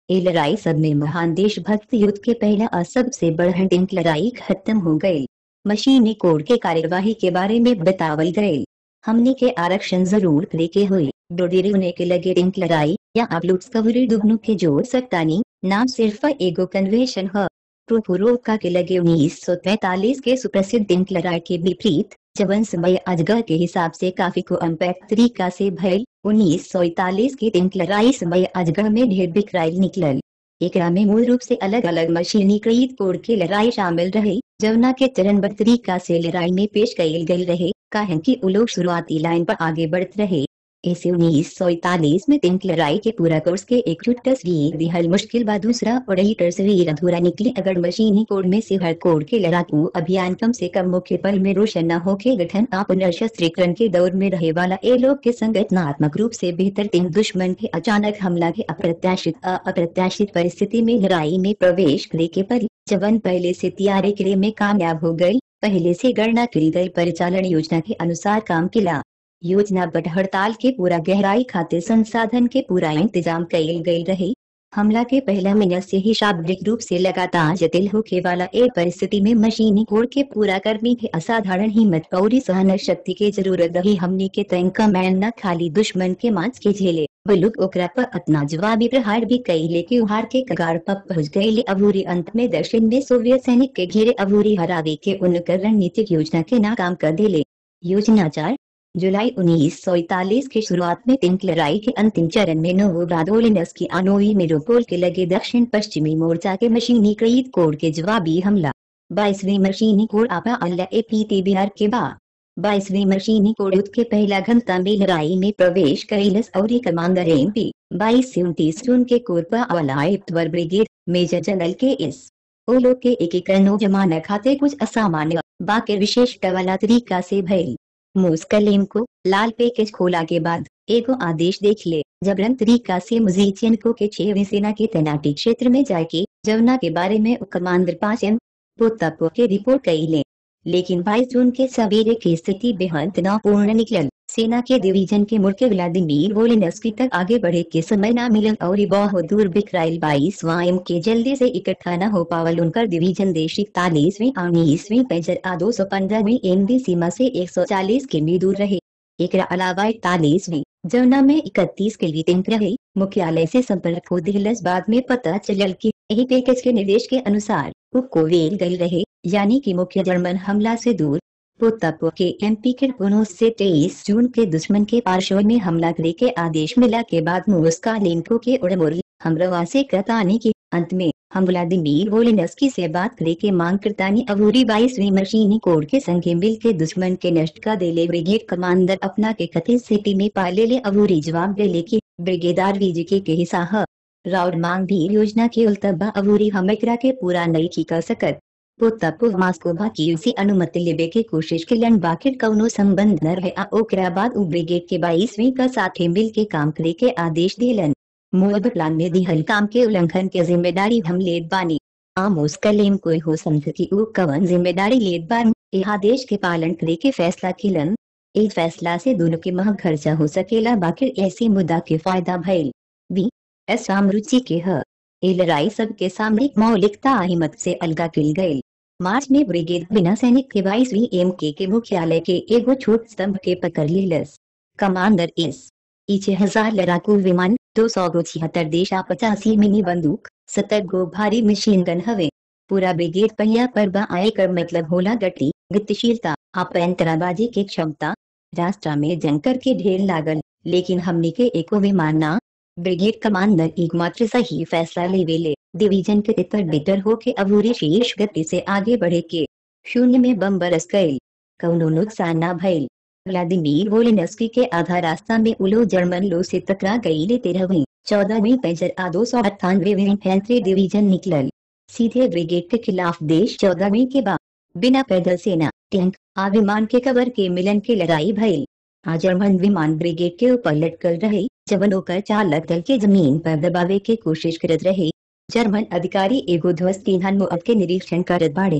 ये लड़ाई सब में महान देशभक्त युद्ध के पहला और सबसे बढ़न टिंक लड़ाई खत्म हो गई मशीनी कोड के कार्यवाही के बारे में बतावल गए हमने के आरक्षण जरूर लेके हुई डोडेरे होने के लगे टिंक लड़ाई या आप लोग स्कवरी दुगनों के जोड़ सकतानी नाम सिर्फ एगो कन्वेशन है प्रोपुरोका के लगे उन्नीस सौ तैतालीस के सुप्रसिद्ध टिंक लड़ाई के विपरीत जवन समय अजगर के हिसाब से काफी को अम्पैक्ट तरीका से भयल उन्नीस सौ इकतालीस की टिंक लड़ाई समय अजगर में ढेर बिखराइल निकलल एकरा में मूल रूप से अलग अलग मशीनीकृत कोड के लड़ाई शामिल रहे जवना के चरणबद्ध तरीका से लड़ाई में पेश कयल गई रहे काहे कि उ लोग शुरुआती लाइन पर आगे बढ़त रहे ऐसे उन्नीस सौ इकतालीस में तिंक लड़ाई के पूरा कोर्स के एक छुट तस्वीर दिहल मुश्किल बा दूसरा और यही तस्वीर अधूरा निकली अगर मशीनी कोड में से हर कोड के लड़ाकू अभियान कम से कम मुख्य पल में रोशन न हो के गठन आप पुनर्शस्त्रीकरण के दौर में रहे वाला ए लोग के संगठनात्मक रूप से बेहतर तीन दुश्मन के अचानक हमला के अप्रत्याशित अ- अप्रत्याशित परिस्थिति में लड़ाई में प्रवेश करे के पर जवन पहले से तैयारी करे में कामयाब हो गई पहले से गणना करी गई परिचालन योजना के अनुसार काम किला योजना बट हड़ताल के पूरा गहराई खाते संसाधन के पूरा इंतजाम कईल गई रहे हमला के पहला मिनट से ही शाब्दिक रूप से लगातार जटिल होके वाला एक परिस्थिति में मशीनी कोड के पूरा कर्मी के असाधारण हिम्मत और सहन शक्ति के जरूरत रही हमने के तंका मैन न खाली दुश्मन के मांस के झेले बलुक ओकरा पर अपना जवाबी प्रहार भी कई लेके उहार के कगार पर पहुंच गए ले अबूरी अंत में दक्षिण में सोवियत सैनिक के घेरे अबूरी हरावे के उनकर रणनीतिक योजना के नाकाम कर दिले योजना चार जुलाई उन्नीस सौ इकतालीस की शुरुआत में तिंक लड़ाई के अंतिम चरण में नोवोब्रादोलिनस की अनोई मेरोपोल के लगे दक्षिण पश्चिमी मोर्चा के मशीनीकृत कोड के जवाबी हमला बाईसवीं मशीनी कोड आपा अल्लाह ए पी टी बिहार के बाद बाईसवीं मशीनी कोड युद्ध के पहला घंटा में लड़ाई में प्रवेश कैलस और कमांडर एम पी बाईस से उनतीस जून के कोरपा अलाइप्तवर ब्रिगेड मेजर जनरल के एस ओ लोग के एकीकरण जमाना खाते कुछ असामान्य बाकी विशेष वाला तरीका से भइल मुस्कलीम को लाल पैकेज खोला के बाद एगो आदेश देख ले जबरन तरीका से मुजीचियन को के छेवीं सेना के तैनाती क्षेत्र में जाके जवना के बारे में कमांडर पाचन पोतापो के रिपोर्ट कई ले लेकिन 22 जून के सवेरे की स्थिति बेहद तनावपूर्ण निकलल सेना के डिवीजन के मुल्क व्लादिमीर वोलिनस्की तक आगे बढ़े के समय न मिलल और ई बहुत दूर बिखराइल बाईस वायम के जल्दी से इकट्ठा न हो पावल उनकर डिवीजन देश इकतालीसवीं उन्नीसवीं पेजर आ दो सौ पंद्रहवीं एमबी सीमा से एक सौ चालीस किमी दूर रहे एकरा अलावा इकतालीसवीं जमुना में इकतीस के लिए रहे मुख्यालय से संपर्क हो दिलस बाद में पता चलल कि यही पैकेज के निर्देश के अनुसार कोवेल गई रहे यानी कि मुख्य जर्मन हमला से दूर पोतापो के एमपी के पुनः से तेईस जून के दुश्मन के पार्श्व में हमला करे के आदेश मिला के बाद मुस्का लेनको के उड़मुर हमरवा से कतानी के अंत में हम व्लादिमीर वोलिनस्की से बात करे के मांग करतानी अबूरी बाईसवीं मशीनी कोड के संगे मिल के दुश्मन के नष्ट का देले ब्रिगेड कमांडर अपना के कथित सिटी में पाले ले अबूरी जवाब देले की ब्रिगेदार वीजीके के हिस्सा है राउड मांग भी योजना के उल्तबा अबूरी हम एकरा के पूरा नहीं की कर सकत पोतापो मास्कोभा की उसी अनुमति लेबे के कोशिश के लन बाकिर कौनो संबंध न रहे आ ओकरा बाद उ ब्रिगेड के बाईसवीं का साथे मिल के काम करे के आदेश दिलन मोब प्लान में दिहल काम के उल्लंघन के जिम्मेदारी हम लेत बानी आमोस कलेम कोई हो समझ की उ कवन जिम्मेदारी लेत बान ए आदेश के पालन करे के फैसला किलन इस फैसला से दोनों के मह खर्चा हो सकेला बाकी ऐसी मुद्दा के फायदा भइल बी एस रुचि के ह ए लड़ाई सबके सामने मौलिकता हिम्मत से अलगा किल गई मार्च में ब्रिगेड बिना सैनिक के बाईसवीं एम के के मुख्यालय के एगो छोट स्तंभ के पकड़ लीलस कमांडर एस इचे हजार लड़ाकू विमान दो सौ गो छिहत्तर देशा पचासी मिनी बंदूक सत्तर गो भारी मशीन गन हवे पूरा ब्रिगेड पहिया पर बा आए कर मतलब होला गति गतिशीलता आपंतराबाजी के क्षमता रास्ता में जंकर के ढेर लागल लेकिन हमने के एको विमान ना ब्रिगेड कमांडर एकमात्र सही फैसला लेवेले डिवीजन के तितर बिटर हो के अबूरी शीर्ष गति से आगे बढ़े के शून्य में बम बरस गए कौनो नुकसान ना भइल व्लादिमीर वोलिनस्की के आधा रास्ता में उलो जर्मन लो से टकरा गई ले तेरहवीं चौदहवीं पेजर आ दो सौ अट्ठानवे फैंसरी डिवीजन निकलल सीधे ब्रिगेड के खिलाफ देश चौदहवीं के बाद बिना पैदल सेना टैंक आ विमान के कवर के मिलन के लड़ाई भइल आ जर्मन विमान ब्रिगेड के ऊपर लटकल रहे जवन होकर चालक दल के जमीन पर दबावे के कोशिश करत रहे जर्मन अधिकारी एगो ध्वस्त ईंधन मुअब के निरीक्षण करत बाड़े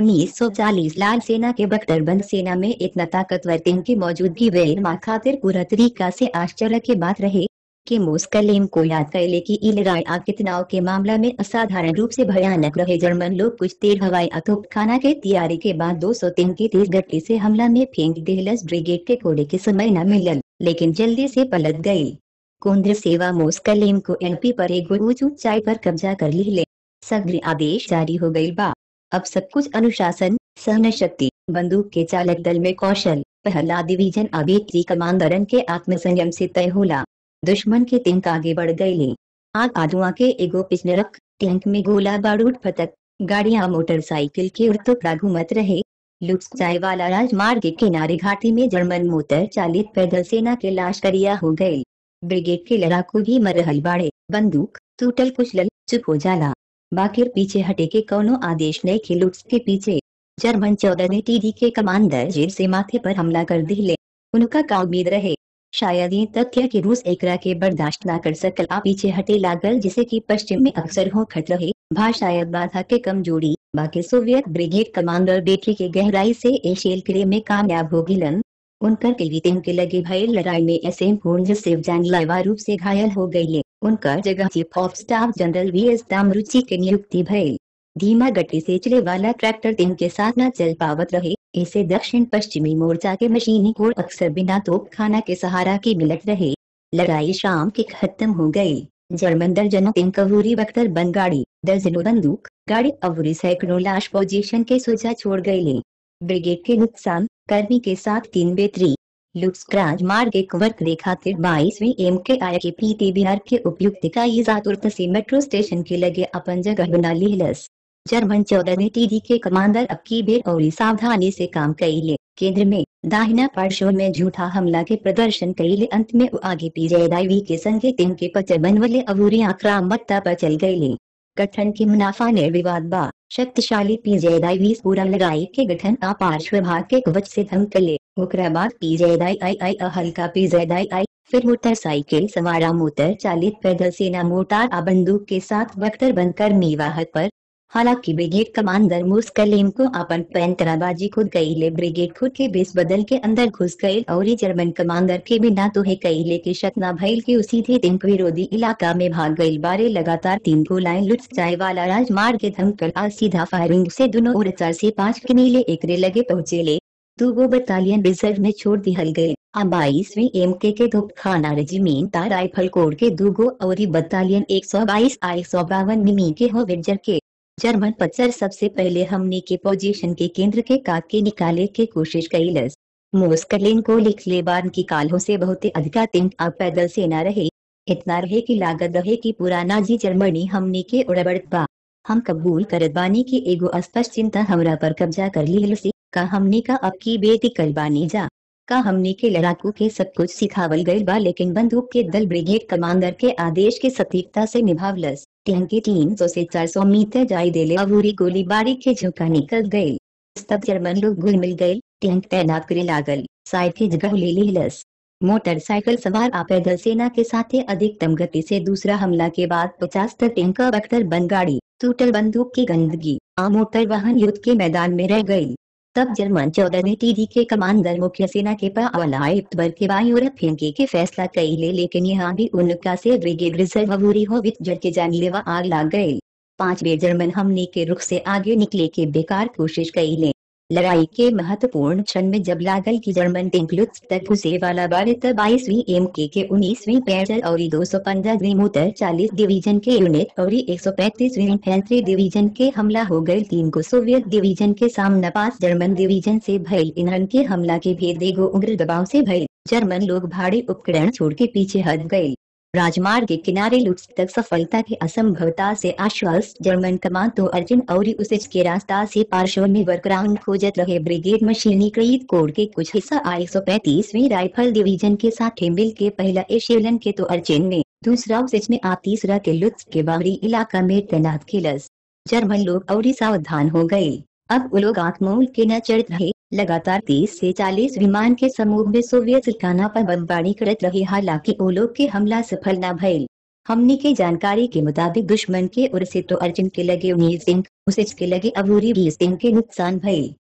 1940 लाल सेना के बख्तरबंद सेना में इतना ताकतवर टीम की मौजूदगी वेर माँ खातिर पूरा तरीका से आश्चर्य के बात रहे कि मोस्कलेम को याद कैले की ई लड़ाई आगे तनाव के मामला में असाधारण रूप से भयानक रहे जर्मन लोग कुछ देर हवाई अतोपखाना के तैयारी के बाद 203 की तेज गति से हमला में फेंक देहलस ब्रिगेड के कोड़े के समय न मिलल लेकिन जल्दी से पलट गई केंद्र सेवा मोस्कलेम को एलपी पर एक ऊंच ऊंचाई पर कब्जा कर ली ले सग्र आदेश जारी हो गई बा अब सब कुछ अनुशासन सहन शक्ति बंदूक के चालक दल में कौशल पहला डिवीजन अभी कमांडरन के आत्मसंयम से तय होला दुश्मन के तिंक आगे बढ़ गए ले आग आधुआ के एगो पिछले रख टैंक में गोला बारूद फतक गाड़ियां मोटरसाइकिल के उड़तुकड़ा घूमत रहे लुक्स चाय वाला राजमार्ग के किनारे घाटी में जर्मन मोटर चालित पैदल सेना के लाश करिया हो गए ब्रिगेड के लड़ाकू भी मरहल बाड़े बंदूक टूटल कुचलल चुप हो जाला बाकिर पीछे हटे के कौनो आदेश नहीं के लुट्स के पीछे जर्मन चौदह ने टीडी के कमांडर जेल से माथे पर हमला कर दिले उनका का उम्मीद रहे शायद ये तथ्य कि रूस एकरा के बर्दाश्त न कर सकल आ पीछे हटे लागल जिसे कि पश्चिम में अक्सर हो खट रहे भा शायद बाधा के कमजोरी बाकी सोवियत ब्रिगेड कमांडर बेटरी के गहराई से एशियल किले में कामयाब हो गिलन उनकर किलवीतिन के लगे भय लड़ाई में ऐसे पूर्ण सिर्फ जानलेवा रूप से घायल हो गई उनका जगह chief of staff general V S दामरुचि के नियुक्ति भय धीमा गति से चले वाला ट्रैक्टर दिन के साथ न चल पावत रहे इसे दक्षिण पश्चिमी मोर्चा के मशीनी कोर अक्सर बिना तोप खाना के सहारा की मिलत रहे लड़ाई शाम की खत्म हो गई जर्मन दर्जनों तीन कवूरी बख्तर बन गाड़ी दर्जनों बंदूक गाड़ी अवूरी सैकड़ों लाश पोजीशन के सोचा छोड़ गई ले ब्रिगेड के नुकसान कर्मी के साथ तीन बेतरी लुक्सक्राज मार्ग एक वर्क रेखा तिर बाईसवीं एम के आय के पीटी बिहार के उपयुक्त का इजातुर्त से मेट्रो स्टेशन के लगे अपन जगह बना लीलस जर्मन चौदह ने टीडी के कमांडर अब की बेर और सावधानी से काम कैले केंद्र में दाहिना पार्श्व में झूठा हमला के प्रदर्शन कैले अंत में वो आगे पीजेदाई के संगे तीन के पचर बनवले अवूरी आक्रामकता पर चल गए गठन की मुनाफा निर्विवाद बा शक्तिशाली पीजेदाई पूरा लड़ाई के गठन आ पार्श्व भाग के कवच से धमकले ओकरा बाद पीजेदाई आई आई अ हल्का पीजेदाई आई फिर मोटरसाइकिल सवारा मोटर चालित पैदल सेना मोटार आ बंदूक के साथ बख्तर बनकर मीवाहत पर हालांकि ब्रिगेड कमांडर मुस्कलीम को अपन पैंतराबाजी खुद गईले ब्रिगेड खुद के बेस बदल के अंदर घुस गए और ये जर्मन कमांडर के बिना तो है कईले के शतना भइल के उसी थे दिन विरोधी इलाका में भाग गई बारे लगातार तीन गोलाएं लुट जाए वाला राजमार्ग के धमकल आ सीधा फायरिंग से दोनों और चार से पाँच के नीले एकरे लगे पहुँचे ले दो गो बटालियन रिजर्व में छोड़ दिहल गए आ बाईसवीं एम के के धोपखाना रेजिमेंट राइफल कोर के दो गो और बटालियन एक सौ बाईस आ एक सौ बावन मिमी के हो विजर के जर्मन पत्थर सबसे पहले हमने के पोजीशन के केंद्र के काट के निकाले के कोशिश कैलस मोस्कलिन को लिख ले बार की कालों से बहुत अधिका तिंक अब पैदल से न रहे इतना रहे की लागत रहे की पुराना जी जर्मनी हमने के उड़बड़त बा हम कबूल करत बानी की एगो स्पष्ट चिंता हमरा पर कब्जा कर ली सी का हमने का अब की बेटी कल बानी जा का हमने के लड़ाकू के सब कुछ सिखावल गई बा लेकिन बंदूक के दल ब्रिगेड कमांडर के आदेश के सटीकता से निभावलस टैंक के तीन सौ से चार सौ मीटर जाई देले अबूरी गोलीबारी के झुका निकल गई तब जर्मन लोग घुल मिल गए टैंक तैनात करे लागल साइड की जगह ले लीलस मोटरसाइकिल सवार आ पैदल सेना के साथ अधिकतम गति से दूसरा हमला के बाद पचास तक टैंक बख्तर बन गाड़ी टूटल बंदूक की गंदगी आ मोटर वाहन युद्ध के मैदान में रह गई तब जर्मन चौदह ने टीडी के कमांडर मुख्य सेना के पावलाइप्तबर के बाई और फेंके के फैसला कई ले लेकिन यहाँ भी उनका से ब्रिगेड रिजर्व अबूरी हो विच जड़ के जानलेवा आग लाग गए पांच बेर जर्मन हमने के रुख से आगे निकले के बेकार कोशिश कई ले लड़ाई के महत्वपूर्ण क्षण में जब लागल की जर्मन टेंकलुत्स तक घुसे वाला बारे तब बाईसवीं एम के के उन्नीसवीं पैदल और दो सौ पंद्रह मोटर चालीस डिवीजन के यूनिट और एक सौ पैंतीसवीं इन्फेंट्री डिवीजन के हमला हो गए तीन को सोवियत डिवीजन के सामना पास जर्मन डिवीजन से भइल ईंधन के हमला के भेद एगो उग्र दबाव से भइल जर्मन लोग भारी उपकरण छोड़ के पीछे हट गए राजमार्ग के किनारे लुट्स तक सफलता की असंभवता से आश्वस्त जर्मन कमान तो अर्जुन और उसे के रास्ता से पार्श्व में वर्कराउंड खोजत रहे ब्रिगेड मशीनीकृत कोड के कुछ हिस्सा आई सौ पैंतीसवीं राइफल डिवीजन के साथ मिल के पहला एशियन के तो अर्जुन में दूसरा उसेच में आ तीसरा के लुत्स के बाहरी इलाका में तैनात किलस जर्मन लोग और सावधान हो गए अब वो लोग आंखमोल के न चढ़ रहे लगातार 30 से 40 विमान के समूह में सोवियत ठिकाना पर बमबारी करत रहे हालांकि वो लोग के हमला सफल न भइल हमने के जानकारी के मुताबिक दुश्मन के ओर से तो अर्जुन के लगे उन्नीस सिंह उसे के लगे अबूरी बीस सिंह के नुकसान भइल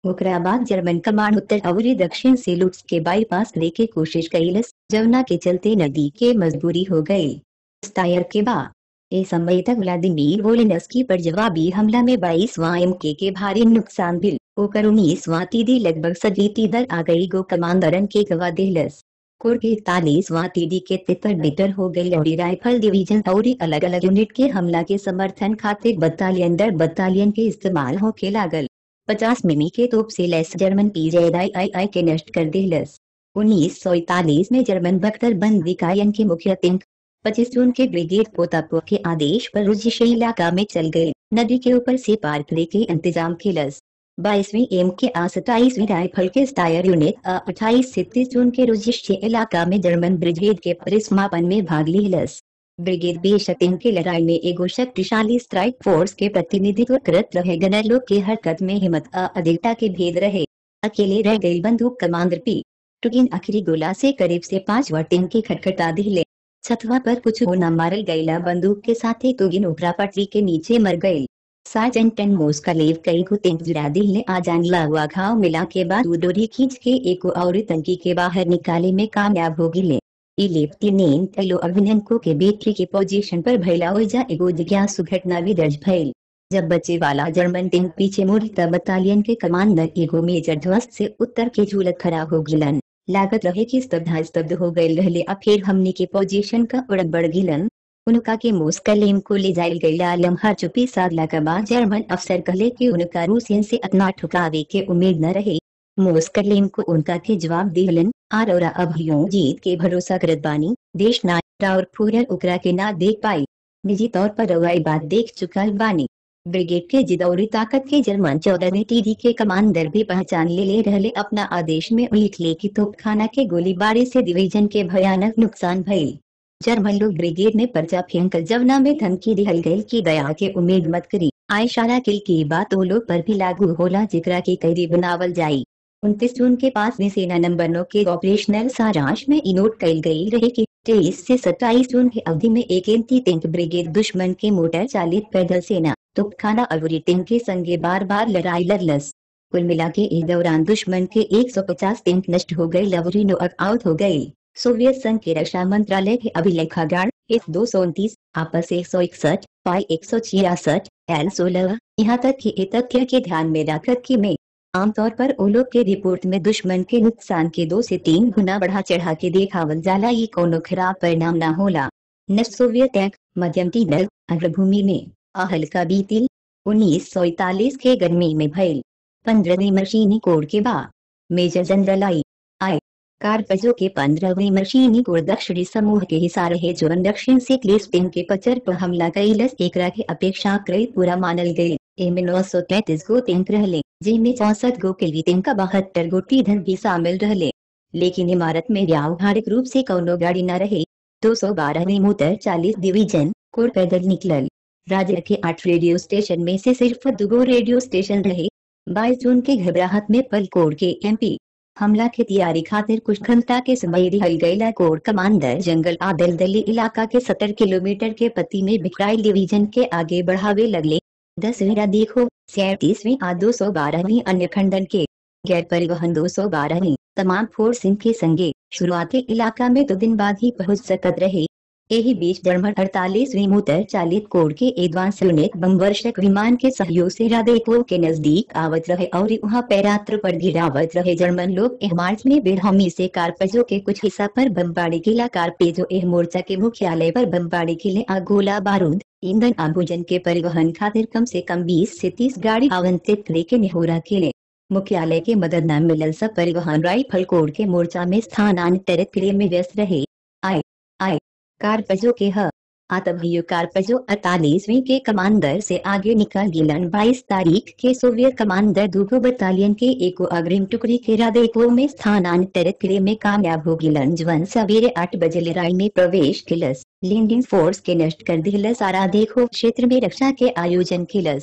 ओकरा बाद जर्मन कमांड उत्तर और दक्षिण से लुट्स के बाईपास करे के कोशिश कैलस जवना के चलते नदी के मजबूरी हो गई स्टायर के बाद ए समय तक व्लादिमीर वोलिनस्की पर जवाबी हमला में बाईस एम के, के भारी नुकसान भी ओकर उन्नीस तीदी लगभग सजीती दर आ गई गो कमांडरन के गवा दिलस कोर के इकतालीस तीदी के तितर बिटर हो गई और राइफल डिवीजन और अलग अलग यूनिट के हमला के समर्थन खातिर बटालियन दर बटालियन के इस्तेमाल होके लागल पचास मिमी के तोप से लेस जर्मन पीजेदाई आई आई के नष्ट कर दिलस उन्नीस सौ इकतालीस में जर्मन बख्तर बंद इकायन के मुख्य तिंक पच्चीस जून के ब्रिगेड पोतापो के आदेश पर रुजिश इलाका में चल गए नदी के ऊपर से पार करे के इंतजाम खेलस बाईसवीं एम के आ सताईसवीं राइफल के स्टायर यूनिट अट्ठाईस से तीस जून के रुजिश इलाका में जर्मन ब्रिगेड के परिसमापन में भाग लिहलस ब्रिगेड बेशतिन के लड़ाई में एगो शक्तिशाली स्ट्राइक फोर्स के प्रतिनिधित्व करत रहे गनर लोग के हरकत में हिम्मत आ अधिकता के भेद रहे अकेले रह गई बंदूक कमांडर पी टुकिन आखिरी गोला से करीब से पांच वर्टिन की खटखटा दिले छतवा पर कुछ होना मारल गईला बंदूक के साथ ही तुगिन ओकरा पटरी के नीचे मर गई सार्जेंट एंड मोस का लेव कई को तेज जुरा दिल आ जानला हुआ घाव मिला के बाद वो डोरी खींच के एक और टंकी के बाहर निकाले में कामयाब हो गिले ई लेफ्टिनेंट तैलो अभिनंदको के बेटरी के पोजीशन पर भैला हो जा एगो जिज्ञासु घटना भी दर्ज भइल जब बच्चे वाला जर्मन टीम पीछे मुड़ी तब बटालियन के कमांडर एगो मेजर ध्वस्त से उत्तर के झूलत खड़ा हो गिलन लागत रहे कि स्तब्धा स्तब्ध हो गए रहले अब फिर हमने के पोजीशन का उड़क बढ़ गिलन उनका के मोस्कलेम को ले जायल गईला लम्हा चुपी साधला के बाद जर्मन अफसर कहले कि उनका रूसियन से इतना ठुकावे के उम्मीद न रहे मोस्कलेम को उनका के जवाब दिलन आर और अब यूं जीत के भरोसा करत बानी देश नायरा और फूरर उकरा के ना देख पाई निजी तौर पर रवाई बात देख चुका बानी ब्रिगेड के जिदौरी ताकत के जर्मन चौदहवीं टीडी के कमांडर भी पहचान ले ले रहले अपना आदेश में उल्लेख ले की तोपखाना के गोलीबारी से डिवीजन के भयानक नुकसान भइल जर्मन लोग ब्रिगेड में पर्चा फेंकल जवना में धमकी दिहल गई की दया के उम्मीद मत करी आयशारा किल की बात वो लोग पर भी लागू होला जिकरा की कैदी बनावल जाई उनतीस जून के पास में सेना नंबर नौ के ऑपरेशनल सारांश में इनोट कल गई रहे कि तेईस से सत्ताईस जून की अवधि में एक एंटी टैंक ब्रिगेड दुश्मन के मोटर चालित पैदल सेना तुपखाना अवरी टैंक के संगे बार बार लड़ाई लड़लस कुल मिला के इस दौरान दुश्मन के 150 टैंक नष्ट हो गए लवरी नोक आउट हो गई सोवियत संघ के रक्षा मंत्रालय के अभिलेखागार एस दो सौ उनतीस आपस एक सौ इकसठ पाई एक सौ छियासठ एल सोलह यहाँ तक कि ये तथ्य के ध्यान में रखकर कि में आमतौर पर ओलोग के रिपोर्ट में दुश्मन के नुकसान के दो से तीन गुना बढ़ा चढ़ा के देखावल जाला ये कोनो खराब परिणाम न होला न सोवियत टैंक मध्यम टीनल अग्रभूमि में हल्का बीतिल उन्नीस सौ इकतालीस के गर्मी में भइल पंद्रहवीं मशीनी कोड के बाद मेजर जनरल आई आई कारपजो के पंद्रहवीं मशीनी कोड दक्षिणी समूह के हिस्सा रहे जो दक्षिण से क्लिस्टिन के पचर पर हमला कैलस एकरा के अपेक्षा कई पूरा मानल गई एमे नौ सौ तैतीस गो टैंक रहले जिनमें चौसठ गो के टैंक का बहत्तर गो टीधन भी शामिल रहले लेकिन इमारत में व्यावहारिक रूप से कौनो गाड़ी न रहे दो सौ बारहवीं मोटर चालीस डिवीजन कोर पैदल निकलल राज्य के आठ रेडियो स्टेशन में से सिर्फ दो रेडियो स्टेशन रहे बाईस जून के घबराहट में पलकोर के एमपी हमला के तैयारी खातिर कुछ घंटा के समय रिहल गईला कोर कमांडर जंगल आदल दली इलाका के सत्तर किलोमीटर के पति में बिखराइल डिवीजन के आगे बढ़ावे लगले दसवीं देखो सैतीसवीं आ दो सौ बारहवीं अन्य खंडन के गैर परिवहन दो सौ बारहवीं तमाम फोर्सिंग के संगे शुरुआती इलाका में दो दिन बाद ही पहुंच सकत रहे यही बीच जर्मन अड़तालीसवीं मोटर चालित कोड के एडवांस यूनिट बम वर्षक विमान के सहयोग से रादेको के नजदीक आवत रहे और वहाँ पैरात्र पर गिरावत रहे जर्मन लोग एह मार्च में बेरहमी से कारपेजो के कुछ हिस्सा पर बमबाड़ी किला कारपेजो एह मोर्चा के मुख्यालय पर बमबाड़ी किले आ गोला बारूद ईंधन आभूजन के परिवहन खातिर कम से कम 20 से 30 गाड़ी आवंटित करे के निहोरा खेले मुख्यालय के मदद न मिलल सब परिवहन राइफल कोड के मोर्चा में स्थानांतरित करे में व्यस्त रहे आई आई कारपजो के ह आतभियो कारपजो अड़तालीसवीं के कमांडर से आगे निकल गिलन 22 तारीख के सोवियत कमांडर दूगो बटालियन के एको अग्रिम टुकड़ी के रादेको में स्थानांतरित करे में कामयाब हो गिलन जवन सवेरे आठ बजे लड़ाई में प्रवेश किलस लैंडिंग फोर्स के नष्ट कर दिलस आरा देखो क्षेत्र में रक्षा के आयोजन किलस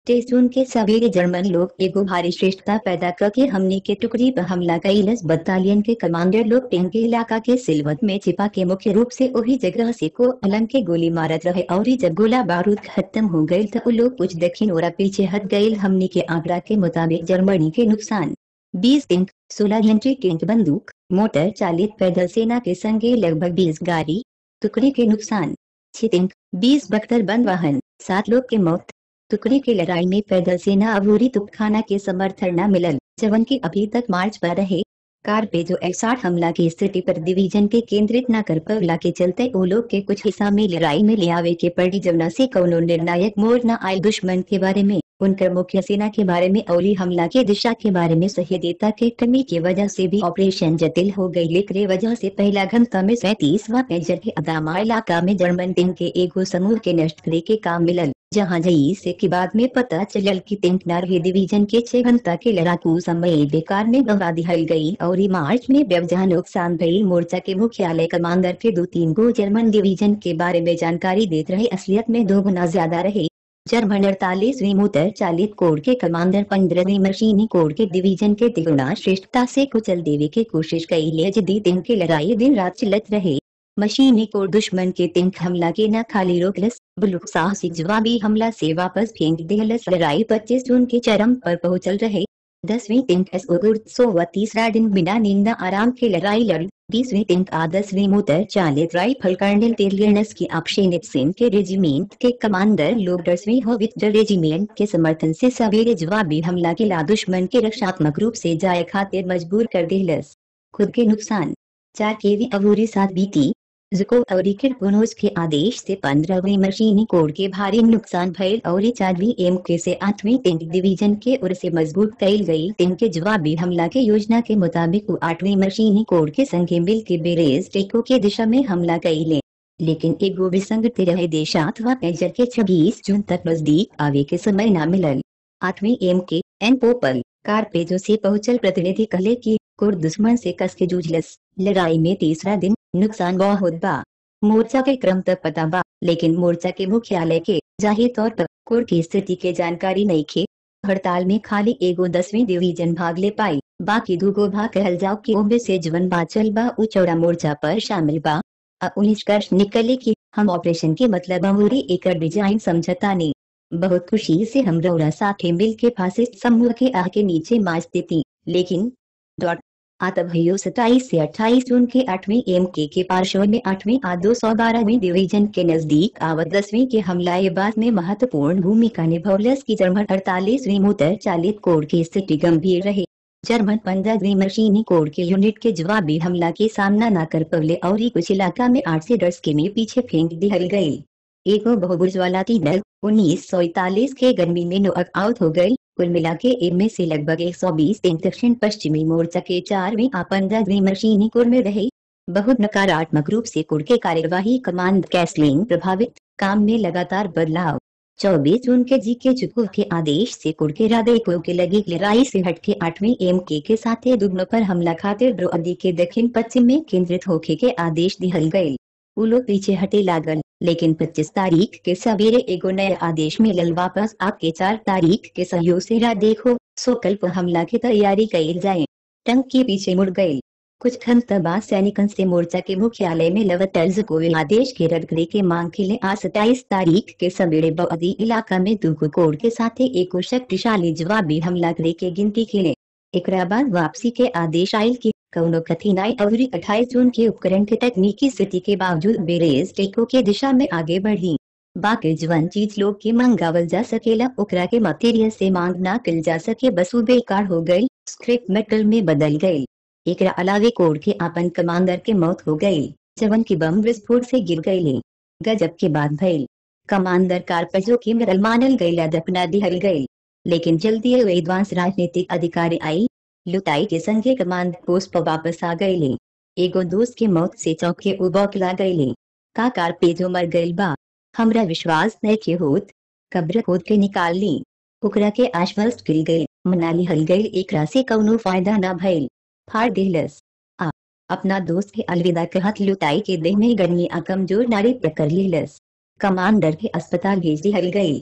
तेईस जून के सवेरे जर्मन लोग एगो भारी श्रेष्ठता पैदा करके हमने के टुकड़ी पर हमला कैलस बटालियन के कमांडर लोग टेन के इलाका के सिलवत में छिपा के मुख्य रूप से वही जगह से को अलंग के गोली मारत रहे और ही जब गोला बारूद खत्म हो गयी तो उ लोग कुछ दक्षिण और पीछे हट गये हमने के आंकड़ा के मुताबिक जर्मनी के नुकसान बीस टैंक सोलह घंटे टैंक बंदूक मोटर चालित पैदल सेना के संगे लगभग बीस गाड़ी टुकड़ी के नुकसान छह टैंक बीस बख्तर बंद वाहन सात लोग के मौत टुकड़ी की लड़ाई में पैदल सेना अबूरी तुपखाना के समर्थन न मिलल जवन की अभी तक मार्च पर रहे कार पे जो एसाठ हमला की स्थिति पर डिवीजन के केंद्रित न कर पवला के चलते वो लोग के कुछ हिस्सा में लड़ाई में ले आवे के पड़ी जमुना से कौनो निर्णायक मोड़ न आयल दुश्मन के बारे में उनकर मुख्य सेना के बारे में अवली हमला के दिशा के बारे में सह्यता के कमी की वजह से भी ऑपरेशन जटिल हो गई लेकिन वजह से पहला घंटा में सैतीसवा पेजर के अदामा इलाका में जर्मन टीम के एगो समूह के नष्ट करे के काम मिलल जहां जई से के बाद में पता चलल की टेंक नारवे डिवीजन के छह घंटा के लड़ाकू समय बेकार में गवा दिहल गई और ई मार्च में व्यवधान नुकसान भई मोर्चा के मुख्यालय कमांडर के दो तीन गो जर्मन डिवीजन के बारे में जानकारी देते रहे असलियत में दो गुना ज्यादा रहे जर्मन अड़तालीसवीं मोटर चालित कोर के कमांडर पंद्रहवीं मशीनी कोर के डिवीजन के तिगुना श्रेष्ठता से कुचल देवे की कोशिश कई ले जदी दिन की लड़ाई दिन रात चलत रहे मशीनी कोर दुश्मन के टैंक हमला के न खाली रोकलस बल्कि साहसिक जवाबी हमला से वापस फेंक देहलस लड़ाई 25 जून के चरम पर पहुंचल रहे दसवीं टैंक एस सो व तीसरा दिन बिना नींद आराम के लड़ाई लड़ बीसवीं टैंक आ दसवीं मोटर चालित राइफल कर्नल टेलियर्नस की आपशेनित सेन के रेजिमेंट के कमांडर लोग दसवीं होविटर रेजिमेंट के समर्थन से सवेरे जवाबी हमला के ला दुश्मन के रक्षात्मक रूप से जाए खातिर मजबूर कर देहलस खुद के नुकसान चार केवी अबूरी सात बीती जुको और किरपुनोस के आदेश से पंद्रहवीं मशीनी कोर के भारी नुकसान भयल और चारवीं एम के से आठवीं टैंक डिवीजन के ओर से मजबूत कैल गई टैंक के जवाबी हमला के योजना के मुताबिक वो आठवीं मशीनी कोर के संगे मिल के बेरेज टेको के दिशा में हमला कैले लेकिन एक गो विसंगत रहे देशात व पेजर के छब्बीस जून तक नजदीक आवे के समय न मिलल आठवीं एम के एन पोपल कार पेजो से पहुंचल प्रतिनिधि कहले की कोर दुश्मन से कस के जूझलस लड़ाई में तीसरा दिन नुकसान बहुत बा मोर्चा के क्रम तक पता बा लेकिन मोर्चा के मुख्यालय के जाहिर तौर पर कोर की स्थिति के जानकारी नहीं खे हड़ताल में खाली एगो दसवीं डिवीजन भाग ले पाई बाकी दूगो भाग कहल जाओ की ओमे से जीवन बाचल बा उ चौड़ा मोर्चा पर शामिल बा निष्कर्ष निकले की हम ऑपरेशन के मतलब अमूरी एक डिजाइन समझता नहीं बहुत खुशी से हम रौरा साथे मिल के फासिस्ट समूह के आग के नीचे माच देती लेकिन डॉट आतभयो सताईस से अट्ठाईस जून के आठवीं एम के के पार्श्व में आठवीं आ दो सौ बारहवीं डिवीजन के नजदीक आवत दसवीं के हमलाए बाद में महत्वपूर्ण भूमिका निभौलस की जर्मन अड़तालीसवीं मोटर चालित कोर की स्थिति गंभीर रहे जर्मन पंद्रहवीं मशीनी कोर के यूनिट के जवाबी हमला के सामना न कर पवले और ही कुछ इलाका में आठ से दस के में पीछे फेंक दिहल गयी एगो बहुबुर्ज वाला तीनल उन्नीस सौ इकतालीस के गर्मी में नोअक आउट हो गई कुल मिला के इनमें से लगभग 120 दिन दक्षिण पश्चिमी मोर्चा के चारवीं आ पंद्रहवीं मशीनी कुर में रहे बहुत नकारात्मक रूप से कुर के कार्यवाही कमांड कैसलिंग प्रभावित काम में लगातार बदलाव 24 जून के जी के चुकू के आदेश से कुर के राधे को के लगी लड़ाई से हटके आठवीं एम के के साथ दुगनों पर हमला खातिर द्रोअदी के दक्षिण पश्चिम में केंद्रित होके के आदेश दिहल गये उ लोग पीछे हटे लागल लेकिन 25 तारीख के सवेरे एगो नए आदेश मिलल वापस आपके चार तारीख के सहयोग से राह देखो सो कल हमला की तैयारी कैल जाए टंक के पीछे मुड़ गए कुछ घंटा बाद सैनिकन से मोर्चा के मुख्यालय में लव तर्ज को आदेश के रद्द करे के मांग के लिए आज सताईस तारीख के सवेरे बदी इलाका में दुगो कोड के साथ एक शक्तिशाली जवाबी हमला करे के गिनती के लिए एक बाद वापसी के आदेश आयल की कौनो कठिनाई और अट्ठाईस जून के उपकरण के तकनीकी स्थिति के बावजूद बेरेज टेको के दिशा में आगे बढ़ी बाकी जवन चीज लोग के मंगावल जा सकेला ओकरा के मटेरियल से मांग ना कल जा सके बसु बेकार हो गई स्क्रिप्ट मेटल में बदल गई एक अलावे कोड के आपन कमांडर के मौत हो गई जवन की बम विस्फोट से गिर गई गजब के बाद भइल कमांडर कारपजो की मरल मानल गई दफना दिहल गई लेकिन जल्दी एडवांस राजनीतिक अधिकारी आई लुटाई के संगे कमांड पोस्ट पर वापस आ गए ले एगो दोस्त के मौत से चौके उबौखला गए ले का कार पेजो मर गईल बा हमरा विश्वास नहीं के होत कब्र खोद के निकाल ली ओकरा के आश्वस्त गिर गई मनाली हल गई एकरा से कौनो फायदा ना भइल फाड़ दिलस आ अपना दोस्त के अलविदा कहत लुटाई के देह में गर्मी आ कमजोर नारी पकड़ लिलस कमांडर के अस्पताल भेज दिहल गई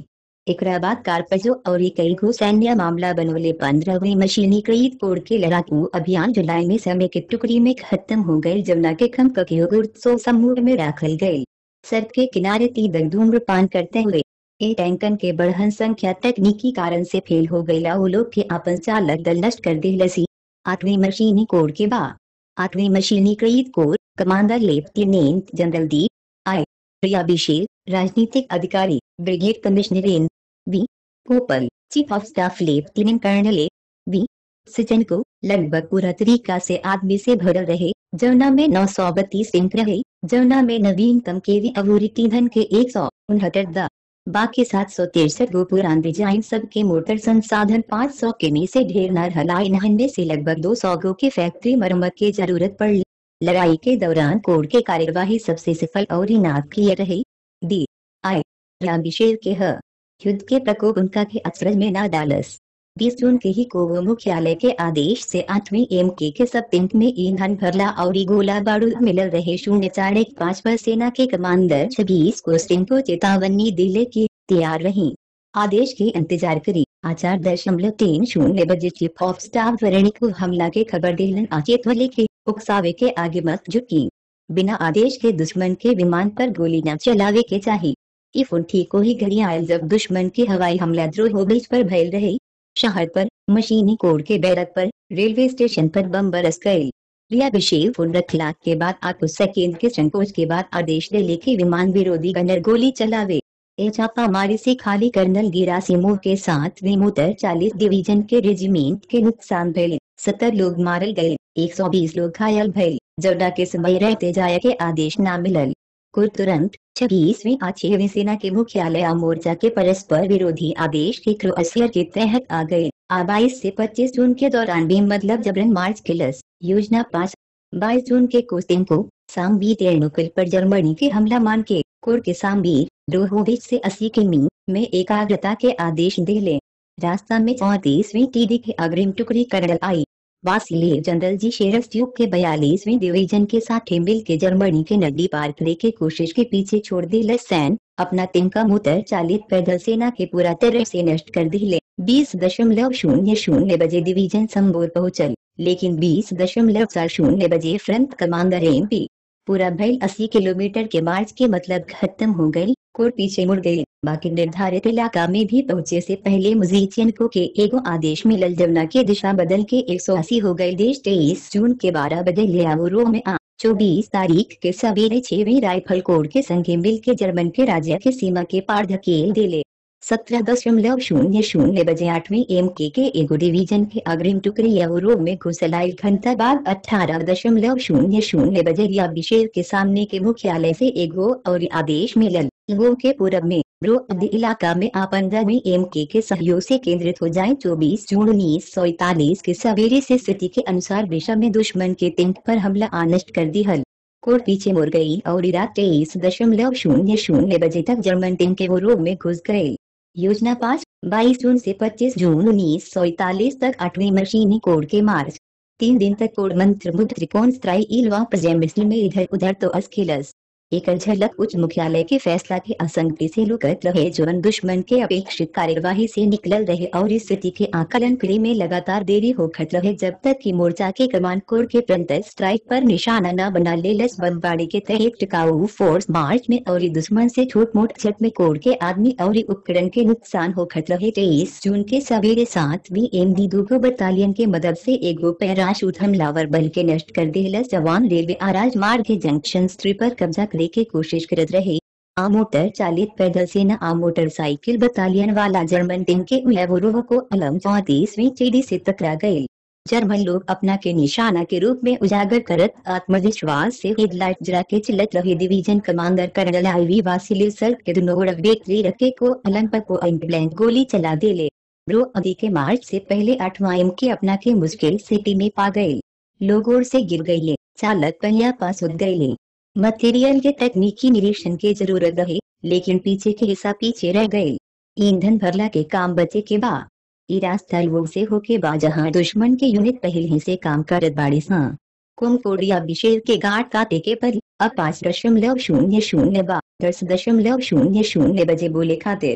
एकरा बाद कारपजो और कई गो सैन्य मामला बनोले पंद्रहवीं मशीनीकृत कोड के लड़ाकू अभियान जुलाई में समय के टुकड़ी में खत्म हो गए जमुना के खम ककियोगुर्सो समूह में रखल गए सड़क के किनारे तीन धूम्रपान करते हुए ए टैंकन के बढ़हन संख्या तकनीकी कारण से फेल हो गई वो लोग के आपन चालक दल नष्ट कर दे लसी आठवीं मशीनी कोड के बाद आठवीं मशीनीकृत कोड commander lieutenant general D I प्रियाभिषेक राजनीतिक अधिकारी ब्रिगेड कमिश्नर एन बी गोपल chief of staff lieutenant colonel A B सिचन को लगभग पूरा तरीका से आदमी से भरल रहे जमुना में नौ सौ बत्तीस टैंक रहे जमुना में नवीनतम केवी अवूरी ईंधन के एक सौ उनहत्तर द बाकी सात सौ तिरसठ गो पुरान डिजाइन सबके मोटर संसाधन पाँच सौ के में से ढेर न रहा इनमें से लगभग दो सौ गो के फैक्ट्री मरम्मत की जरूरत पड़ लड़ाई के दौरान कोड के कार्यवाही सबसे सफल और नाटकीय रही डी आई रामभिषेक के ह युद्ध के प्रकोप उनका के अचरज में न डालस बीस जून के ही कोवो मुख्यालय के आदेश से आठवीं एम के के सब टैंक में ईंधन भरला और गोला बारूद मिलल रहे शून्य चार एक पाँच पर सेना के कमांडर छब्बीस को सिंह को चेतावनी दिले की तैयार रही आदेश के इंतजार करी आचार दशमलव तीन शून्य बजे चीफ ऑफ स्टाफ वरणी को हमला के खबर दिलन अचेत वाले के उकसावे के आगे मत झुकी बिना आदेश के दुश्मन के विमान पर गोली न चलावे के चाहिए इफुन ठीक को ही घड़ी आयल जब दुश्मन के हवाई हमला द्रोह बीच पर भयल रहे शहर पर मशीनी कोड के बैरक पर रेलवे स्टेशन पर बम बरस गए रियाभिषेक फोन रखलाक के बाद आपको सेकेंड के संकोच के बाद आदेश दे लेके विमान विरोधी गनर गोली चलावे ए छापा मारी से खाली कर्नल गिरा सिमोह के साथ विमोतर चालीस डिवीजन के रेजिमेंट के नुकसान भले सत्तर लोग मारल गए एक सौ बीस लोग घायल भले जवडा के समय रहते जाया के आदेश न मिलल कुल तुरंत छब्बीसवीं आठवीं सेना के मुख्यालय मोर्चा के परस्पर विरोधी आदेश के क्रोएशिया के तहत आ गए आ बाईस से पच्चीस जून के दौरान भी मतलब जबरन मार्च किलस योजना पाँच बाईस जून के कोस्टिंग को सामबी तेरनुकल पर जर्मनी के हमला मान के कोर के सामबीर द्रोहोविच से अस्सी किमी में एकाग्रता के आदेश दे ले रास्ता में चौतीसवीं टीडी के अग्रिम टुकड़ी कर्नल आई वासिले जनरल जी शेरस ट्यूब के बयालीसवीं डिवीजन के साथ मिल के जर्मनी के नदी पार करने की कोशिश के पीछे छोड़ दी सैन अपना तिनका मुतर चालित पैदल सेना के पूरा तरह से नष्ट कर दिले बीस दशमलव शून्य शून्य बजे डिवीजन संबोर पहुंचल लेकिन बीस दशमलव चार शून्य बजे फ्रंट कमांडर एम पी पूरा भैल अस्सी किलोमीटर के मार्च के मतलब खत्म हो गई कोर पीछे मुड़ गई बाकी निर्धारित इलाका में भी पहुंचे से पहले मुजीचियन को के एगो आदेश मिलल जमुना के दिशा बदल के एक सौ अस्सी हो गए देश तेईस जून के बारह बजे लियावुरो में आ चौबीस तारीख के सवेरे छवी राइफल कोर के संगे मिल के जर्मन के राज्य के सीमा के पार धकेल दिले सत्रह दशमलव शून्य शून्य बजे आठवीं एम के के एगो डिवीजन के अग्रिम टुकड़ी यूरोप में घुसलाई घंटा बाद अठारह दशमलव शून्य शून्य बजे अभिषेक के सामने के मुख्यालय से एगो और आदेश मिलल लोगों के पूरब में ब्रो इलाका में आ पंद्रहवीं एम के के सहयोग से केंद्रित हो जाए चौबीस जून उन्नीस सौ इकतालीस के सवेरे से स्थिति के अनुसार दिशा में दुश्मन के टिंक पर हमला आनष्ट कर दी हल कोर्ट पीछे मुड़ गई और इराक तेईस दशमलव शून्य शून्य बजे तक जर्मन टिंक के यूरोप में घुस गए योजना पाँच बाईस जून से 25 जून उन्नीस सौ इकतालीस तक आठवीं मशीनी कोड के मार्च तीन दिन तक कोड मंत्र मुद्र त्रिकोण स्त्राई इलवा प्रजेमिस्ल में इधर उधर तो अस्खिलस एक झलक उच्च मुख्यालय के फैसला के असंगति से लुकत रहे जुर्म दुश्मन के अपेक्षित कार्यवाही से निकल रहे और इस स्थिति के आकलन करे में लगातार देरी होखत रहे जब तक कि मोर्चा के कमांड कोर के प्रंतर स्ट्राइक पर निशाना न बना ले लस बमबाड़ी के तहत टिकाऊ फोर्स मार्च में और दुश्मन से छोट मोट छट में कोर के आदमी और उपकरण के नुकसान होखत रहे तेईस जून के सवेरे सातवीं एम डी दूगो बटालियन के मदद से एगो पैराशूट हमलावर बल के नष्ट कर दिलस जवान रेलवे आराज मार्ग के जंक्शन स्त्री पर कब्जा करे के कोशिश करत रहे आ मोटर चालित पैदल सेना आ मोटरसाइकिल बटालियन वाला जर्मन टीम के उलवरोह को अलम चौतीसवीं चीड़ी से टकरा गए जर्मन लोग अपना के निशाना के रूप में उजागर करत आत्मविश्वास से हेडलाइट जरा के चिल्लत रहे division commander colonel I V Vasiliev सर के दोनों बेकरी रखे को अलम पर को ब्लैंक गोली चला दे ले ब्रो अदी के मार्च से पहले आठवां एम के अपना के मुश्किल सिटी में पा गए लोगों से गिर गई ले चालक पहिया पास उठ गए ले मटेरियल के तकनीकी निरीक्षण की जरूरत रही लेकिन पीछे के हिस्सा पीछे रह गए ईंधन भरला के काम बचे के बाद ई रास्ता वो से होके बा जहाँ दुश्मन के यूनिट पहले ही से काम करत बाड़ी सा कुमकोड़िया विशेष के गांठ काटे के पर अब पाँच दशमलव शून्य शून्य बा दस दशमलव शून्य शून्य बजे बोले खातिर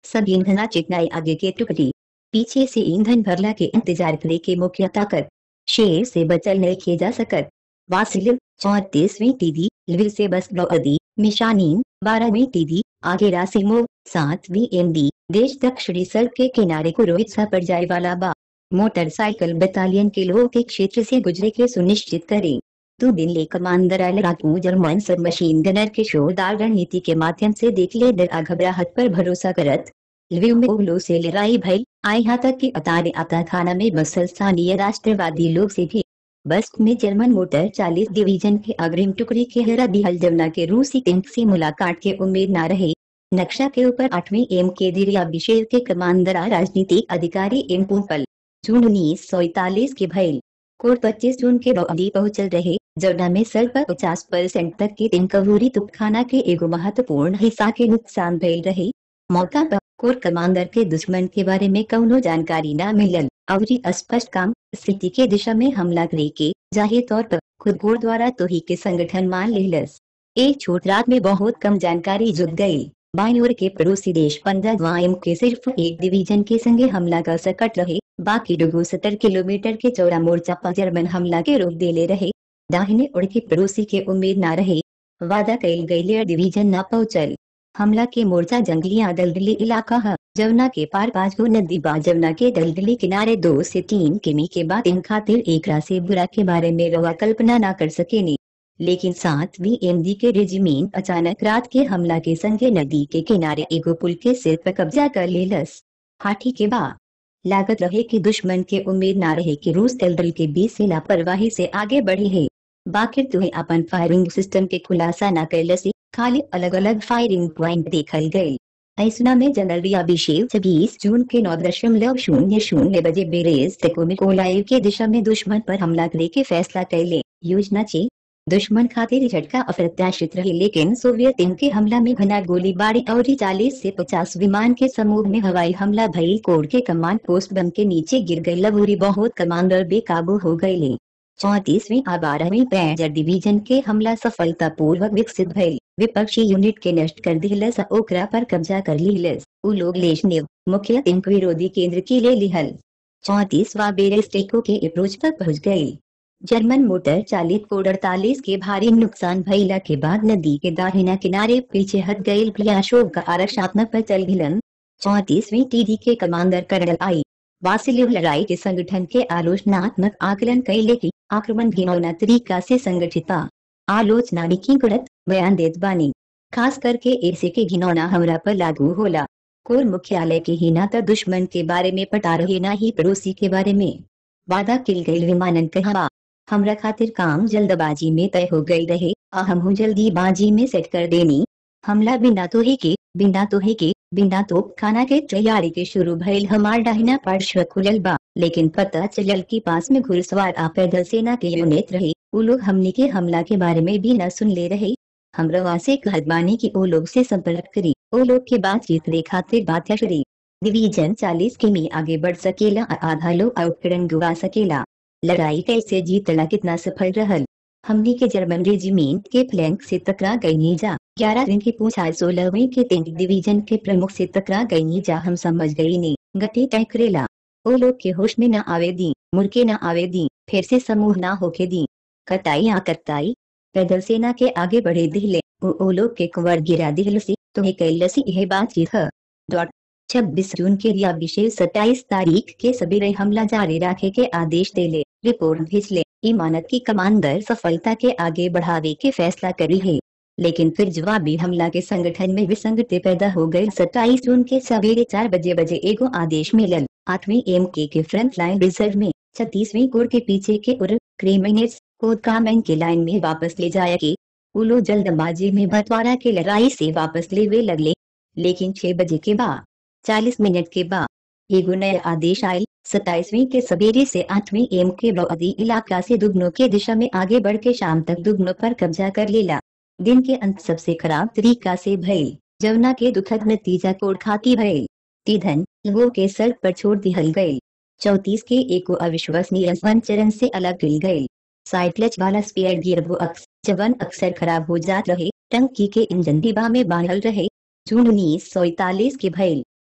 सब ईंधना चिकनाई आगे के टुकड़ी पीछे से ईंधन भरला के इंतजार करे के मुख्य ताकत शेर से बचल नहीं किए जा सकत वासिल चौतीसवीं टीडी लविल से बस लौदी मिशानीन बारहवीं टीडी आगे रासिमो सातवीं एमडी देश दक्षिणी सड़क के किनारे को रोहित सा पड़ जाए वाला बा मोटरसाइकिल बटालियन के लोगों के क्षेत्र से गुजरे के सुनिश्चित करें दो दिन ले कमांडर आयल राकू जर्मन सब मशीन गनर के शोरदार रणनीति के माध्यम से देख ले डर घबराहट पर भरोसा करत लविव में उगलो से लड़ाई भई आए यहाँ तक कि अतारे आता खाना में बसल स्थानीय राष्ट्रवादी लोग से भी बस में जर्मन मोटर 40 डिवीजन के अग्रिम टुकड़ी के हरा दिहल जमुना के रूसी टैंक से मुलाकात के उम्मीद न रहे नक्शा के ऊपर आठवीं एम के दिरिया विशेष के कमांडर राजनीतिक अधिकारी एम पुपल जून उन्नीस सौ इकतालीस के भैल कोर्ट पच्चीस जून के बौदी पहुंचल रहे जमुना में सर पर पचास परसेंट तक के तिनकवूरी तुपखाना के एगो महत्वपूर्ण हिस्सा के नुकसान भइल रहे मौका पर कोर कमांडर के दुश्मन के बारे में कौनो जानकारी न मिलल और स्पष्ट काम स्थिति के दिशा में हमला करे के जाहिर तौर पर खुद गोर द्वारा तो ही के संगठन मान लेलस एक छोट रात में बहुत कम जानकारी जुट गई बाई ओर के पड़ोसी देश पंद्रह एम के सिर्फ एक डिवीजन के संगे हमला कर सकट रहे बाकी डुगो सत्तर किलोमीटर के चौड़ा मोर्चा पर जर्मन हमला के रोक देले रहे दाहिने उड़ के पड़ोसी के उम्मीद न रहे वादा कैल गई डिवीजन न पहुंचल हमला के मोर्चा जंगली दलदली इलाका है जमुना के पार पाँच गो नदी बा जमुना के दलदली किनारे दो से तीन किमी के बाद इन खातिर एक से बुरा के बारे में रवा कल्पना न कर सके नहीं लेकिन सातवीं एमडी के रेजिमेंट अचानक रात के हमला के संगे नदी के किनारे एगो पुल के सिर पर कब्जा कर लेलस हाथी के बा लागत रहे कि दुश्मन के उम्मीद ना रहे कि रूस दलदल के बीच से लापरवाही से आगे बढ़ी है बाकिर तुम्हें अपन फायरिंग सिस्टम के खुलासा न कैलसी खाली अलग अलग फायरिंग प्वाइंट देखल गए ऐसना में जनरल अभिषेक छब्बीस जून के नौ दशमलव शून्य शून्य बजे बेरेज तेको में कोलाइव के दिशा में दुश्मन पर हमला करे के फैसला कैले योजना चे दुश्मन खातिर झटका अप्रत्याशित रहे लेकिन सोवियत इनके हमला में घना गोलीबारी और चालीस से पचास विमान के समूह में हवाई हमला भई कोड के कमांड पोस्ट बम के नीचे गिर गई लबूरी बहुत कमांडर बेकाबू हो गए चौतीसवीं और बारहवीं पैंजर डिवीजन के हमला सफलता पूर्वक विकसित भइल विपक्षी यूनिट के नष्ट कर दिलस ओकरा पर कब्जा कर लिहलस उ लोग लेशनेव मुख्य तिनक विरोधी केंद्र की ले लिहल चौतीसवा बेरेस्टेको के अप्रोच तक पहुंच गई जर्मन मोटर चालित कोड अड़तालीस के भारी नुकसान भइला के बाद नदी के दाहिना किनारे पीछे हट गई अशोक का आरक्षात्मक पर चल गिलन चौतीसवीं टीडी के कमांडर कर्नल आई वासिलिव लड़ाई के संगठन के आलोचनात्मक आकलन कैले की आक्रमण घिनौना तरीका से संगठिता आलोचना की गुणत बयान देत बानी खास करके ऐसे के घिनौना हमरा पर लागू होला कोर मुख्यालय के ही ना तो दुश्मन के बारे में पटा रहे ना ही पड़ोसी के बारे में वादा किल गई विमानन कहवा हमरा खातिर काम जल्दबाजी में तय हो गई रहे आ हम जल्दी बाजी में सेट कर देनी हमला बिना तो ही के बिना तो ही के बिना तो खाना के तैयारी के शुरू भइल हमार डाहिना पार्श्व खुलल बा लेकिन पता चलल की पास में घुड़सवार आ पैदल सेना के यूनिट रहे वो लोग हमने के हमला के बारे में भी न सुन ले रहे हमरा से कहबानी की ओ लोग से संपर्क करी ओ लोग के बातचीत रे खातिर बात करी डिवीजन चालीस किमी आगे बढ़ सकेला आ आधा लोग आउटकरण गुवा सकेला लड़ाई कैसे जीतला कितना सफल रहल हमने के जर्मन रेजिमेंट के फ्लैंक से टकरा गई नीजा ग्यारह दिन की पूछा सोलहवीं के तीन डिवीजन के प्रमुख से टकरा गई नीजा हम समझ गई नहीं गति तय करेला ओ लोग के होश में न आवे दी मुड़के न आवे दी फिर से समूह न होके दी कटाई आ कटाई पैदल सेना के आगे बढ़े दिहले ओ, ओ लोग के कुंवर गिरा दिहलसी तो कैलसी यह बातचीत है डॉट छब्बीस जून के रिया विशेष सत्ताईस तारीख के सबेरे हमला जारी रखे के आदेश देले रिपोर्ट भेजले इमानत की कमांडर सफलता के आगे बढ़ावे के फैसला करी है लेकिन फिर जवाबी हमला के संगठन में विसंगति पैदा हो गई सत्ताईस जून के सवेरे चार बजे बजे एगो आदेश मिलल आठवीं एम के के फ्रंट लाइन रिजर्व में छत्तीसवीं कोर के पीछे के उर क्रेमिनेट्स को कामें के लाइन में वापस ले जाया के उलो जल्दबाजी में बंटवारा के लड़ाई से वापस ले वे लगले लेकिन छह बजे के बाद चालीस मिनट के बाद एगो नया आदेश आयल सताइसवीं के सवेरे से आठवीं एम के बदी इलाका से दुगनों के दिशा में आगे बढ़ के शाम तक दुगनों पर कब्जा कर लेला दिन के अंत सबसे खराब तरीका से भइल जमुना के दुखद नतीजा कोड खाती भइल तीधन लोगों के सर पर छोड़ दिहल गये चौतीस के एक अविश्वसनीय चरण से अलग गिल गये साइक्लच वाला स्पेयर गियर वो अक्स जवन अक्सर खराब हो जात रहे टंकी के इंजन डिब्बा में बांधल रहे जून उन्नीस सौ इकतालीस के भइल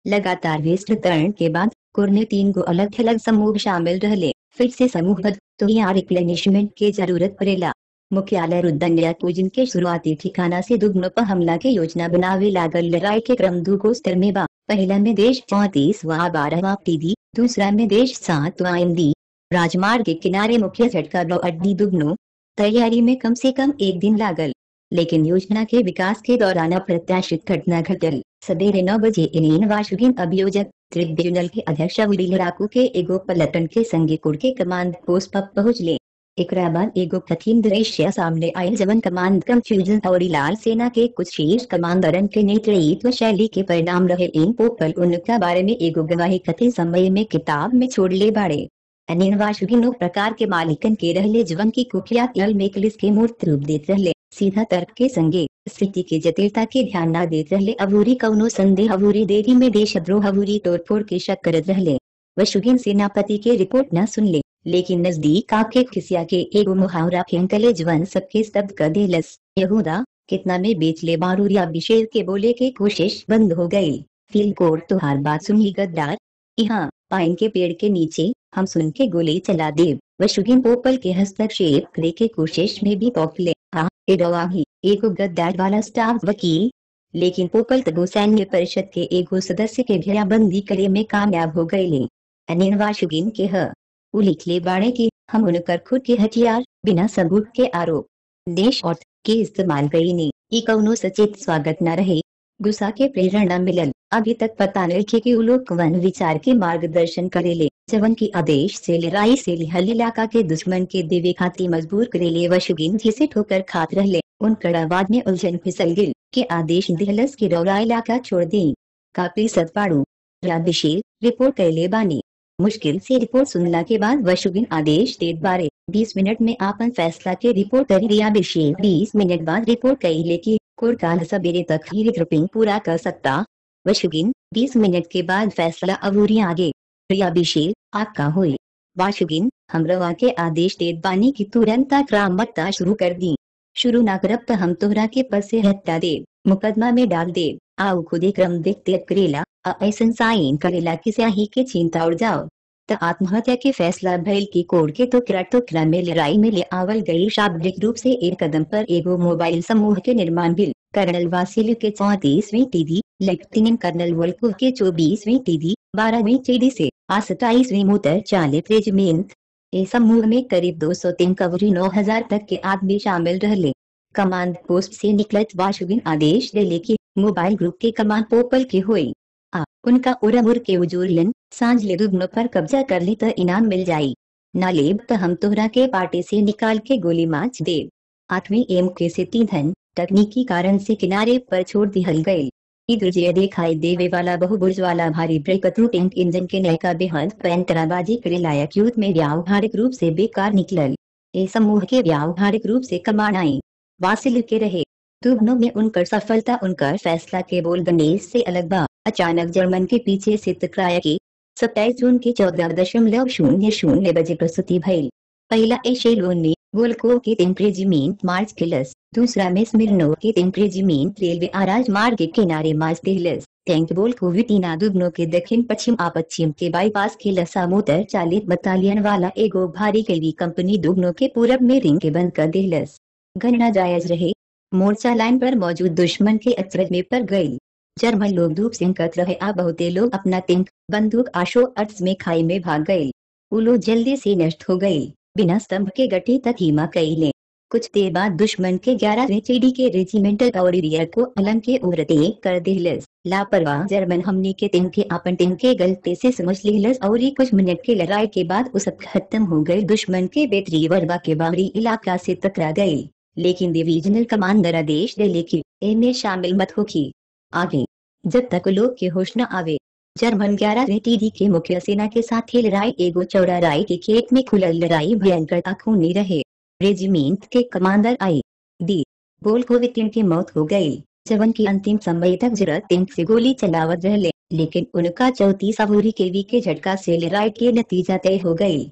लगातार विस्तृतरण के बाद कुर ने तीन गो अलग अलग समूह शामिल रहले फिर से समूहबद्ध तो यहाँ रिप्लेनिशमेंट के जरूरत पड़ेला मुख्यालय रुद्रन्या पूजन के शुरुआती ठिकाना से दुगनो पर हमला के योजना बनावे लागल लड़ाई के क्रम दूगो स्तर में बा पहला में देश चौतीस व बारहवा पीढ़ी दूसरा में देश सातवा एमडी राजमार्ग के किनारे मुख्य झटका दो अड्डी दुगनो तैयारी में कम से कम एक दिन लागल लेकिन योजना के विकास के दौरान अप्रत्याशित घटना घटल सवेरे नौ बजे इलेन वाशुगिन अभियोजक ट्रिब्यूनल के अध्यक्ष अवली लड़ाकू के एगो पलटन के संगे कुड़ के कमांड पोस्ट पर पहुंचले एकरा बाद एगो कठिन दृश्य सामने आयल जवन कमांड कंफ्यूजन और लाल सेना के कुछ शीर्ष कमांडरन के नेतृत्व शैली के परिणाम रहे इन पोपल उनका बारे में एगो गवाही कथित समय में किताब में छोड़ ले बाड़े अनिल वाशुगिनो प्रकार के मालिकन के रहले जवन की कुख्यात यल मेकलिस के मूर्त रूप देत रहले सीधा तर्क के संगे स्थिति के जटिलता के ध्यान न देत रहले अबूरी कौनो संदेह अबूरी देरी में देशद्रोह अबूरी तोड़फोड़ के शक करत रहले वशुगिन सेनापति के रिपोर्ट न सुन ले लेकिन नजदीक आके खिसिया के एगो मुहावरा फेंकले जवन सबके स्तब्ध कर देलस यहूदा कितना में बेच ले बारूद या अभिषेक के बोले के कोशिश बंद हो गई फील कोर्ट तुहार बात सुनी गद्दार यहाँ पाइन के पेड़ के नीचे हम सुन के गोली चला देव वशुगिन पोपल के हस्तक्षेप करे के कोशिश में भी पौखले हाँ एडवाही एगो गद्दार वाला स्टाफ वकील लेकिन पोपल तगो सैन्य परिषद के एगो सदस्य के घेराबंदी करे में कामयाब हो गए अनिल वाशुगिन के ह उ लिखले बाड़े की हम उनकर खुद के हथियार बिना सबूत के आरोप देश और के इस्तेमाल कई ने ई कौनो सचेत स्वागत न रहे गुस्सा के प्रेरणा मिलल अभी तक पता नहीं कि उ लोग वन विचार के मार्गदर्शन करेले जवन की आदेश से लड़ाई से लिहल इलाका के दुश्मन के देवे खातिर मजबूर करेले वशुगिन जिसे ठोकर खात रहले उन कड़ावाद में उलझन फिसल गिल के आदेश दिहलस के रौरा इलाका छोड़ दी काफी सतपाड़ू राबिशील रिपोर्ट कैले बानी मुश्किल से रिपोर्ट सुनला के बाद वशुगिन आदेश देत बारे 20 मिनट में आपन फैसला के रिपोर्ट करी रिया बिशेल 20 मिनट बाद रिपोर्ट कैले की कोर्ट काल सवेरे तक ही रिग्रुपिंग पूरा कर सकता वशुगिन 20 मिनट के बाद फैसला अबूरी आगे रिया बिशेल आपका हुई वाशुगिन हम रवा के आदेश देत बानी की तुरंत क्रामकता शुरू कर दी शुरू ना करब तो हम तोहरा के पद से हत्या दे मुकदमा में डाल दे आओ खुदे क्रम देखते करेला ऐसन साइन करेला कि स्याही के चिंता उड़ जाओ त आत्महत्या के फैसला भइल की कोड के तो किरा टोकरा में लड़ाई में ले आवल गई शाब्दिक रूप से एक कदम पर एगो मोबाइल समूह के निर्माण बिल कर्नल वासिल के चौतीसवीं टीडी लेफ्टिनेंट कर्नल वल्कुव के चौबीसवीं टीडी बारहवीं टीडी से आ सताईसवीं मोटर चालित रेजिमेंट ए समूह में करीब 203 कवरी 9000 तक के आदमी शामिल रहले कमांड पोस्ट से निकलत वाशुगिन आदेश देले की मोबाइल ग्रुप के कमांड पोपल के हुई आ उनका उड़मुर के उजूरलन सांझ ले दुगनो पर कब्जा कर ली तो इनाम मिल जाई ना लेब तो हम तोहरा के पार्टी से निकाल के गोली माच देव आठवीं एम के से तीन तकनीकी कारण से किनारे पर छोड़ दिहल गये इधर दिखाई देवे वाला बहुबुर्ज वाला भारी ब्रेक थ्रू टैंक इंजन के नयका बेहद पैंतराबाजी करे लायक युद्ध में व्यावहारिक रूप से बेकार निकलल ए समूह के व्यावहारिक रूप से कमान आई वासिल के रहे दुगनों में उनकर सफलता उनकर फैसला के बोल गणेश से अलग बा अचानक जर्मन के पीछे से टकराया की सत्ताईस जून के चौदह दशमलव शून्य शून्य बजे प्रस्तुति भइल पहला एशेलोन में वोल्को के तीन रेजिमेंट मार्च किलस दूसरा में स्मिर्नो के तीन रेजिमेंट रेलवे आराज मार्ग के किनारे मार्च दिलस टैंक बोल को विटीना दुगनो के दक्षिण पश्चिम आ पश्चिम के बाईपास के लसा मोटर चालित बटालियन वाला एगो भारी कैवी कंपनी दुगनो के पूरब में रिंग के बंद कर दिलस गणना जायज रहे मोर्चा लाइन पर मौजूद दुश्मन के अचरज में पर गई जर्मन लोग धूप सिंकत रहे आ बहुते लोग अपना तिंक बंदूक आशो अर्थ में खाई में भाग गए उलो जल्दी से नष्ट हो गई बिना स्तंभ के गठे तक हिमा कैले कुछ देर बाद दुश्मन के ग्यारह चेडी के रेजिमेंटल और रियर को अलम के उड़ते कर दिलस लापरवाह जर्मन हमने के तिन के अपन तिन के गलते से समझ लिहलस और ही कुछ मिनट के लड़ाई के बाद उस खत्म हो गए दुश्मन के बेतरी वर्बा के बाहरी इलाका से टकरा गई लेकिन डिवीजनल कमांडर आदेश दे लेकिन ए में शामिल मत होगी आगे जब तक लोग के होश न आवे जर्मन ग्यारह टीडी के मुख्य सेना के साथ ही लड़ाई एगो चौड़ा राय के खेत में खुलल लड़ाई भयंकर खूनी रहे रेजिमेंट के कमांडर आई दी बोल को वितिन की मौत हो गई जवन की अंतिम समय तक जरूरत तिंक से गोली चलावत रहले लेकिन उनका चौतीस अबूरी केवी के झटका से लड़ाई के नतीजा तय हो गई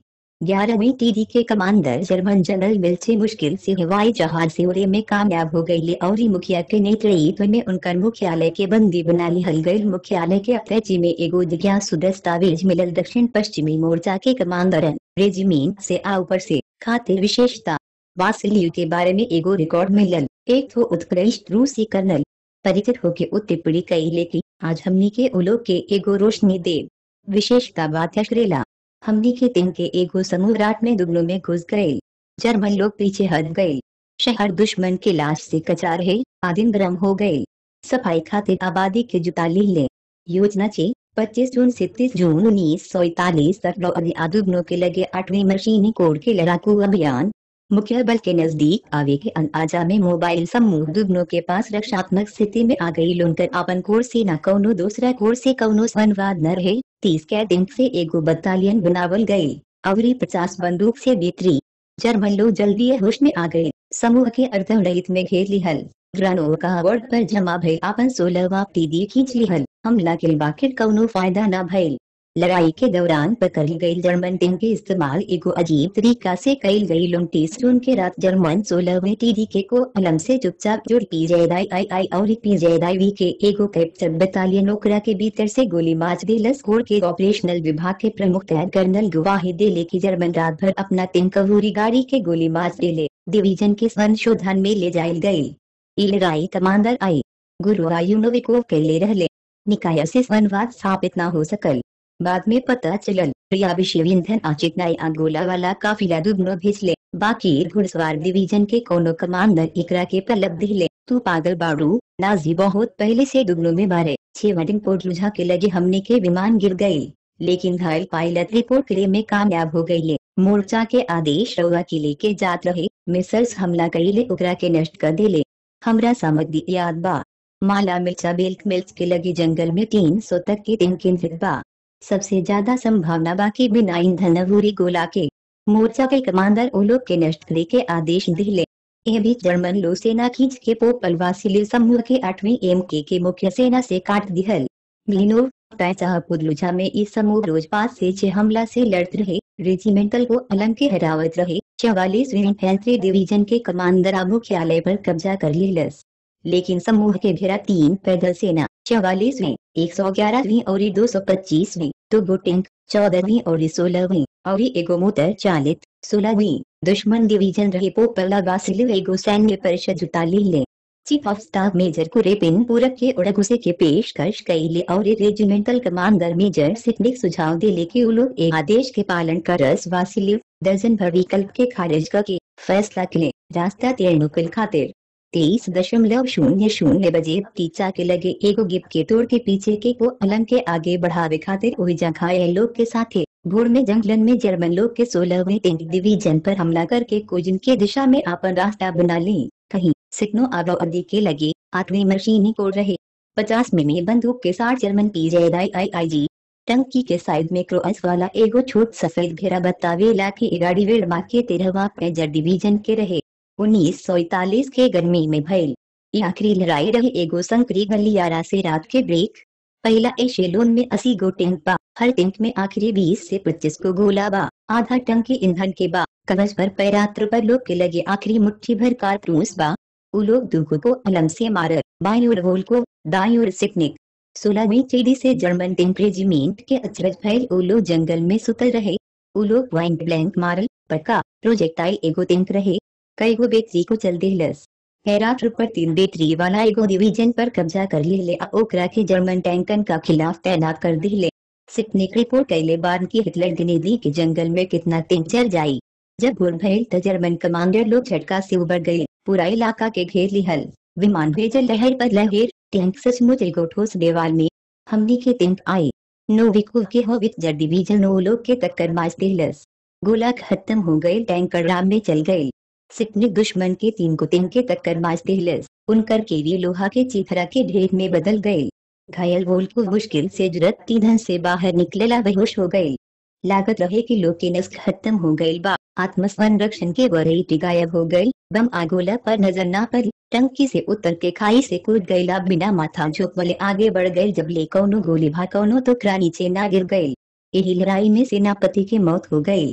ग्यारहवीं टीडी के कमांडर जर्मन जनरल मिल्चे मुश्किल से हवाई जहाज से उड़े में कामयाब हो गई और मुखिया के नेतृत्व में उनकर मुख्यालय के बंदी बना लिहल गई मुख्यालय के अटैची में एगो जिज्ञासु दस्तावेज मिलल दक्षिण पश्चिमी मोर्चा के कमांडरन रेजिमेंट से आ ऊपर से खातिर विशेषता वासिलियू के बारे में एगो रिकॉर्ड मिलल एक तो उत्कृष्ट रूसी कर्नल परिचित होके उ टिप्पणी कैले की आज हमनी के उलोक के एगो रोशनी देव विशेषता बात श्रेला हमनी के दिन के एगो समूह रात में दुगनों में घुस गए जर्मन लोग पीछे हट गए शहर दुश्मन के लाश से कचा रहे आदिन गर्म हो गए सफाई खातिर आबादी के जुटा ली ले योजना चे 25 जून से 30 जून उन्नीस सौ इकतालीस तक आदुग्नों के लगे आठवीं मशीनी कोड के लड़ाकू अभियान मुख्य बल के नजदीक आवे के अंदाजा में मोबाइल समूह दुगनों के पास रक्षात्मक स्थिति में आ गई लुनकर अपन कोर से न कौनो दूसरा कोर से कौनो संवाद न रहे तीस के दिन से एगो बटालियन बनावल गई अवरी पचास बंदूक से बेतरी जर्मन लोग जल्दी होश में आ गए समूह के अर्धरहित में घेर लिहल ग्रानो का अवार्ड पर जमा भइल अपन सोलहवा पीदी खींच लिहल हमला के बाकिर कौनो फायदा न भइल लड़ाई के दौरान पकड़ गई जर्मन टीम के इस्तेमाल एगो अजीब तरीका से कईल गई उनतीस जून के रात जर्मन सोलहवें टीडी के को अलम से चुपचाप जुड़ पी आई आई आई और पी वी के एगो कैप्चर बटालियन ओकरा के भीतर से गोली मार दिलस कोर के ऑपरेशनल विभाग के प्रमुख तैयार कर्नल गवाही दिले की जर्मन रात भर अपना तीन कबूरी गाड़ी के गोली मार दिले डिवीजन के संशोधन में ले जायल गयी ई लड़ाई कमांडर आई गुरु आयुनोविको के ले रहले निकाय से संवाद स्थापित न हो सकल बाद में पता चलल प्रिया विषय ईंधन आचिकनाई आगोला वाला काफिला दुगनो भेजले बाकी घुड़सवार डिवीजन के कोनो कमांडर एकरा के पलब दिले तू पागल बाड़ू नाजी बहुत पहले से दुगनो में मारे छह वेडिंग पोर्ट लुझा के लगे हमने के विमान गिर गई लेकिन घायल पायलट रिपोर्ट करे में कामयाब हो गई मोर्चा के आदेश रउआ के लेके जात रहे मिसल्स हमला कईले ओकरा के नष्ट कर दिले हमरा सामग्री याद बा माला मिर्चा बेल्ट मिल्स के लगे जंगल में तीन सौ तक के तीन केंद्रित बा सबसे ज्यादा संभावना बाकी बिना ईंधन अवूरी गोला के मोर्चा के कमांडर ओलोक के नष्ट करे के आदेश दिले यह भी जर्मन लो सेना खींच के पोपल वासिले समूह के आठवीं एम के, के मुख्य सेना से काट दिहल मिलिनोव पुदलुझा में इस समूह रोज पाँच से छह हमला से लड़ते रहे रेजिमेंटल को अलंग के हरावत रहे चौवालीस इन्फेंट्री डिवीजन के कमांडर मुख्यालय पर कब्जा कर लिलस लेकिन समूह के घेरा तीन पैदल सेना चौवालीसवीं एक सौ ग्यारहवीं और दो सौ पच्चीसवीं दो गो टैंक चौदहवीं और सोलहवीं और एगो मोटर चालित सोलहवीं दुश्मन डिवीजन रहे पोपला वासिल एगो सैन्य परिषद जुटा ले chief of staff major Kurepin पूरक के उड़गुसे के पेशकश कैले और रेजिमेंटल कमांडर मेजर सिटनिक सुझाव दिले कि लोग एक आदेश के पालन कर रस वासिलिव दर्जन भर विकल्प के खारिज करके फैसला के रास्ता तेरनुकल खातिर तेईस दशमलव शून्य शून्य बजे टीचा के लगे एगो गिप के तोड़ के पीछे के को अलंग के आगे बढ़ावे खातिर ओहिजा घायल लोग के साथे भोर में जंगलन में जर्मन लोग के सोलहवें टैंक डिवीजन पर हमला करके कोजिन के दिशा में अपन रास्ता बना ली कहीं सिकनो आबादी के लगे आठवीं मशीनी को रहे पचास में बंदूक के साथ जर्मन पी आई आई आई जी टंकी के साइड में क्रॉस वाला एगो छोट सफेद घेरा बतावेला की गाड़ी वेड़मा के तेरहवा पेजर डिवीजन के रहे उन्नीस सौ इकतालीस के गर्मी में भइल ये आखिरी लड़ाई रही एगो संकरी गलियारा से रात के ब्रेक पहला एशेलोन में अस्सी गो टैंक बा हर टैंक में आखिरी बीस से पच्चीस को गोला बा आधा टंक के ईंधन के बा कवच पर पैरात्र पर लोग के लगे आखिरी मुट्ठी भर कारतूस बा उ लोग दुगो को अलम से मारत बाई ओर गोल को दाई ओर सिकनिक सोलहवीं चेडी से जर्मन टैंक रेजिमेंट के अचरज भैल उ लोग जंगल में सुतल रहे उ लोग पॉइंट ब्लैंक मारल पक्का प्रोजेक्टाइल एगो टैंक रहे कई गो बेटरी को चल दिलस हेराट पर तीन बेटरी वाला एगो डिवीजन पर कब्जा कर ले आ ओकरा के जर्मन टैंकन का खिलाफ तैनात कर दिले सिकनिक रिपोर्ट कैले बाद की हिटलर गिनेदी के जंगल में कितना तीन चल जाई जब भोर भइल त जर्मन कमांडर लोग झटका से उबर गए पूरा इलाका के घेर लिहल विमान भेजल लहर पर लहर टैंक सचमुच एगो ठोस देवाल में हमनी के टैंक आई नोविको के होवित जर डिवीजन नो लोग के टक्कर मार दिलस गोला खत्म हो गए टैंकर राम में चल गए सिकनिक दुश्मन के तीन को तीन के टक्कर मार दिलस उनकर केवी लोहा के चीथरा के ढेर में बदल गए घायल वोल को मुश्किल से जरूरत ईंधन से बाहर निकलेला बेहोश हो गए लागत रहे कि लोग के नस खत्म हो गए बा आत्मसंरक्षण के वरीटी गायब हो गई बम आगोला पर नजर ना पड़ी टंकी से उतर के खाई से कूद गईला बिना माथा झोंक वाले आगे बढ़ गए जब ले कौनो गोली भा कौनो तो नीचे ना गिर गए यही लड़ाई में सेनापति की मौत हो गई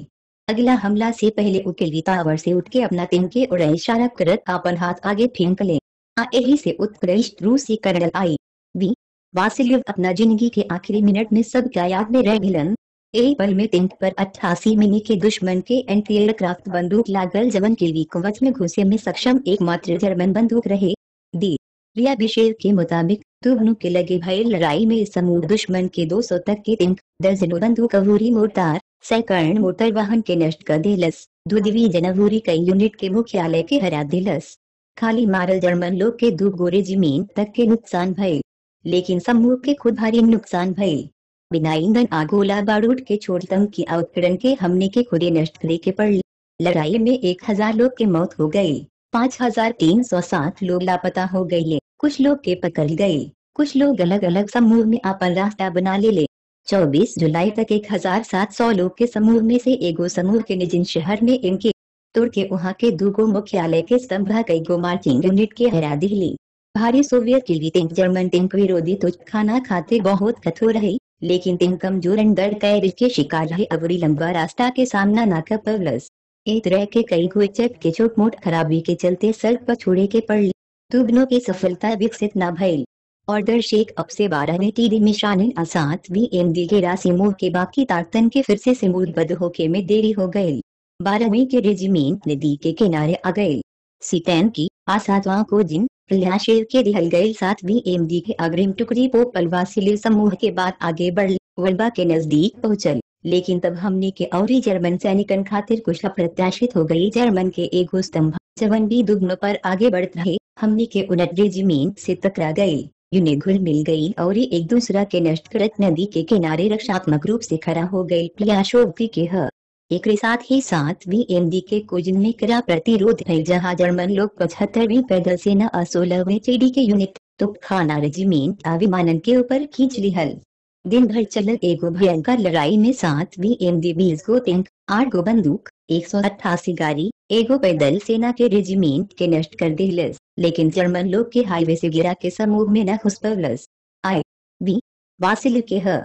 अगला हमला से पहले उकेली टावर से उठ के अपना तिन के उड़े इशारा करत अपन हाथ आगे फेंक ले आ यही से उत्कृष्ट रूसी कर्नल आई वी वासिल्यव अपना जिंदगी के आखिरी मिनट में सब क्या याद में रह गिलन एक पल में तिंक पर अट्ठासी मिनी के दुश्मन के एंटी एयरक्राफ्ट बंदूक लागल जवन के लिए कवच में घुसे में सक्षम एकमात्र जर्मन बंदूक रहे दी रिया बिशेर के मुताबिक दोनों के लगे भय लड़ाई में समूह दुश्मन के 200 तक के तिंक दर्जनों बंदूक अवूरी मोर्टार सैकड़ मोटर वाहन के नष्ट कर दिलस दो डिवीजन अवूरी कई यूनिट के मुख्यालय के हरा दिलस खाली मारल जर्मन लोग के दो गोरे जमीन तक के नुकसान भय लेकिन समूह के खुद भारी नुकसान भय बिना ईंधन आगोला बारूद के छोड़तम की आउटकरण के हमने के खुदे नष्ट करे के पड़ लड़ाई में एक हजार लोग के मौत हो गई पाँच हजार तीन सौ सात लोग लापता हो गए कुछ लोग के पकड़ गए कुछ लोग अलग अलग समूह में अपन रास्ता बना ले ले चौबीस जुलाई तक एक हजार सात सौ लोग के समूह में से एगो समूह के निजिन शहर में इनके तुर के वहाँ के दूगो मुख्यालय के स्तंभ कई गो मार्चिंग यूनिट के हरा दिली भारी सोवियत के लिए टैंक जर्मन टैंक विरोधी तुझ खाना खाते बहुत कठोर रही लेकिन तीन कमजोर अंदर कैर के शिकार रहे अवरी लंबा रास्ता के सामना ना कर पवलस एक तरह के कई गोचक के छोट मोट खराबी के चलते सड़क पर छोड़े के पड़ दुगनों की सफलता विकसित न भइल ऑर्डर शेख अब से बारह में टीडी मिशान असात वी एम डी के राशि मूव के बाकी ताकतन के फिर से सिमूदबद्ध होके में देरी हो गई बारहवीं के रेजिमेंट नदी के किनारे आ गए सीटैन की आसातवा को जिन प्रयाशेर के रिहल गए साथ वी एम डी के अग्रिम टुकड़ी पोपल वासिले समूह के बाद आगे बढ़ वल्बा के नजदीक पहुंचल लेकिन तब हमने के और जर्मन सैनिकन खातिर कुछ अप्रत्याशित हो गई जर्मन के एक स्तंभ जवन भी दुग्न पर आगे बढ़ रहे हमने के उनट रेजिमेंट से टकरा गई यूनिट घुल मिल गई और एक दूसरा के नष्ट करत नदी के किनारे रक्षात्मक रूप से खड़ा हो गई प्रियाशोक्ति के ह एक साथ ही साथ वी एम डी के कुजन में करा प्रतिरोध है जहां जर्मन लोग पचहत्तरवीं पैदल सेना और सोलहवें चेडी के यूनिट तो खाना रेजिमेंट आ विमानन के ऊपर खींच लिहल दिन भर चलल एगो भयंकर लड़ाई में सात वी एम डी बीस गो टैंक आठ गो बंदूक एक सौ अट्ठासी गाड़ी एगो पैदल सेना के रेजिमेंट के नष्ट कर दिलस लेकिन जर्मन लोग के हाईवे से गिरा के समूह में न घुस पवलस आई वी वासिल के ह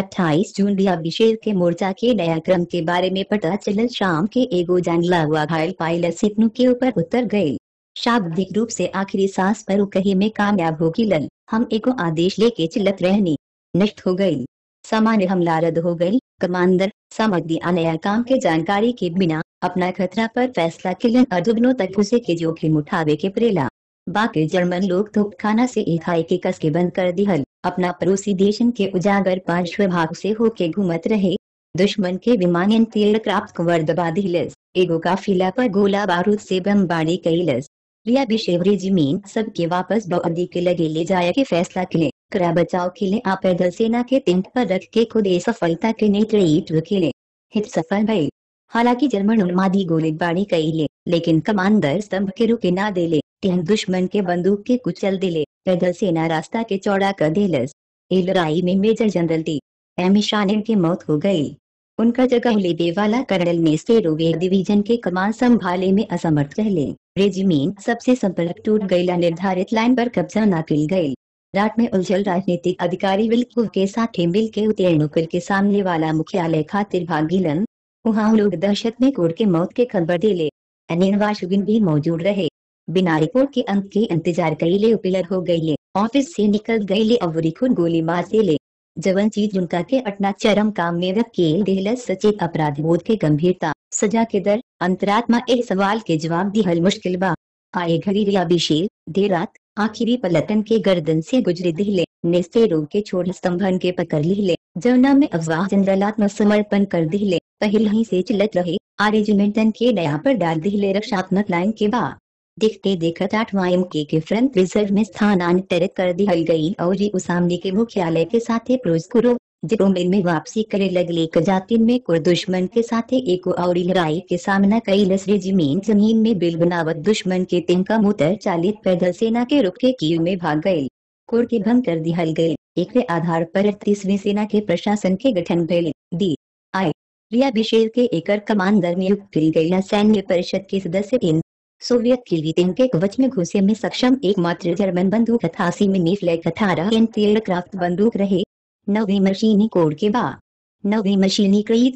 28 जून भी अभिषेक के मोर्चा के नया क्रम के बारे में पता चलल शाम के एगो जानला हुआ घायल पायलट सिपनू के ऊपर उतर गए शाब्दिक रूप से आखिरी सांस पर कही में कामयाब हो गिलन हम एगो आदेश लेके चिल्लत रहनी नष्ट हो गई सामान्य हमला रद्द हो गई कमांडर सामग्री नया काम के जानकारी के बिना अपना खतरा पर फैसला किलन अदुबनों तक उसे के जोखिम उठावे के प्रेला बाकी जर्मन लोग तो खाना से एक हाई के कस के बंद कर दिहल अपना पड़ोसी देशन के उजागर पार्श्व भाग से होके घूमत रहे दुश्मन के विमान तेल क्राफ्ट कवर दबा दिलस एगो काफिला पर गोला बारूद से बमबारी कैलस रिया बिशेव रेजिमेंट सबके वापस बौदी के लगे ले जाए के फैसला किले करा बचाव के लिए आप पैदल सेना के तिंक पर रख के खुद ए सफलता के नेतृत्व खेले हित सफल भई हालांकि जर्मन उन्मादी गोलीबारी कैले लेकिन कमांडर स्तंभ के रुके ना देले तीन दुश्मन के बंदूक के कुचल दिले पैदल सेना रास्ता के चौड़ा कर दिलस ए लड़ाई में major general T M Shanin की मौत हो गई उनका जगह लेने वाला कर्नल ने स्टेरोवेर डिवीजन के कमान संभाले में असमर्थ रहले रेजिमेंट सबसे संपर्क टूट गईला निर्धारित लाइन पर कब्जा न किल गई रात में उलझल राजनीतिक अधिकारी विल्कुल के साथ मिल के उतेरणु के सामने वाला मुख्यालय खातिर भागीलन वहाँ लोग दहशत में कोर्ट के मौत के खबर दिले अनिर्वाशुगिन भी मौजूद रहे बिना रिपोर्ट के अंत के इंतजार कैले उपिलर हो गईले ऑफिस से निकल गईले अवरी खुद गोली मार दिले जवन चीज उनका के अटना चरम काम में वकील देहलस सचेत अपराध बोध के गंभीरता सजा के दर अंतरात्मा एक सवाल के जवाब दिहल मुश्किल बा आए घड़ी रिया बिशेर देर रात आखिरी पलटन के गर्दन से गुजरे दिले नेस्ते रोग के छोड़ स्तंभन के पकड़ लिहले जवना में अफवाह जनरलात्म समर्पण कर दिले पहले ही से चिलत रहे आ रेजिमेंटन के नया पर डाल दिले रक्षात्मक लाइन के बाद देखते देखत आठवां एम के, के फ्रंट रिजर्व में स्थानांतरित कर दी गई और जी सामने के मुख्यालय के साथ प्रोजकुरो जिरोमिल में वापसी करे लगले कजातिन में कुर दुश्मन के साथ एक और लड़ाई के सामना कई लस रेजिमेंट जमीन में बिल बनावत दुश्मन के तिनका मुतर चालित पैदल सेना के रुक के कीव में भाग गए कोर के भंग कर दिहल गए एक आधार पर तीसवीं सेना के प्रशासन के गठन भले दी आई रिया बिशेर के एकर कमांडर नियुक्त की गई सैन्य परिषद के सदस्य इन सोवियत के लिए के कवच में घुसे में सक्षम एकमात्र जर्मन बंदूक अठासी मिनी फ्लैग अठारह एयरक्राफ्ट बंदूक रहे नवी मशीनी कोड के बाद नवी मशीनी क्रीत कोड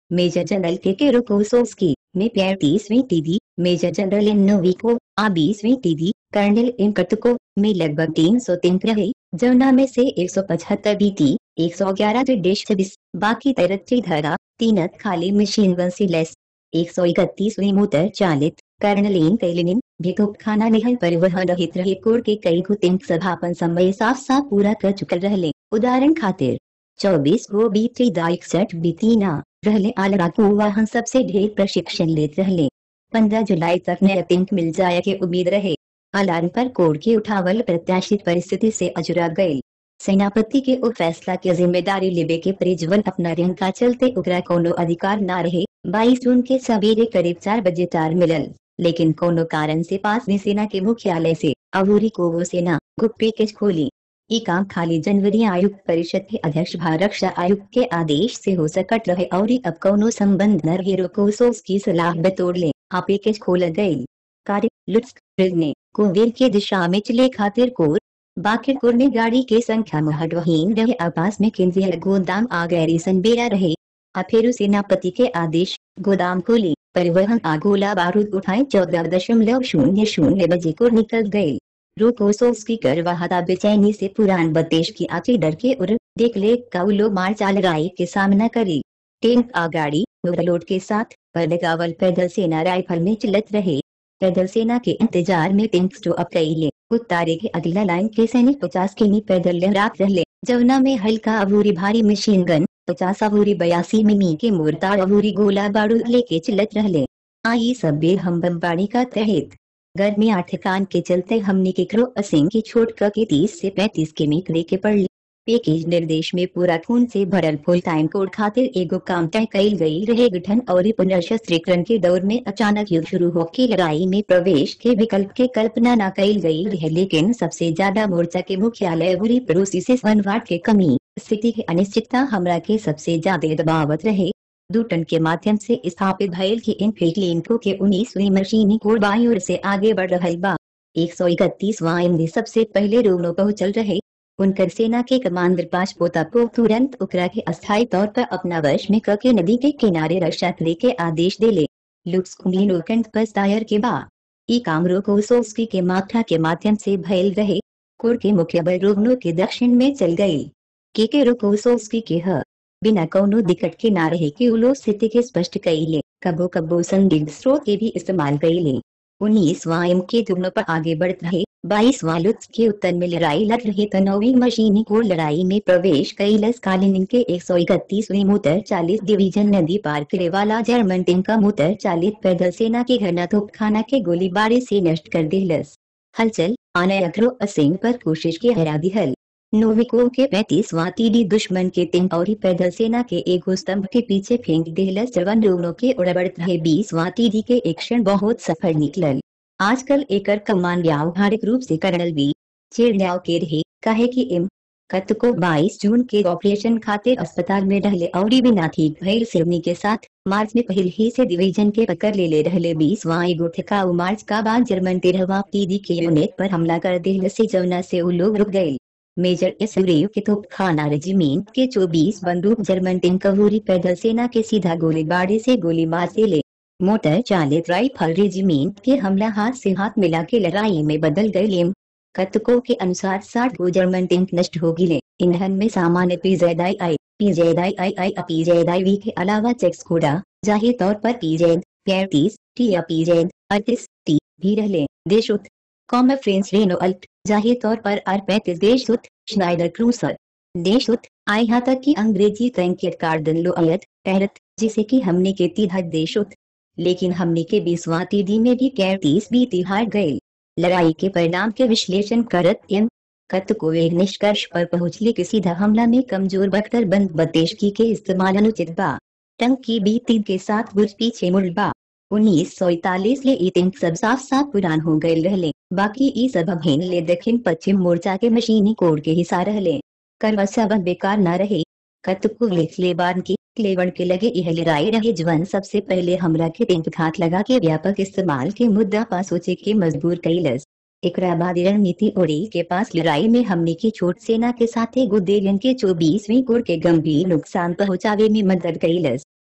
मेजर जनरल के के रोकोसोस्की में पैंतीसवीं टीडी मेजर जनरल इन नोविको आ बीसवीं टीडी कर्नल इन कटको में लगभग तीन सौ तीन रहे जमुना में से एक सौ पचहत्तर बीटी एक सौ ग्यारह डिश छब्बीस बाकी तरक्की धरा तीनत खाली मशीन वन से लेस एक सौ इकतीसवीं मोटर चालित कर्नलीन कैलिनिन भी खाना निहल परिवहन रहित रहे कोर के कई गुतिंग सभापन समय साफ साफ पूरा कर चुकल रहले उदाहरण खातिर चौबीस गो बीती दा इकसठ बीतीना रहले आलराकू वाहन सबसे ढेर प्रशिक्षण लेते रहले पंद्रह जुलाई तक नया तिंक मिल जाए के उम्मीद रहे अलार्म पर कोर के उठावल प्रत्याशित परिस्थिति से अजुरा गई सेनापति के उ फैसला के जिम्मेदारी लेबे के परिजवन अपना रिंग का चलते उकरा कोनो अधिकार ना रहे बाईस जून के सवेरे करीब चार बजे तार मिलल लेकिन कोनो कारण से पास में सेना के मुख्यालय से अवूरी को वो सेना गुप्त पैकेज खोली ये काम खाली जनवरी आयुक्त परिषद के अध्यक्ष भारत रक्षा आयुक्त के आदेश से हो सकट रहे और अब कोनो संबंध न रहे रोकोसोस की सलाह बतौर ले आ पैकेज खोल गयी कार्य लुट्स ने कुंवेर के दिशा में चले खातिर कोर बाकिरपुर में गाड़ी के संख्या महत्वहीन रहे आपास में केंद्रीय गोदाम आ गैरिसन बेरा रहे अफेरु सेनापति के आदेश गोदाम खोली परिवहन आ गोला बारूद उठाए चौदह दशमलव शून्य शून्य बजे को निकल गए रोकोसोव्स्की कर वहादा बेचैनी से पुरान बतेश की आची डर के उर देख ले काउलो मार चाल राई के सामना करी टैंक आ गाड़ी ओवरलोड के साथ पर गावल पैदल सेना राइफल में चलत रहे पैदल सेना के इंतजार में टैंक स्टॉप कइले उतारे के अगला लाइन के सैनिक पचास किमी पैदल लहरात रहले जवना में हल्का अबूरी भारी मशीन गन पचास अबूरी बयासी मिमी के मोरतार अबूरी गोला बारूद लेके चलत रहले आई सब बेर हम बमबाड़ी का तहत गर्मी ठिकान के चलते हमने के क्रो असिंग की छोट क के तीस से पैंतीस किमी लेके पड़ पैकेज निर्देश में पूरा खून से भरल फुल टाइम कोड खातिर एगो काम तय कईल गई रहे गठन और पुनर्शस्त्रीकरण के दौर में अचानक युद्ध शुरू होके लड़ाई में प्रवेश के विकल्प के कल्पना न कईल गई रहे लेकिन सबसे ज्यादा मोर्चा के मुख्यालय बुरी पड़ोसी से वनवाट के कमी स्थिति की अनिश्चितता हमरा के सबसे ज्यादा दबावत रहे दो टन के माध्यम से स्थापित भयल की इन लिंको के उन्नीसवीं मशीनी कोड बाई ओर से आगे बढ़ रहा बा एक सौ इकतीस वाइन सबसे पहले रोनो पहुंचल रहे उनकर सेना के कमांडर पांच पोता को तुरंत उकरा के अस्थायी तौर पर अपना वश में करके नदी के किनारे रक्षा करे के आदेश देले लुक्स कुंभली पर दायर के बाद ई काम रोकोसोव्स्की के माथा के माध्यम से भयल रहे कोर के मुख्य बल रोगनो के दक्षिण में चल गई के के रोकोसोव्स्की के ह बिना कौनो दिक्कत के ना रहे कि उलो स्थिति के स्पष्ट कईले कबो कबो संदिग्ध स्रोत के भी इस्तेमाल कईले उन्नीस वायम के दोनों पर आगे बढ़ रहे बाईस वालुत्स के उत्तर में लड़ाई लड़ रहे तनोवी मशीनी को लड़ाई में प्रवेश कैलस कालीन के एक सौ इकतीसवीं मोटर चालीस डिवीजन नदी पार करे वाला जर्मन टिंग का मोटर चालीस पैदल सेना के घना तोपखाना के गोलीबारी से नष्ट कर दिलस हलचल आने अखरो असिंग पर कोशिश की हरा दिहल नोविको के पैंतीस टीडी दुश्मन के तीन और पैदल सेना के एक स्तंभ के पीछे फेंक दिलस जवन रोगनों के उड़बड़त रहे बीस टीडी के एक क्षण बहुत सफल निकलल आजकल एकर कमान व्यावहारिक रूप से कर्नल वी चेड़ियाव के रहे कहे कि इम कत को 22 जून के ऑपरेशन खातिर अस्पताल में रहले और बिना ठीक भइल सिरनी के साथ मार्च में पहले ही से डिवीजन के पकड़ ले ले रहले बीस वाई गोठिकाऊ मार्च का बाद जर्मन तेरहवा टीडी के यूनिट पर हमला कर दिल से जमुना से वो लोग रुक गए मेजर इसरेव के तोपखाना रेजिमेंट के 24 बंदूक जर्मन टिंक कवूरी पैदल सेना के सीधा गोलीबारी से गोली मार से ले मोटर चालित राइफल रेजिमेंट के हमला हाथ से हाथ मिला के लड़ाई में बदल गए लेम कतकों के अनुसार साठ गो जर्मन टिंक नष्ट हो गिले ईंधन में सामान्य पीजेदाई आई पीजेदाई आई आई पीजेदाई वी के अलावा चेक्स कोडा जाहिर तौर पर पीजेद पैंतीस टी या पीजेद अड़तीस टी भी रहले देशुत कॉम फ्रेंस रेनो अल्ट जाहिर तौर पर आर पैंतीस देशुत श्नाइडर क्रूसर देशुत आए यहाँ तक कि अंग्रेजी तैंकेट कार्डन लो अयत तहरत जिसे कि हमने के तीधा देशुत लेकिन हमने के बीसवा तीदी में भी कैतीस बीती हार गए लड़ाई के परिणाम के विश्लेषण करत एम कत को एक निष्कर्ष पर पहुंचले कि सीधा हमला में कमजोर बख्तर बंद बतेशकी के इस्तेमाल अनुचित बा टंग की बीती के साथ गुज पीछे मुड़ बा उन्नीस सौ इकतालीस ले ई तिंक सब साफ साफ पुरान हो गए रहले बाकी ई सब अभिन ले दक्षिण पश्चिम मोर्चा के मशीनी कोड के हिस्सा रहले करवसा बन बेकार न रहे कतकु ले बार की क्लेवन के लगे यह लड़ाई रहे जवन सबसे पहले हमरा के तिंक घात लगा के व्यापक इस्तेमाल के मुद्दा पा सोचे के मजबूर कैलस एकरा बाद रणनीति ओड़ी के पास लड़ाई में हमने की छोट सेना के साथ गुदेलियन के चौबीसवीं कोर के गंभीर नुकसान पहुंचावे में मदद कैलस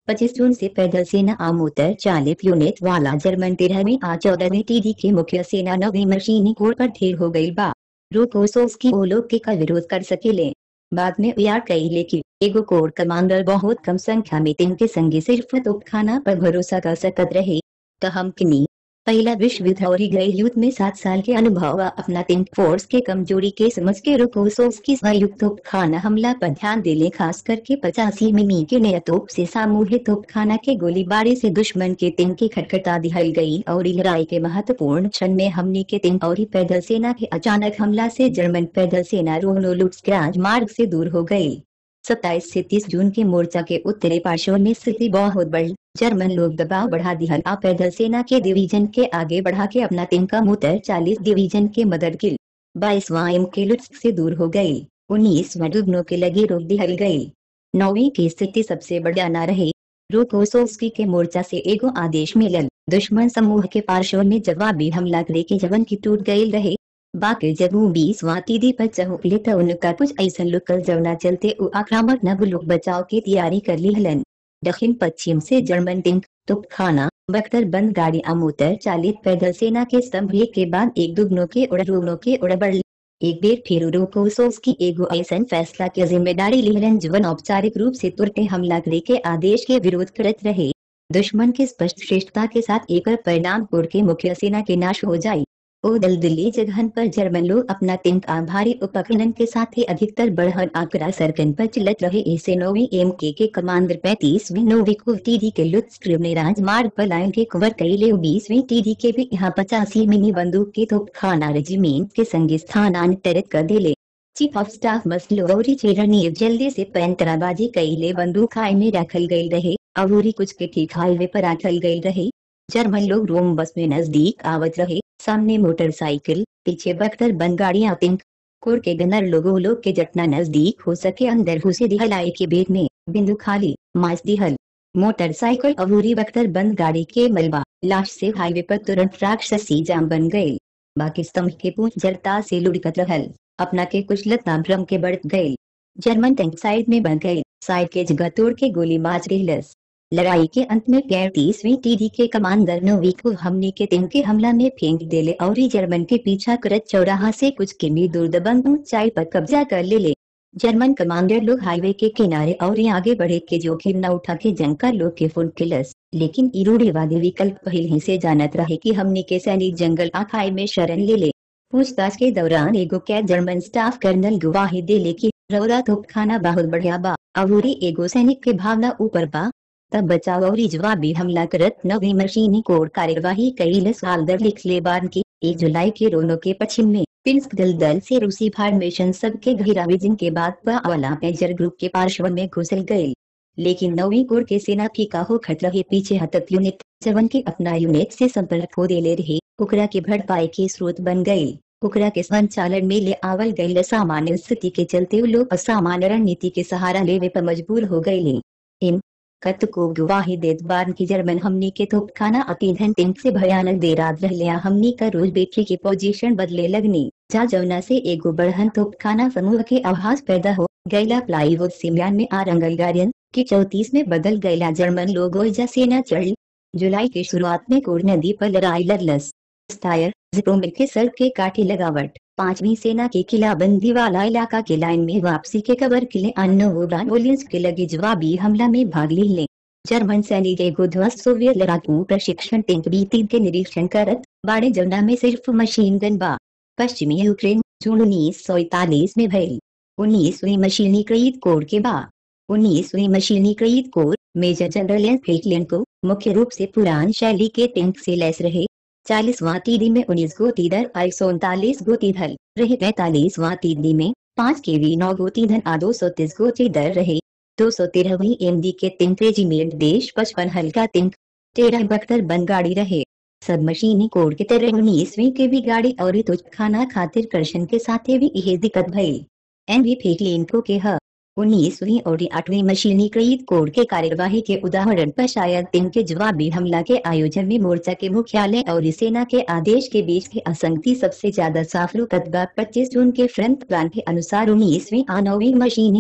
पच्चीस जून से पैदल सेना आमोतर चालित यूनिट वाला जर्मन तेरहवीं आ चौदहवीं टीडी के मुख्य सेना नवी मशीनी कोर पर ढेर हो गई बा रूकोसोव्स्की वो लोग के का विरोध कर सकेले बाद में यार कही लेकिन एगो कोर कमांडर बहुत कम संख्या में तीन के संगे सिर्फ तोपखाना पर भरोसा कर सकत रहे तो हम किनी पहला विश्व युद्ध और गए युद्ध में सात साल के अनुभव व अपना तीन फोर्स के कमजोरी के समझ के रुकोसोव्स्की संयुक्त तोपखाना हमला पर ध्यान देले खास करके पचासी मिमी के नया तोप से सामूहिक तोपखाना के गोलीबारी से दुश्मन के तीन की खटखटा दिहल गई और लड़ाई के महत्वपूर्ण क्षण में हमने के तीन और पैदल सेना के अचानक हमला से जर्मन पैदल सेना रोनो लुट्सक्राज मार्ग से दूर हो गई सत्ताईस से तीस जून के मोर्चा के उत्तरी पार्श्व में स्थिति बहुत बढ़ी जर्मन लोग दबाव बढ़ा दिया आ पैदल सेना के डिवीजन के आगे बढ़ा के अपना तिनका मुतर चालीस डिवीजन के मदद किल बाईसवा एम के लुट्स से दूर हो गई उन्नीसवा दुगनों के लगे रोक दिहल गई नौवीं की स्थिति सबसे बढ़िया न रही रोकोसोव्स्की के मोर्चा से एगो आदेश मिलल दुश्मन समूह के पार्श्व में जवाबी हमला करे के जवन की टूट गई रहे बाकी जब वो बीस वातीदी पर चहुपले तो उनका कुछ ऐसा लुकल जवना चलते वो आक्रामक नव लोग बचाव की तैयारी कर ली हलन दक्षिण पश्चिम से जर्मन टिंक तुपखाना बख्तर बंद गाड़ी अमोतर चालित पैदल सेना के स्तंभ एक के बाद एक दुगनों के उड़रूनों के उड़बड़ एक बेर फिर रोकोसोव्स्की एगो ऐसा फैसला की जिम्मेदारी लिहलन जवन औपचारिक रूप से तुरते हमला करे के आदेश के विरोध करत रहे दुश्मन के स्पष्ट श्रेष्ठता के साथ एक परिणाम कोर के मुख्य सेना के नाश हो जाये ओ दलदली जगहन पर जर्मन लोग अपना तिंक आभारी उपकरण के साथ ही अधिकतर बढ़हन आंकड़ा सरकन पर चिलत रहे ऐसे नोवी एम के के कमांडर पैंतीसवीं नोविको टीडी के लुत्स्ट्रीम ने राजमार्ग पर लाइन के कवर कैले बीसवीं टीडी के भी यहाँ पचासी मिनी बंदूक के तोपखाना रेजिमेंट के संगे स्थानांतरित कर दिले चीफ ऑफ स्टाफ मसलोरी चेरनी जल्दी से पैंतराबाजी कैले बंदूक हाई में रखल गई रहे अवूरी कुछ के ठीक हाईवे पर रखल गई रहे जर्मन लोग रोम बस में नजदीक आवत रहे सामने मोटरसाइकिल पीछे बख्तर बंद गाड़ियां पिंक कोर के गनर लोगों लोग के जटना नजदीक हो सके अंदर घुसे दिहलाई के बेग में बिंदु खाली मास दिहल मोटरसाइकिल अवूरी बख्तर बंद गाड़ी के मलबा लाश से हाईवे पर तुरंत राक्षसी जाम बन गए बाकी स्तंभ के पूछ जड़ता से लुढ़कत रहल अपना के कुछ लता भ्रम के बढ़ गए जर्मन टैंक साइड में बन गए साइड के जगह तोड़ के गोली मार रहलस लड़ाई के अंत में पैंतीसवीं टीडी के कमांडर नोवी को हमने के दिन के हमला में फेंक देले और जर्मन के पीछा करत चौराहा से कुछ किमी दूर दबंग ऊंचाई पर कब्जा कर ले ले जर्मन कमांडर लोग हाईवे के किनारे और आगे बढ़े के जोखिम न उठा के जंग का लोग के फुल किलस लेकिन इरूढ़ीवादी विकल्प पहले से जानत रहे कि हमने के सैनिक जंगल आखाई में शरण ले ले पूछताछ के दौरान एगो कैद जर्मन स्टाफ कर्नल गवाही दे ले की रौरा तोपखाना बहुत बढ़िया बा अवूरी एगो सैनिक के भावना ऊपर बा तब बचाव और जवाबी हमला करत नवी मशीनी कोर कार्यवाही कई साल दर लिख ले बार की एक जुलाई के रोनो के पश्चिम में पिंस्क दल दल से रूसी फॉर्मेशन सबके घेरा विजिंग के बाद वाला मेजर ग्रुप के पार्श्व में घुसल गए लेकिन नवी कोर के सेना फीका हो खत रहे पीछे हतत यूनिट जवन के अपना यूनिट से संपर्क हो दे ले रहे उकरा के भड़पाई के स्रोत बन गए उकरा के संचालन में ले आवल गई सामान्य स्थिति के चलते लोग असामान्य रणनीति के सहारा लेवे पर मजबूर हो गए इन कत को गवाही देत बार की जर्मन हमनी के तोपखाना अतीधन तिंक से भयानक दे रात रह लिया हमनी का रोज बैटरी की पोजीशन बदले लगनी जा जमुना से एगो बढ़हन तोपखाना समूह के आभास पैदा हो गैला प्लाईवुड सिमयान में आ रंगल गार्डियन की चौतीस में बदल गैला जर्मन लोगो जा सेना चढ़ जुलाई की शुरुआत में कोर नदी पर लड़ाई लड़लस टायर जिप्रोमिल के सड़क के काठी लगावट पांचवी सेना के किलाबंदी वाला इलाका के लाइन में वापसी के कबर किले अन्य के लगे जवाबी हमला में भाग ले ले जर्मन सैनिक एगो ध्वस्त सोवियत लड़ाकू प्रशिक्षण टैंक बीती के निरीक्षण करत बाड़े जमुना में सिर्फ मशीन गन बा पश्चिमी यूक्रेन जून उन्नीस सौ इकतालीस में भइल उन्नीसवीं मशीनीकृत कोर के बा उन्नीसवीं मशीनीकृत कोर मेजर जनरल फ्रेकलिन को मुख्य रूप से पुरान शैली के टैंक से लैस रहे चालीसवां तीदी में उन्नीस गोती दर एक सौ उनतालीस गोती धल रहे पैतालीसवां तीदी में पाँच के वी नौ गोती धन आ दो सौ तीस गोती दर रहे दो सौ तेरहवीं एम डी के तिंक रेजिमेंट देश पचपन हल्का तिंक तेरह बख्तर बन गाड़ी रहे सब मशीनी कोड के तरह उन्नीसवीं के भी गाड़ी और तुझ खाना खातिर कर्शन के साथ भी यह दिक्कत भई एन भी फेकलिन को के ह उन्नीसवीं और आठवीं मशीनीकृत कोड के कार्यवाही के उदाहरण पर शायद दिन के जवाबी हमला के आयोजन में मोर्चा के मुख्यालय और सेना के आदेश के बीच की असंगति सबसे ज्यादा साफ रुकतबा पच्चीस जून के फ्रंट प्लान के अनुसार उन्नीसवीं आ नौवीं मशीनी कोर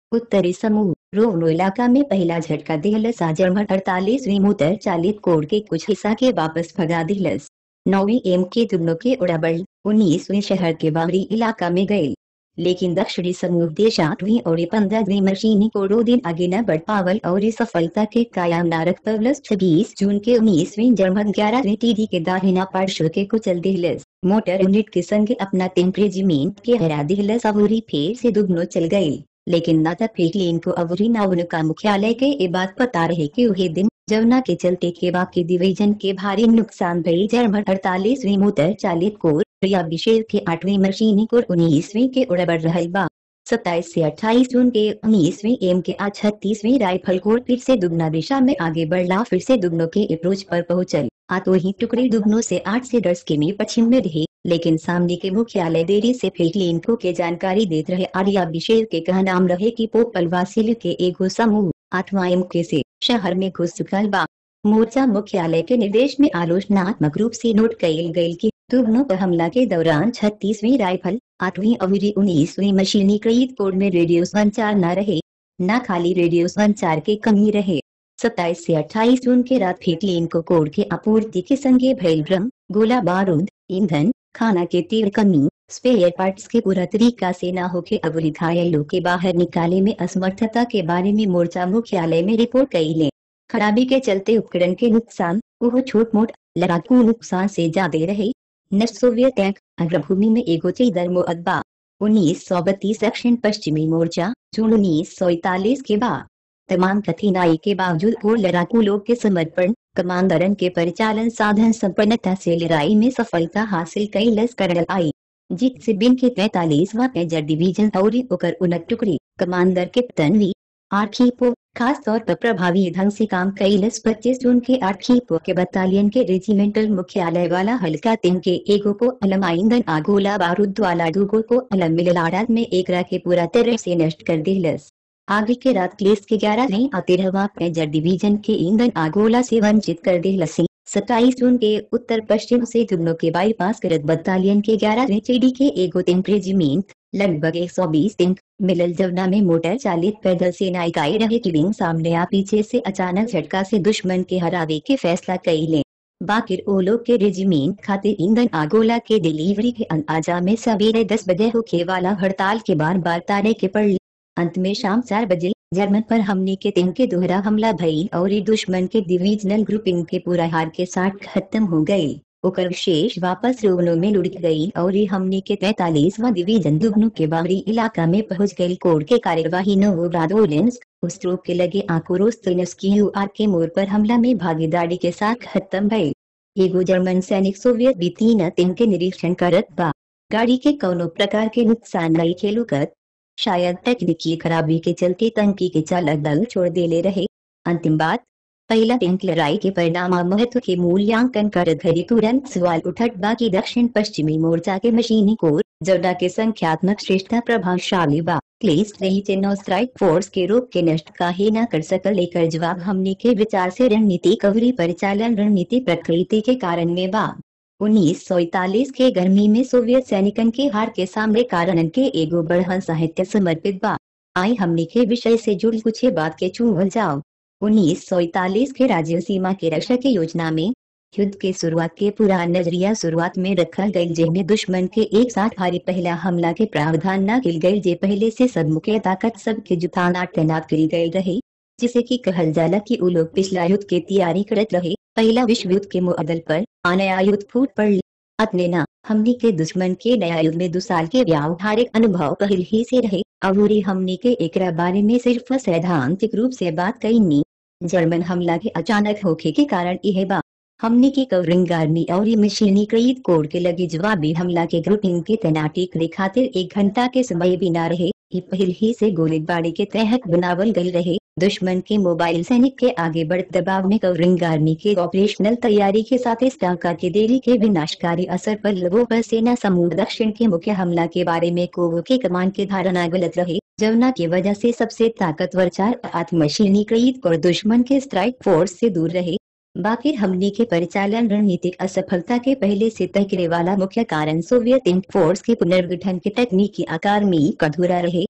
उत्तरी समूह रोनो इलाका में पहला झटका दिहलस आ जर्मन अड़तालीसवीं मोटर चालित कोड के कुछ हिस्सा के वापस भगा दिहलस नौवीं एम के दुगनों के उड़ाबल उन्नीसवीं शहर के बाहरी इलाका में गए लेकिन दक्षिणी समूह देश आठवीं और पंद्रहवीं मशीनी को दो दिन आगे न बढ़ पावल और इस सफलता के कायम न रख पवलस छब्बीस जून के उन्नीसवीं जर्मन ग्यारहवीं टीडी के दाहिना पार्श्व के कुचल दिहलस मोटर यूनिट के संग अपना टेन रेजिमेंट के हरा दिहलस अवूरी फेर से दुगनो चल गए लेकिन न तब फेकलीन को अवरी न उनका मुख्यालय के ये बात पता रहे कि वही दिन जमुना के चलते के बाकी डिवीजन के भारी नुकसान भई जर्मन अड़तालीसवीं मोटर चालित कोर या विशेष के आठवीं मशीनी कोर उन्नीसवीं के उड़बड़ रहल बा सत्ताईस से अट्ठाईस जून के उन्नीसवीं एम के आज छत्तीसवीं राइफल कोर फिर से दुगना दिशा में आगे बढ़ला फिर से दुगनों के अप्रोच पर पहुंचल आ तो ही टुकड़ी दुगनों से आठ से दस किमी पश्चिम में रहे लेकिन सामने के मुख्यालय देरी से फेकलीन को के जानकारी देते रहे आर्या विशेष के कहा नाम रहे की पोपल वासिल के एगो समूह आठवां एम के से शहर में घुस चुकल बा मोर्चा मुख्यालय के निर्देश में आलोचनात्मक रूप से नोट कयल गयल की दुगनों पर हमला के दौरान छत्तीसवीं राइफल आठवीं अवरी उन्नीसवीं मशीनीकृत कोड में रेडियो संचार न रहे न खाली रेडियो संचार के कमी रहे सत्ताईस से अट्ठाईस जून के रात फेकलीन को कोड के आपूर्ति के संगे भैल भ्रम गोला बारूद ईंधन खाना के तीव्र कमी स्पेयर पार्ट्स के पूरा तरीका से न होके अवरी घायलों के बाहर निकाले में असमर्थता के बारे में मोर्चा मुख्यालय में रिपोर्ट कई ले खराबी के चलते उपकरण के नुकसान वो छोट मोट लड़ाकू नुकसान से ज्यादा रहे न सोवियत टैंक अग्रभूमि में एगो चीदर मुअद्बा उन्नीस सौ बत्तीस दक्षिण पश्चिमी मोर्चा जून उन्नीस सौ इकतालीस के बाद तमाम कठिनाई के बावजूद वो लड़ाकू लोग के समर्पण कमांडरन के परिचालन साधन संपन्नता से लड़ाई में सफलता हासिल कई लस कर आई जीत से बिन के तैतालीसवा मेजर डिवीजन और ओकर उनक टुकड़ी कमांडर के तनवी आर्खीपो खास तौर पर प्रभावी ढंग से काम कैलस पच्चीस जून के आर्खीपो के बटालियन के रेजिमेंटल मुख्यालय वाला हल्का तीन के एगो को अलम ईंधन आगोला बारूद वाला दूगो को अलम मिलाड़ात में एक के पूरा तरह से नष्ट कर दिलस आगे के रात क्लेस के ग्यारह नहीं तेरहवा मेजर डिवीजन के ईंधन आगोला से वंचित कर दिलसी सत्ताईस जून के उत्तर पश्चिम से जुगनों के बाईपास करत बटालियन के ग्यारह चेडी के एगो टेंक रेजिमेंट लगभग 120 टेंक मिलल जवना में मोटर चालित पैदल सेना इकाई रहे की विंग सामने आ पीछे से अचानक झटका से दुश्मन के हरावे के फैसला कई ले बाकिर ओलो के रेजिमेंट खातिर ईंधन आगोला के डिलीवरी के अंदाजा में सवेरे दस बजे होके वाला हड़ताल के बार बार तारे के पड़ अंत में शाम चार बजे जर्मन पर हमने के दिन के दोहरा हमला भई और ये दुश्मन के डिविजनल ग्रुपिंग के पूरा हार के साथ खत्म हो गई ओकर शेष वापस रोगनों में लुढ़क गई और ये हमने के तैतालीसवा डिवीजन दुगनों के बाहरी इलाका में पहुंच गई कोड के कार्यवाही नोवरादोलेंस उस ट्रोप के लगे आकुरोस्तनस्की आर के मोड़ पर हमला में भागीदारी के साथ खत्म भई एगो जर्मन सैनिक सोवियत भी तीन दिन के निरीक्षण करत बा गाड़ी के कौनो प्रकार के नुकसान नहीं खेलुकत शायद तकनीकी खराबी के चलते तंकी के चालक दल छोड़ दे ले रहे अंतिम बात पहला टैंक लड़ाई के परिणाम और महत्व के मूल्यांकन कर घड़ी तुरंत सवाल उठट बाकी दक्षिण पश्चिमी मोर्चा के मशीनी कोर जवडा के संख्यात्मक श्रेष्ठता प्रभावशाली बा क्लेस रही चेनो स्ट्राइक फोर्स के रूप के नष्ट काहे न कर सकल लेकर जवाब हमने के विचार से रणनीति कवरी परिचालन रणनीति प्रकृति के कारण में बा उन्नीस सौ इकतालीस के गर्मी में सोवियत सैनिकन के हार के सामने कारण के एगो बढ़हन साहित्य समर्पित बा आई हमने के विषय से जुड़ी कुछ बात के चूहल जाओ उन्नीस सौ इकतालीस के राज्य सीमा के रक्षा की योजना में युद्ध के शुरुआत के पुरान नजरिया शुरुआत में रखल गई जिनमें दुश्मन के एक साथ भारी पहला हमला के प्रावधान न किल गई जे पहले से सब मुख्य ताकत सब के जुटाना तैनात करी गई रहे जिसे की कहल जाला कि उ लोग पिछला युद्ध के तैयारी करत रहे पहला विश्व युद्ध के मुअदल पर नया युद्ध फूट पड़ अपने न हमनी के दुश्मन के नया युद्ध में दो साल के व्यावहारिक अनुभव पहल ही से रहे अबूरी हमनी के एकरा बारे में सिर्फ सैद्धांतिक रूप से बात कईनी जर्मन हमला के अचानक होखे के कारण यह बा हमने की कवरिंग आर्मी और ये मशीनीकृत कोड के लगे जवाबी हमला के ग्रुपिंग के तैनाती के खातिर एक घंटा के समय भी न रहे ये पहल ही से गोलीबारी के तहत बनावल गई रहे दुश्मन के मोबाइल सैनिक के आगे बढ़ दबाव में कवरिंग आर्मी के ऑपरेशनल तैयारी के साथ इस टाका के देरी के विनाशकारी असर पर लोगों पर सेना समूह दक्षिण के मुख्य हमला के बारे में कोवो के कमान की धारणा गलत रहे जमुना की वजह से सबसे ताकतवर चार आत्मशीनीकृत और दुश्मन के स्ट्राइक फोर्स से दूर रहे बाकी हमने के परिचालन रणनीतिक असफलता के पहले से तय वाला मुख्य कारण सोवियत इंक फोर्स के पुनर्गठन के तकनीकी आकार में अधूरा रहे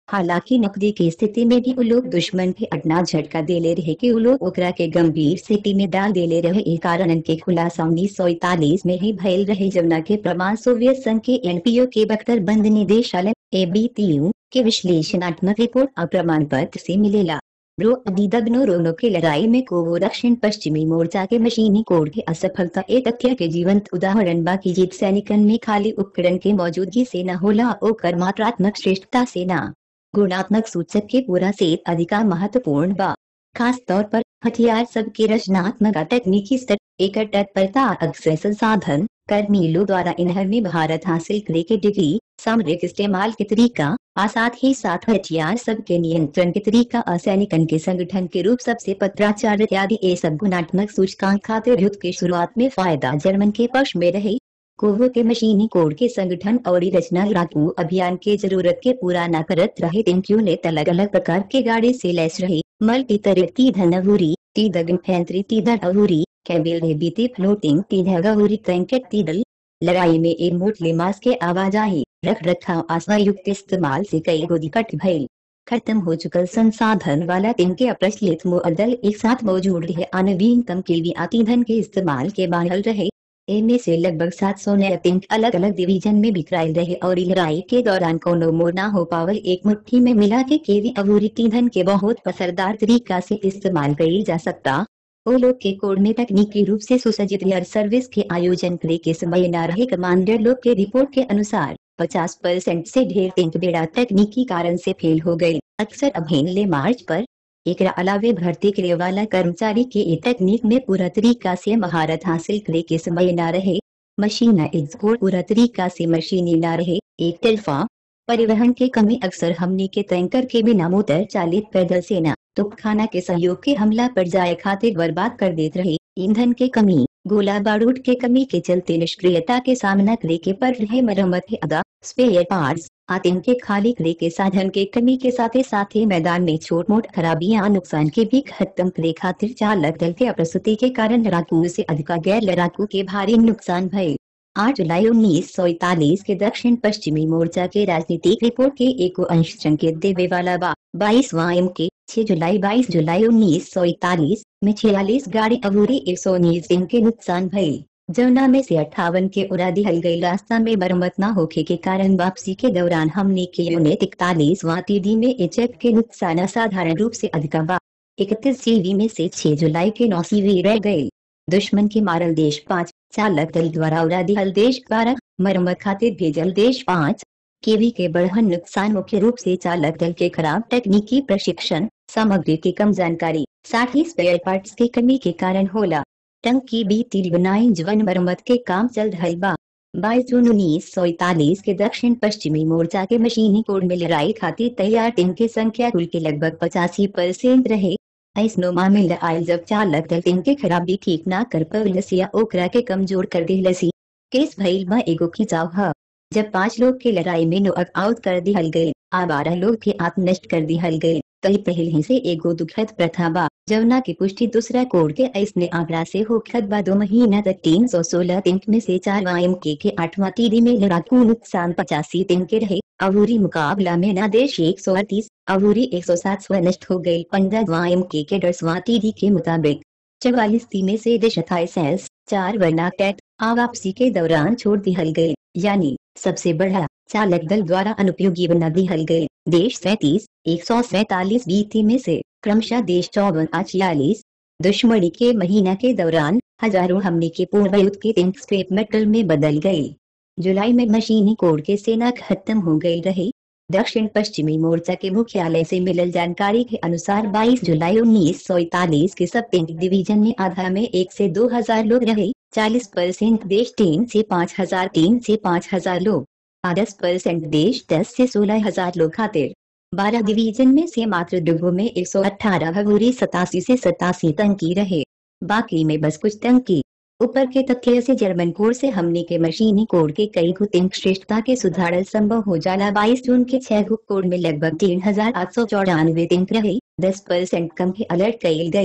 हालांकि नकदी की स्थिति में भी वो लोग दुश्मन के अटना झटका देले रहे कि वो लोग ओकरा के गंभीर स्थिति में डाल देले रहे एक कारण के खुलासा उन्नीस सौ इकतालीस में ही भयल रहे जमुना के प्रमाण सोवियत संघ के एनपीओ के बख्तर बंद निदेशालय एबीटीयू के विश्लेषणात्मक रिपोर्ट और प्रमाण पत्र से मिलेला ब्रो अदीदगनो रोनो की लड़ाई में कोवो दक्षिण पश्चिमी मोर्चा के मशीनी कोड की असफलता एक तथ्य के जीवंत उदाहरण बाकी जीत सैनिकन में खाली उपकरण के मौजूदगी से न होला ओकर मात्रात्मक श्रेष्ठता से न गुणात्मक सूचक के पूरा से अधिका महत्वपूर्ण बा खास तौर पर हथियार सब के रचनात्मक और तकनीकी स्तर एक तत्परता अक्सर संसाधन कर्मीलों द्वारा इन्हर में भारत हासिल करे के डिग्री सामरिक इस्तेमाल के तरीका और साथ ही साथ हथियार सब के नियंत्रण के तरीका और सैनिकन के संगठन के रूप सबसे पत्राचार इत्यादि ये सब गुणात्मक सूचकांक खातिर युद्ध के शुरुआत में फायदा जर्मन के पक्ष में रहे कोवो के मशीनी कोड के संगठन और रचना लड़ाकू अभियान के जरूरत के पूरा न करत रहे टेंक्यू ने अलग अलग प्रकार के गाड़ी से लैस रही मल्टी तरह ती धनवूरी ती दगन ती धनवूरी कैबिल ने बीती फ्लोटिंग ती धगवूरी टैंकेट ती दल लड़ाई में एक मोट लिमास के आवाजाही रख रखाव आश्वायुक्त इस्तेमाल से कई गोदी कट भइल खत्म हो चुकल संसाधन वाला दिन के अप्रचलित मुअदल एक साथ मौजूद रहे अनवीनतम के भी आतीधन के इस्तेमाल के बाहर रहे इनमें से लगभग 700 नए पिंक अलग अलग डिवीजन में बिखराए रहे और लड़ाई के दौरान कोनो मोड़ न हो पावल एक मुट्ठी में मिला के केवी अवूरी ईंधन के बहुत असरदार तरीका से इस्तेमाल करी जा सकता वो लोग के कोड में तकनीकी रूप से सुसज्जित एयर सर्विस के आयोजन करे के समय न रहे कमांडर लोग के रिपोर्ट के अनुसार 50 परसेंट से ढेर टिंक बेड़ा तकनीकी कारण से फेल हो गए अक्सर अभिन ले मार्च पर एक अलावे भर्ती करे वाला कर्मचारी के ए तकनीक में पूरा तरीका से महारत हासिल करे के समय न रहे मशीन एक्सपोर्ट पूरा तरीका से मशीनी न रहे एक तरफा परिवहन के कमी अक्सर हमने के टैंकर के बिना मोटर चालित पैदल सेना तुपखाना के सहयोग के हमला पर जाए खातिर बर्बाद कर देते रहे ईंधन के कमी गोला बारूद के कमी के चलते निष्क्रियता के सामना करे के पर रहे मरम्मत के अदा स्पेयर पार्ट्स आतंक के खाली करे के साधन के कमी के साथ ही साथ ही मैदान में छोट मोट खराबियां नुकसान के भी खत्म करे खातिर चालक दल के अप्रस्तुति के कारण लड़ाकू से अधिक गैर लड़ाकू के भारी नुकसान भये आठ जुलाई उन्नीस सौ इकतालीस के दक्षिण पश्चिमी मोर्चा के राजनीतिक रिपोर्ट के एक अंश संकेत देवे वाला बा बाईस वायम के 6 जुलाई 22 जुलाई उन्नीस सौ इकतालीस में छियालीस गाड़ी अबूरी एक सौ उन्नीस दिन के नुकसान भई जमुना में से अट्ठावन के उड़ा दिहल गई रास्ता में मरम्मत न होखे के कारण वापसी के दौरान हमने के यूनिट इकतालीस वातीदी में एचएफ के नुकसान असाधारण रूप से अधिक बा इकतीस सीवी में से 6 जुलाई के नौ सीवी रह गए दुश्मन के मारल देश पाँच चालक दल द्वारा उड़ा दिहल देश बारह मरम्मत खातिर भेजल देश पाँच केवी के बढ़न नुकसान मुख्य रूप से चालक दल के खराब तकनीकी प्रशिक्षण सामग्री की कम जानकारी साथ ही स्पेयर पार्ट्स की कमी के कारण होला टंकी बीती बनाई जवन मरम्मत के काम चल रहा बा बाईस जून उन्नीस सौ इकतालीस के दक्षिण पश्चिमी मोर्चा के मशीनी कोड में लड़ाई खातिर तैयार टीम की संख्या कुल के लगभग पचासी परसेंट रहे ऐसनो मामले आयल जब चालक दल टीम के खराबी ठीक ना कर पवलस या ओकरा के कमजोर कर दिलसी केस भइल बा एगो खिंचाव ह जब पांच लोग के लड़ाई में नोक आउट कर दिहल गए आ बारह लोग के आत्म नष्ट कर दिहल गए कई पहले से एगो दुखद प्रथा बा जवना की पुष्टि दूसरा कोड के ऐसने आंकड़ा से होखत बा दो महीना तक तीन सौ सोलह तिंक में से चार वायम के के आठवां तीदी में लड़ाकू नुकसान पचासी तिंक के रहे अवूरी मुकाबला में नादेश एक सौ अड़तीस अवूरी एक सौ सात सौ नष्ट हो गई पंद्रह वायम के के दसवां तीदी के मुताबिक चवालीस ती में से देश अट्ठाईस चार वर्ना टैट वापसी के दौरान छोड़ दिहल गए यानी सबसे बड़ा चालक दल द्वारा अनुपयोगी बना दिहल गए देश सैतीस एक सौ सैतालीस बीती में से क्रमशः देश चौवन आ छियालीस दुश्मनी के महीना के दौरान हजारों हमले के पूर्व युद्ध के टैंक स्क्रैप मेटल में बदल गए जुलाई में मशीनी कोड के सेना खत्म हो गई रही दक्षिण पश्चिमी मोर्चा के मुख्यालय से मिलल जानकारी के अनुसार 22 जुलाई उन्नीस सौ इकतालीस के सब टैंक डिवीजन में आधा में एक से दो हजार लोग रहे 40 परसेंट देश तीन से पाँच हजार तीन से पाँच हजार लोग दस परसेंट देश दस से सोलह हजार लोग खातिर बारह डिवीजन में से मात्र दुगो में एक सौ अठारह भगोरी सतासी से सतासी तंकी रहे बाकी में बस कुछ तंकी ऊपर के तथ्य से जर्मन कोड से हमने के मशीनी कोड के कई गु तिंक श्रेष्ठता के सुधार संभव हो जाला 22 जून के छह गु कोड में लगभग तीन हजार आठ सौ चौरानवे तिंक रहे दस परसेंट कम के अलर्ट कई गई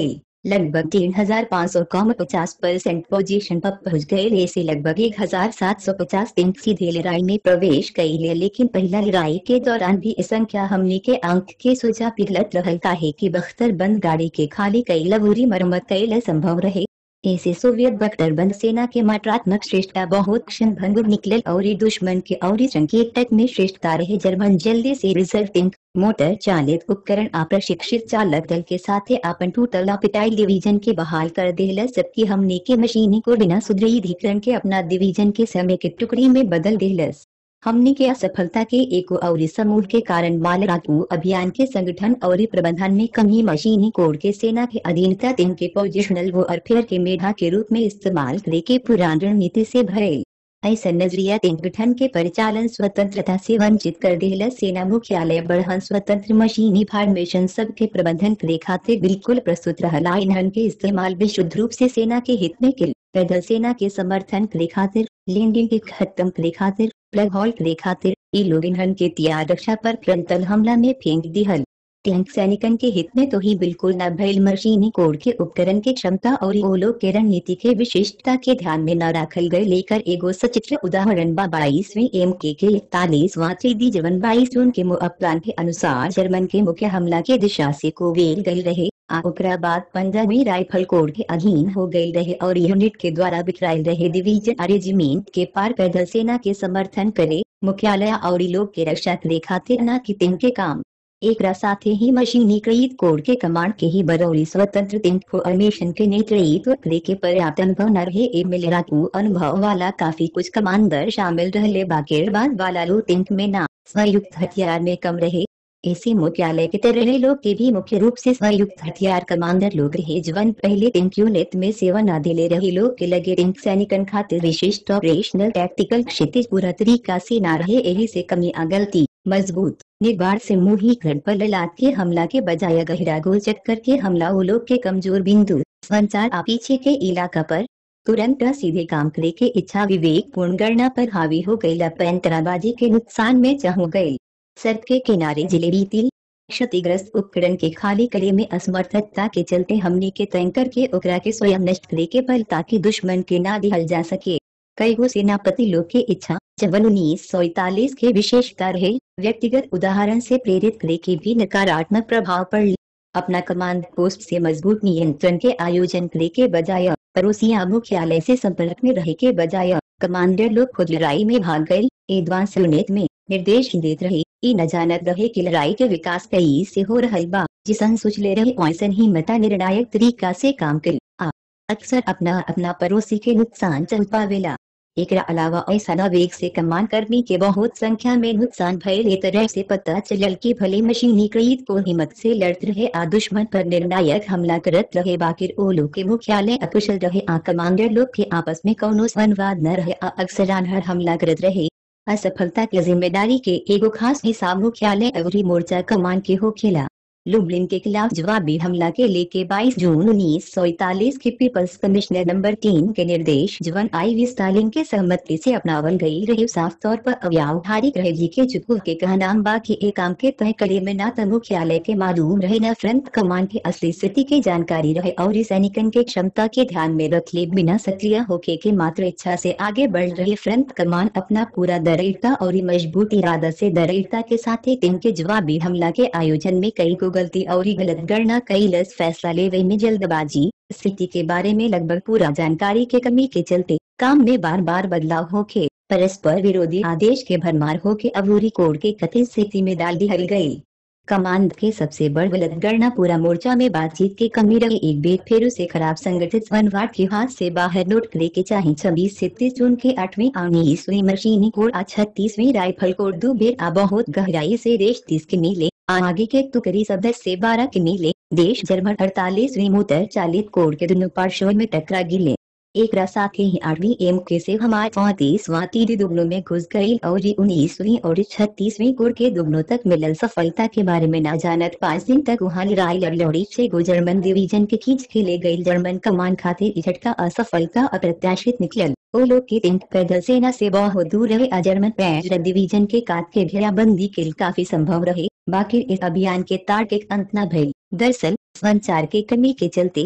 लगभग तीन हजार पाँच सौ कम पचास परसेंट पोजीशन पर पहुंच गए ऐसे लगभग एक हजार सात सौ पचास दिन सीधे लड़ाई में प्रवेश कई ले लेकिन पहला लड़ाई के दौरान भी इस संख्या हमने के अंक के सोचा पिघलत रहल काहे की बख्तर बंद गाड़ी के खाली कई लबूरी मरम्मत कई संभव रहे ऐसे सोवियत बख्तरबंद सेना के मात्रात्मक श्रेष्ठता बहुत क्षण भंग निकलल और ई दुश्मन के और संकेतक में श्रेष्ठता रहे जर्मन जल्दी से रिजर्व टैंक मोटर चालित उपकरण आ प्रशिक्षित चालक दल के साथ अपन टूटल पिटाइल डिवीजन के बहाल कर देला जबकि हमने के मशीनी को बिना सुदृढ़ीकरण के अपना डिवीजन के समय के टुकड़ी में बदल देलस हमने के असफलता के एक और समूह के कारण माल रातू अभियान के संगठन और प्रबंधन में कमी मशीनी कोड के सेना के अधीनता दिन के पोजिशनल वॉरफेयर के मेधा के रूप में इस्तेमाल करे के पुरान रणनीति से भरे ऐसा नजरिया संगठन के परिचालन स्वतंत्रता से वंचित कर देला सेना मुख्यालय बढ़हन स्वतंत्र मशीनी फॉर्मेशन सब के प्रबंधन करे खातिर बिल्कुल प्रस्तुत रहला ईंधन के इस्तेमाल विशुद्ध रूप से सेना के हित में किल पैदल सेना के समर्थन करे खातिर लैंडिंग के खत्म करे खातिर प्लग हॉल करे खातिर ई लोग ईंधन के तैयार रक्षा पर फ्रंटल हमला में फेंक दिहल टैंक सैनिकन के हित में तो ही बिल्कुल न भइल मशीनी कोड के उपकरण के क्षमता और ओ लोग के रणनीति के विशिष्टता के ध्यान में न रखल गए लेकर एगो सचित्र उदाहरण बा बाईसवीं एम के के इकतालीसवां चीदी जवन बाईस जून के मुअप्लान के अनुसार जर्मन के मुख्य हमला के दिशा से कोवेल गई रहे आ ओकरा बाद पंद्रहवीं राइफल कोड के अधीन हो गई रहे और यूनिट के द्वारा बिखरायल रहे डिवीजन और रेजिमेंट के पार पैदल सेना के समर्थन करे मुख्यालय और लोग के रक्षा करे खातिर न कि के काम एक साथ ही मशीनीकृत कोड के कमांड के ही बरौली स्वतंत्र इंफॉर्मेशन के नेतृत्व करे के पर्याप्त अनुभव न रहे ए मिलरातू अनुभव वाला काफी कुछ कमांडर शामिल रहले बाकी बाद वाला लो तिंक में ना संयुक्त हथियार में कम रहे ऐसे मुख्यालय के तरह लोग के भी मुख्य रूप से संयुक्त हथियार कमांडर लोग रहे जवन पहले टिंक यूनिट में सेवा न दिले रहे लोग के लगे टिंक सैनिकन खातिर विशिष्ट ऑपरेशनल टैक्टिकल क्षितिज पूरा तरीका से न रहे यही से कमी आ गलती मजबूत निर्बार से मुही घर पर ललाट के हमला के बजाय गहरा गोल चक्कर के हमला वो लोग के कमजोर बिंदु संचार आ पीछे के इलाका पर तुरंत सीधे काम करे के इच्छा विवेक पूर्ण गणना पर हावी हो गई पैंतराबाजी के नुकसान में चाह गई सड़क के किनारे जिलेबी तिल क्षतिग्रस्त उपकरण के खाली कले में असमर्थता के चलते हमने के टैंकर के ओकरा के स्वयं नष्ट करे के बल ताकि दुश्मन के ना दिहल जा सके कई गो सेनापति लोग के इच्छा जवन उन्नीस सौ इकतालीस के विशेषता रहे व्यक्तिगत उदाहरण से प्रेरित करे के भी नकारात्मक प्रभाव पड़ अपना कमांड पोस्ट से मजबूत नियंत्रण के आयोजन करे के बजाय पड़ोसिया मुख्यालय से संपर्क में रहे के बजाय कमांडर लोग खुद लड़ाई में भाग गए एडवांस यूनिट में निर्देश देते रहे ई न जानत रहे कि लड़ाई के विकास कई से हो रहल बा जिसन सोच ले रहे वैसन ही मता निर्णायक तरीका से काम कर आ अक्सर अपना अपना पड़ोसी के नुकसान चल पावेला एक अलावा ऐसा वेग से कमान कर्मी के बहुत संख्या में नुकसान भयल ए तरह से पता चलल की भले मशीनीकृत को हिम्मत से लड़त रहे आ दुश्मन पर निर्णायक हमला करत रहे बाकिर ओ लोग के मुख्यालय अकुशल रहे आ कमांडर लोग के आपस में कौनो संवाद न रहे आ अक्सर आनहर हमला करत रहे असफलता के जिम्मेदारी के एगो खास हिसाब मुख्यालय अवरी मोर्चा कमान के हो खेला लुबलिन के खिलाफ जवाबी हमला के लेके 22 जून उन्नीस सौ इकतालीस के पीपल्स कमिश्नर नंबर तीन के निर्देश जवन आई वी स्टालिन के सहमति से अपनावल गई रहे साफ तौर पर अव्यावहारिक रहे जी के चुकू के कहना बा की एक काम के तय करे में न तो मुख्यालय के मालूम रहे न फ्रंट कमान के असली स्थिति के जानकारी रहे और सैनिकन के क्षमता के ध्यान में रख ले बिना सक्रिय होके के मात्र इच्छा से आगे बढ़ रहे फ्रंट कमान अपना पूरा दरिद्रता और मजबूत इरादा से दरिद्रता के साथ ही टीम के जवाबी हमला के आयोजन में कई को गलती और गलत गणना कई लस फैसला लेवे में जल्दबाजी स्थिति के बारे में लगभग पूरा जानकारी के कमी के चलते काम में बार बार बदलाव होके परस्पर विरोधी आदेश के भरमार होके अबूरी कोड के कथित स्थिति में डाल दी हल गई कमांड के सबसे बड़ गलत गणना पूरा मोर्चा में बातचीत की कमी रही एक बेर फेरू से खराब संगठित वनवाट के हाथ से बाहर नोट करे के चाहे छब्बीस से तीस जून के आठवीं उन्नीसवीं मशीनी कोड आ छत्तीसवीं राइफल कोड दो बेर आ बहुत गहराई से देश तीस के नीले आगे के तुकरी सदस्य से बारह के नीले देश जर्मन अड़तालीसवीं मोटर चालित कोड के दोनों पार्श्व में टकरा गिले एक साथ ही आठवीं एम के से हमारे चौतीसवां तीन दुगनों में घुस गई और उन्नीसवीं और छत्तीसवीं कोड के दुगनों तक मिलल सफलता के बारे में न जानत पाँच दिन तक वहाँ लड़ाई लड़ी से गो जर्मन डिवीजन के खींच के ले गई जर्मन कमान खातिर झटका असफलता अप्रत्याशित निकलल वो लोग के टिंक पैदल सेना से बहुत दूर रहे आ जर्मन पैर डिवीजन के काट के घेराबंदी के काफी संभव रहे बाकी इस अभियान के तार्किक अंत न भइल दरअसल संचार के कमी के चलते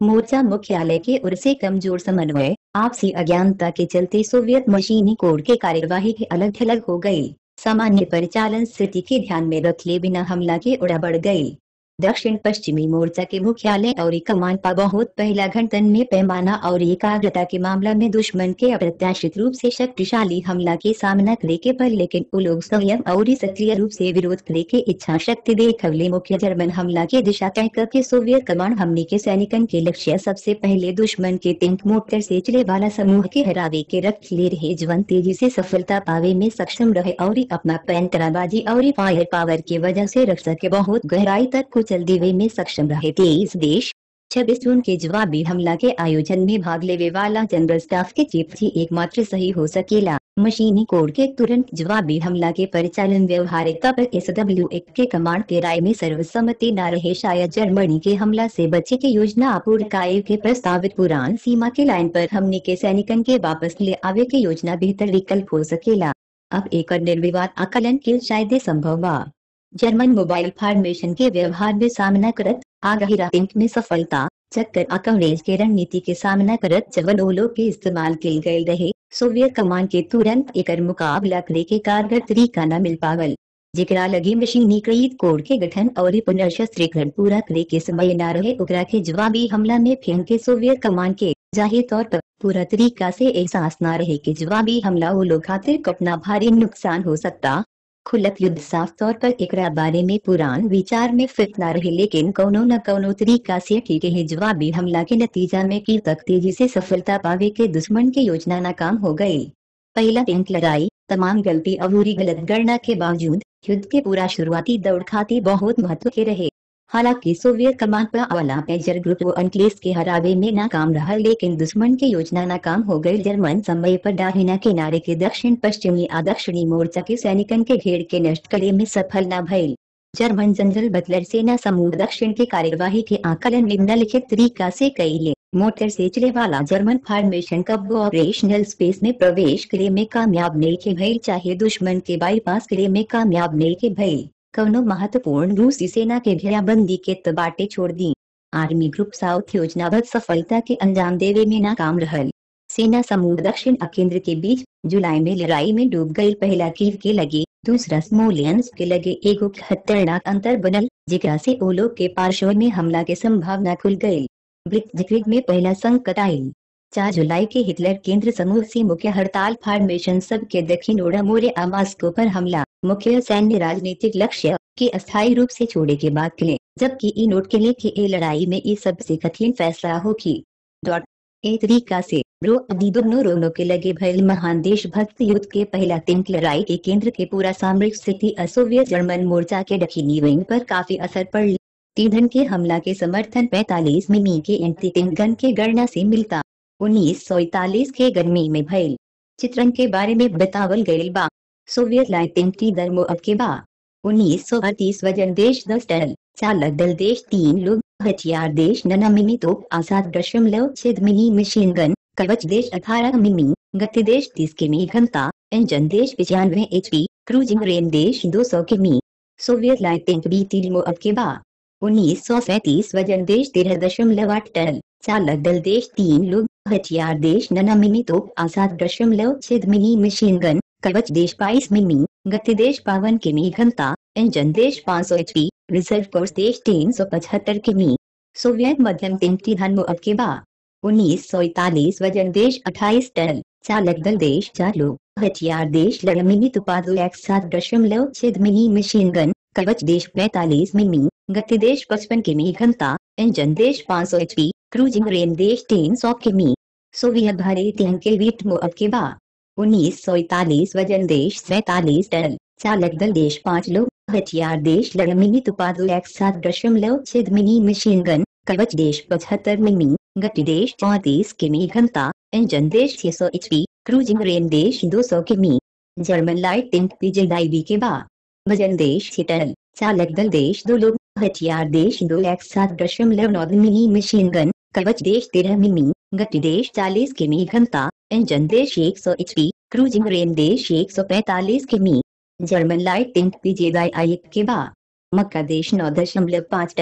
मोर्चा मुख्यालय के ओर से कमजोर समन्वय आपसी अज्ञानता के चलते सोवियत मशीनी कोड के कार्यवाही के अलग थलग हो गई सामान्य परिचालन स्थिति के ध्यान में रखले बिना हमला के उड़ा बढ़ गई दक्षिण पश्चिमी मोर्चा के मुख्यालय और कमान पर बहुत पहला घंटन में पैमाना और एकाग्रता के मामला में दुश्मन के अप्रत्याशित रूप से शक्तिशाली हमला के सामना करे के पर लेकिन वो लोग संयम और सक्रिय रूप से विरोध करे के इच्छा शक्ति देखवले मुख्य जर्मन हमला के दिशा तय करके सोवियत कमान हमले के सैनिकन के लक्ष्य सबसे पहले दुश्मन के टैंक मोटर से चले वाला समूह के हरावे के रख ले रहे जवन तेजी से सफलता पावे में सक्षम रहे और अपना पैंतराबाजी और फायर पावर की वजह से रक्षा के बहुत गहराई तक कुचल देवे में सक्षम रहे तेईस देश छब्बीस जून के जवाबी हमला के आयोजन में भाग लेवे वाला जनरल स्टाफ के चीफ ही एकमात्र सही हो सकेला मशीनी कोड के तुरंत जवाबी हमला के परिचालन व्यवहारिकता पर एस डब्ल्यू एक के कमांड के राय में सर्वसम्मति न रहे शायद जर्मनी के हमला से बचे के योजना अपूर्ण काय के प्रस्तावित पुरान सीमा के लाइन पर हमने के सैनिकन के वापस ले आवे के योजना बेहतर विकल्प हो सकेला अब एक निर्विवाद आकलन के शायद संभव बा जर्मन मोबाइल फॉर्मेशन के व्यवहार में सामना करत आगाही रैंक में सफलता चक्कर अकवरेज के रणनीति के सामना करत जवन ओलो के इस्तेमाल किल गए रहे सोवियत कमान के तुरंत एकर मुकाबला करे के कारगर तरीका न मिल पावल जेकरा लगी मशीनीकृत कोड के गठन और पुनर्शस्त्रीकरण पूरा करे के समय न रहे ओकरा के जवाबी हमला में फेंक के सोवियत कमान के जाहिर तौर पर पूरा तरीका से एहसास न रहे कि जवाबी हमला वो लोग खातिर कपना भारी नुकसान हो सकता खुलत युद्ध साफ तौर पर एकरा बारे में पुरान विचार में फिट न रहे लेकिन कौनो न कौनो तरीका से ठीक है जवाबी हमला के नतीजा में की तक तेजी से सफलता पावे के दुश्मन के योजना नाकाम हो गई पहला टैंक लड़ाई तमाम गलती और गलत गणना के बावजूद युद्ध के पूरा शुरुआती दौड़ खाती बहुत महत्व के रहे हालांकि सोवियत कमान पर वाला मेजर ग्रुप वो अंकलेस के हरावे में नाकाम रहा लेकिन दुश्मन की योजना नाकाम हो गई जर्मन समय पर डाहिना किनारे के दक्षिण पश्चिमी आ दक्षिणी मोर्चा के सैनिकन के घेर के नष्ट करे में सफल न भइल जर्मन जनरल बटलर सेना समूह दक्षिण के कार्यवाही के आकलन निम्नलिखित तरीका से कैले मोटर से चले वाला जर्मन फॉर्मेशन कब ऑपरेशनल स्पेस में प्रवेश करे में कामयाब नहीं के भइल चाहे दुश्मन के बाईपास करे में कामयाब नहीं के भइल कवनो महत्वपूर्ण रूसी सेना के घेराबंदी के तबाटे छोड़ दी आर्मी ग्रुप साउथ योजनाबद्ध सफलता के अंजाम देवे में नाकाम रहल सेना समूह दक्षिण और केंद्र के बीच जुलाई में लड़ाई में डूब गई पहला कीव के लगे दूसरा स्मोलियंस के लगे एगो खतरनाक अंतर बनल जेकरा से ओलो के पार्श्व में हमला के संभावना खुल गई ब्लिट्जक्रिग में पहला संकट आयल चार जुलाई के हिटलर केंद्र समूह से मुख्य हड़ताल फॉर्मेशन सब के दक्षिण ओडा मोरे मास्को पर हमला मुख्य सैन्य राजनीतिक लक्ष्य के अस्थायी रूप से छोड़े के बाद किले जबकि ई नोट के लिए कि ए लड़ाई में ये सबसे कठिन फैसला होगी डॉट ए तरीका से रो अभी दोनों रोनों के लगे भयल महान देशभक्त युद्ध के पहला तिंक लड़ाई के केंद्र के पूरा सामरिक स्थिति असोवियत जर्मन मोर्चा के दक्षिणी विंग पर काफी असर पड़ तीधन के हमला के समर्थन 45 मिमी के एंटी गन के गणना से मिलता उन्नीस सौ इकतालीस के गर्मी में भयल चित्रण के बारे में बतावल गयल बा सोवियत लाइटेंटी दर अब के बा उन्नीस सौ अड़तीस वजन देश दस टन चालक दल देश तीन लोग हथियार देश नना मिमी तोप आसाद दशमलव छेद मिनी मशीन गन कवच देश अठारह मिमी गति देश तीस किमी घंटा इंजन देश पचानवे एच पी क्रूजिंग रेन देश दो सौ किमी सोवियत लाइटेंट बी तीन अब के बा उन्नीस सौ सैतीस वजन देश तेरह दशमलव आठ टन चालक दल देश तीन लोग हथियार देश नना मिमी तोप आसाद दशमलव छेद मिनी मशीन गन कवच देश बाईस मिमी गति देश बावन किमी घंटा इंजन देश पाँच सौ एच पी रिजर्व फोर्स देश तीन सौ पचहत्तर किमी सोवियत मध्यम तिनती धन अब के बा उन्नीस सौ इकतालीस वजन देश अट्ठाईस टन चालक दल देश चार लोग हथियार देश लड़ मिमी तुपादो एक सात दशमलव छेद मिनी मशीन गन कवच देश पैतालीस मिमी गति देश पचपन किमी घंटा इंजन देश पाँच सौ एच पी क्रूजिंग रेन देश तीन सौ किमी सोवियत भारी तीन के वीट अब के बा उन्नीस सौ इकतालीस वजन देश सैतालीस टन चालक दल देश पाँच लोग हथियार देश लड़ मिमी तुपादो एक सात दशमलव छेद मिनी मशीन गन कवच देश पचहत्तर मिमी गति देश चौतीस किमी घंटा इंजन देश छह सौ एच पी क्रूजिंग रेन देश दो सौ किमी जर्मन लाइट टिंक पीजेदाई के बा वजन देश छह टन चालक दल देश दो लोग हथियार देश दो एक सात दशमलव नौ मिनी मशीन गन कवच देश तेरह मिमी गति देश चालीस किमी घंटा इंजन देश एक सौ एच पी क्रूजिंग रेन देश एक सौ पैतालीस किमी जर्मन लाइट टिंक पीजेदाई के बा मक्का देश नौ दशमलव पाँच टन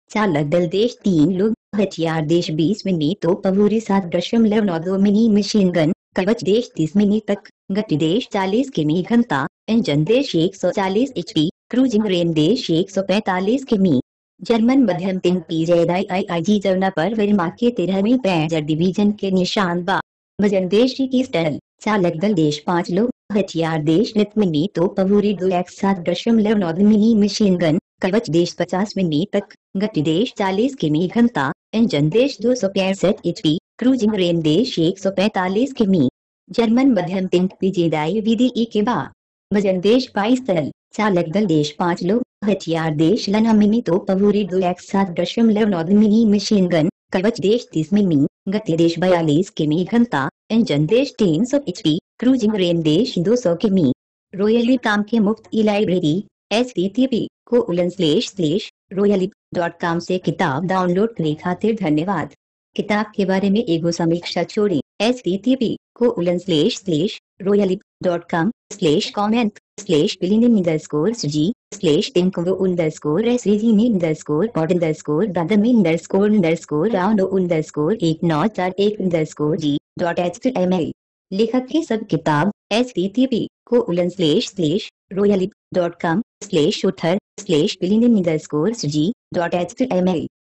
चालक दल देश तीन लोग हथियार देश बीस मिनी तो पवूरी सात दशमलव नौ दो मिनी मशीन गन कवच देश तीस मिनी तक गति देश चालीस किमी घंटा इंजन देश एक सौ चालीस एच पी क्रूजिंग रेन देश एक सौ पैतालीस किमी जर्मन मध्यम तीन पी जेदाई आई आई जी जमुना पर वर्मा के तेरहवीं पैजर डिवीजन के निशान बा वजन देश की स्टल चालक दल देश पाँच लोग हथियार देश नित मिनी तो पवूरी दो एक सात दशमलव नौ मिनी मशीन गन कवच देश पचास मिनी तक गति देश चालीस किमी घंटा इंजन देश दो सौ पैंसठ एच पी क्रूजिंग रेन देश एक सौ पैतालीस किमी जर्मन मध्यम तीन पी जेदाई विधि ई के बा वजन देश बाईस तरल चालक दल देश पाँच लोग हथियार देश लना मिनी तो पवूरी दो एक सात दशमलव नौ मिनी मशीन गन कवच देश तीस मिनी गति देश बयालीस किमी घंटा इंजन देश तीन सौ एच पी क्रूजिंग रेन देश दो सौ किमी रॉयली काम के मुफ्त e library S T T P colon slash slash royally dot com से किताब डाउनलोड करे खातिर धन्यवाद किताब के बारे में एगो समीक्षा छोड़ी S T T P colon slash slash royally dot com slash comment slash बिलिन अंडरस्कोर जी स्लेश टिंको underscore S G underscore pot underscore दादम अंडरस्कोर अंडरस्कोर राउंड अंडरस्कोर एक नौ चार एक underscore G dot H T M L लेखक की सब किताब S T T P colon slash slash royally dot com slash उथर slash बिलिन underscore G dot H T M एल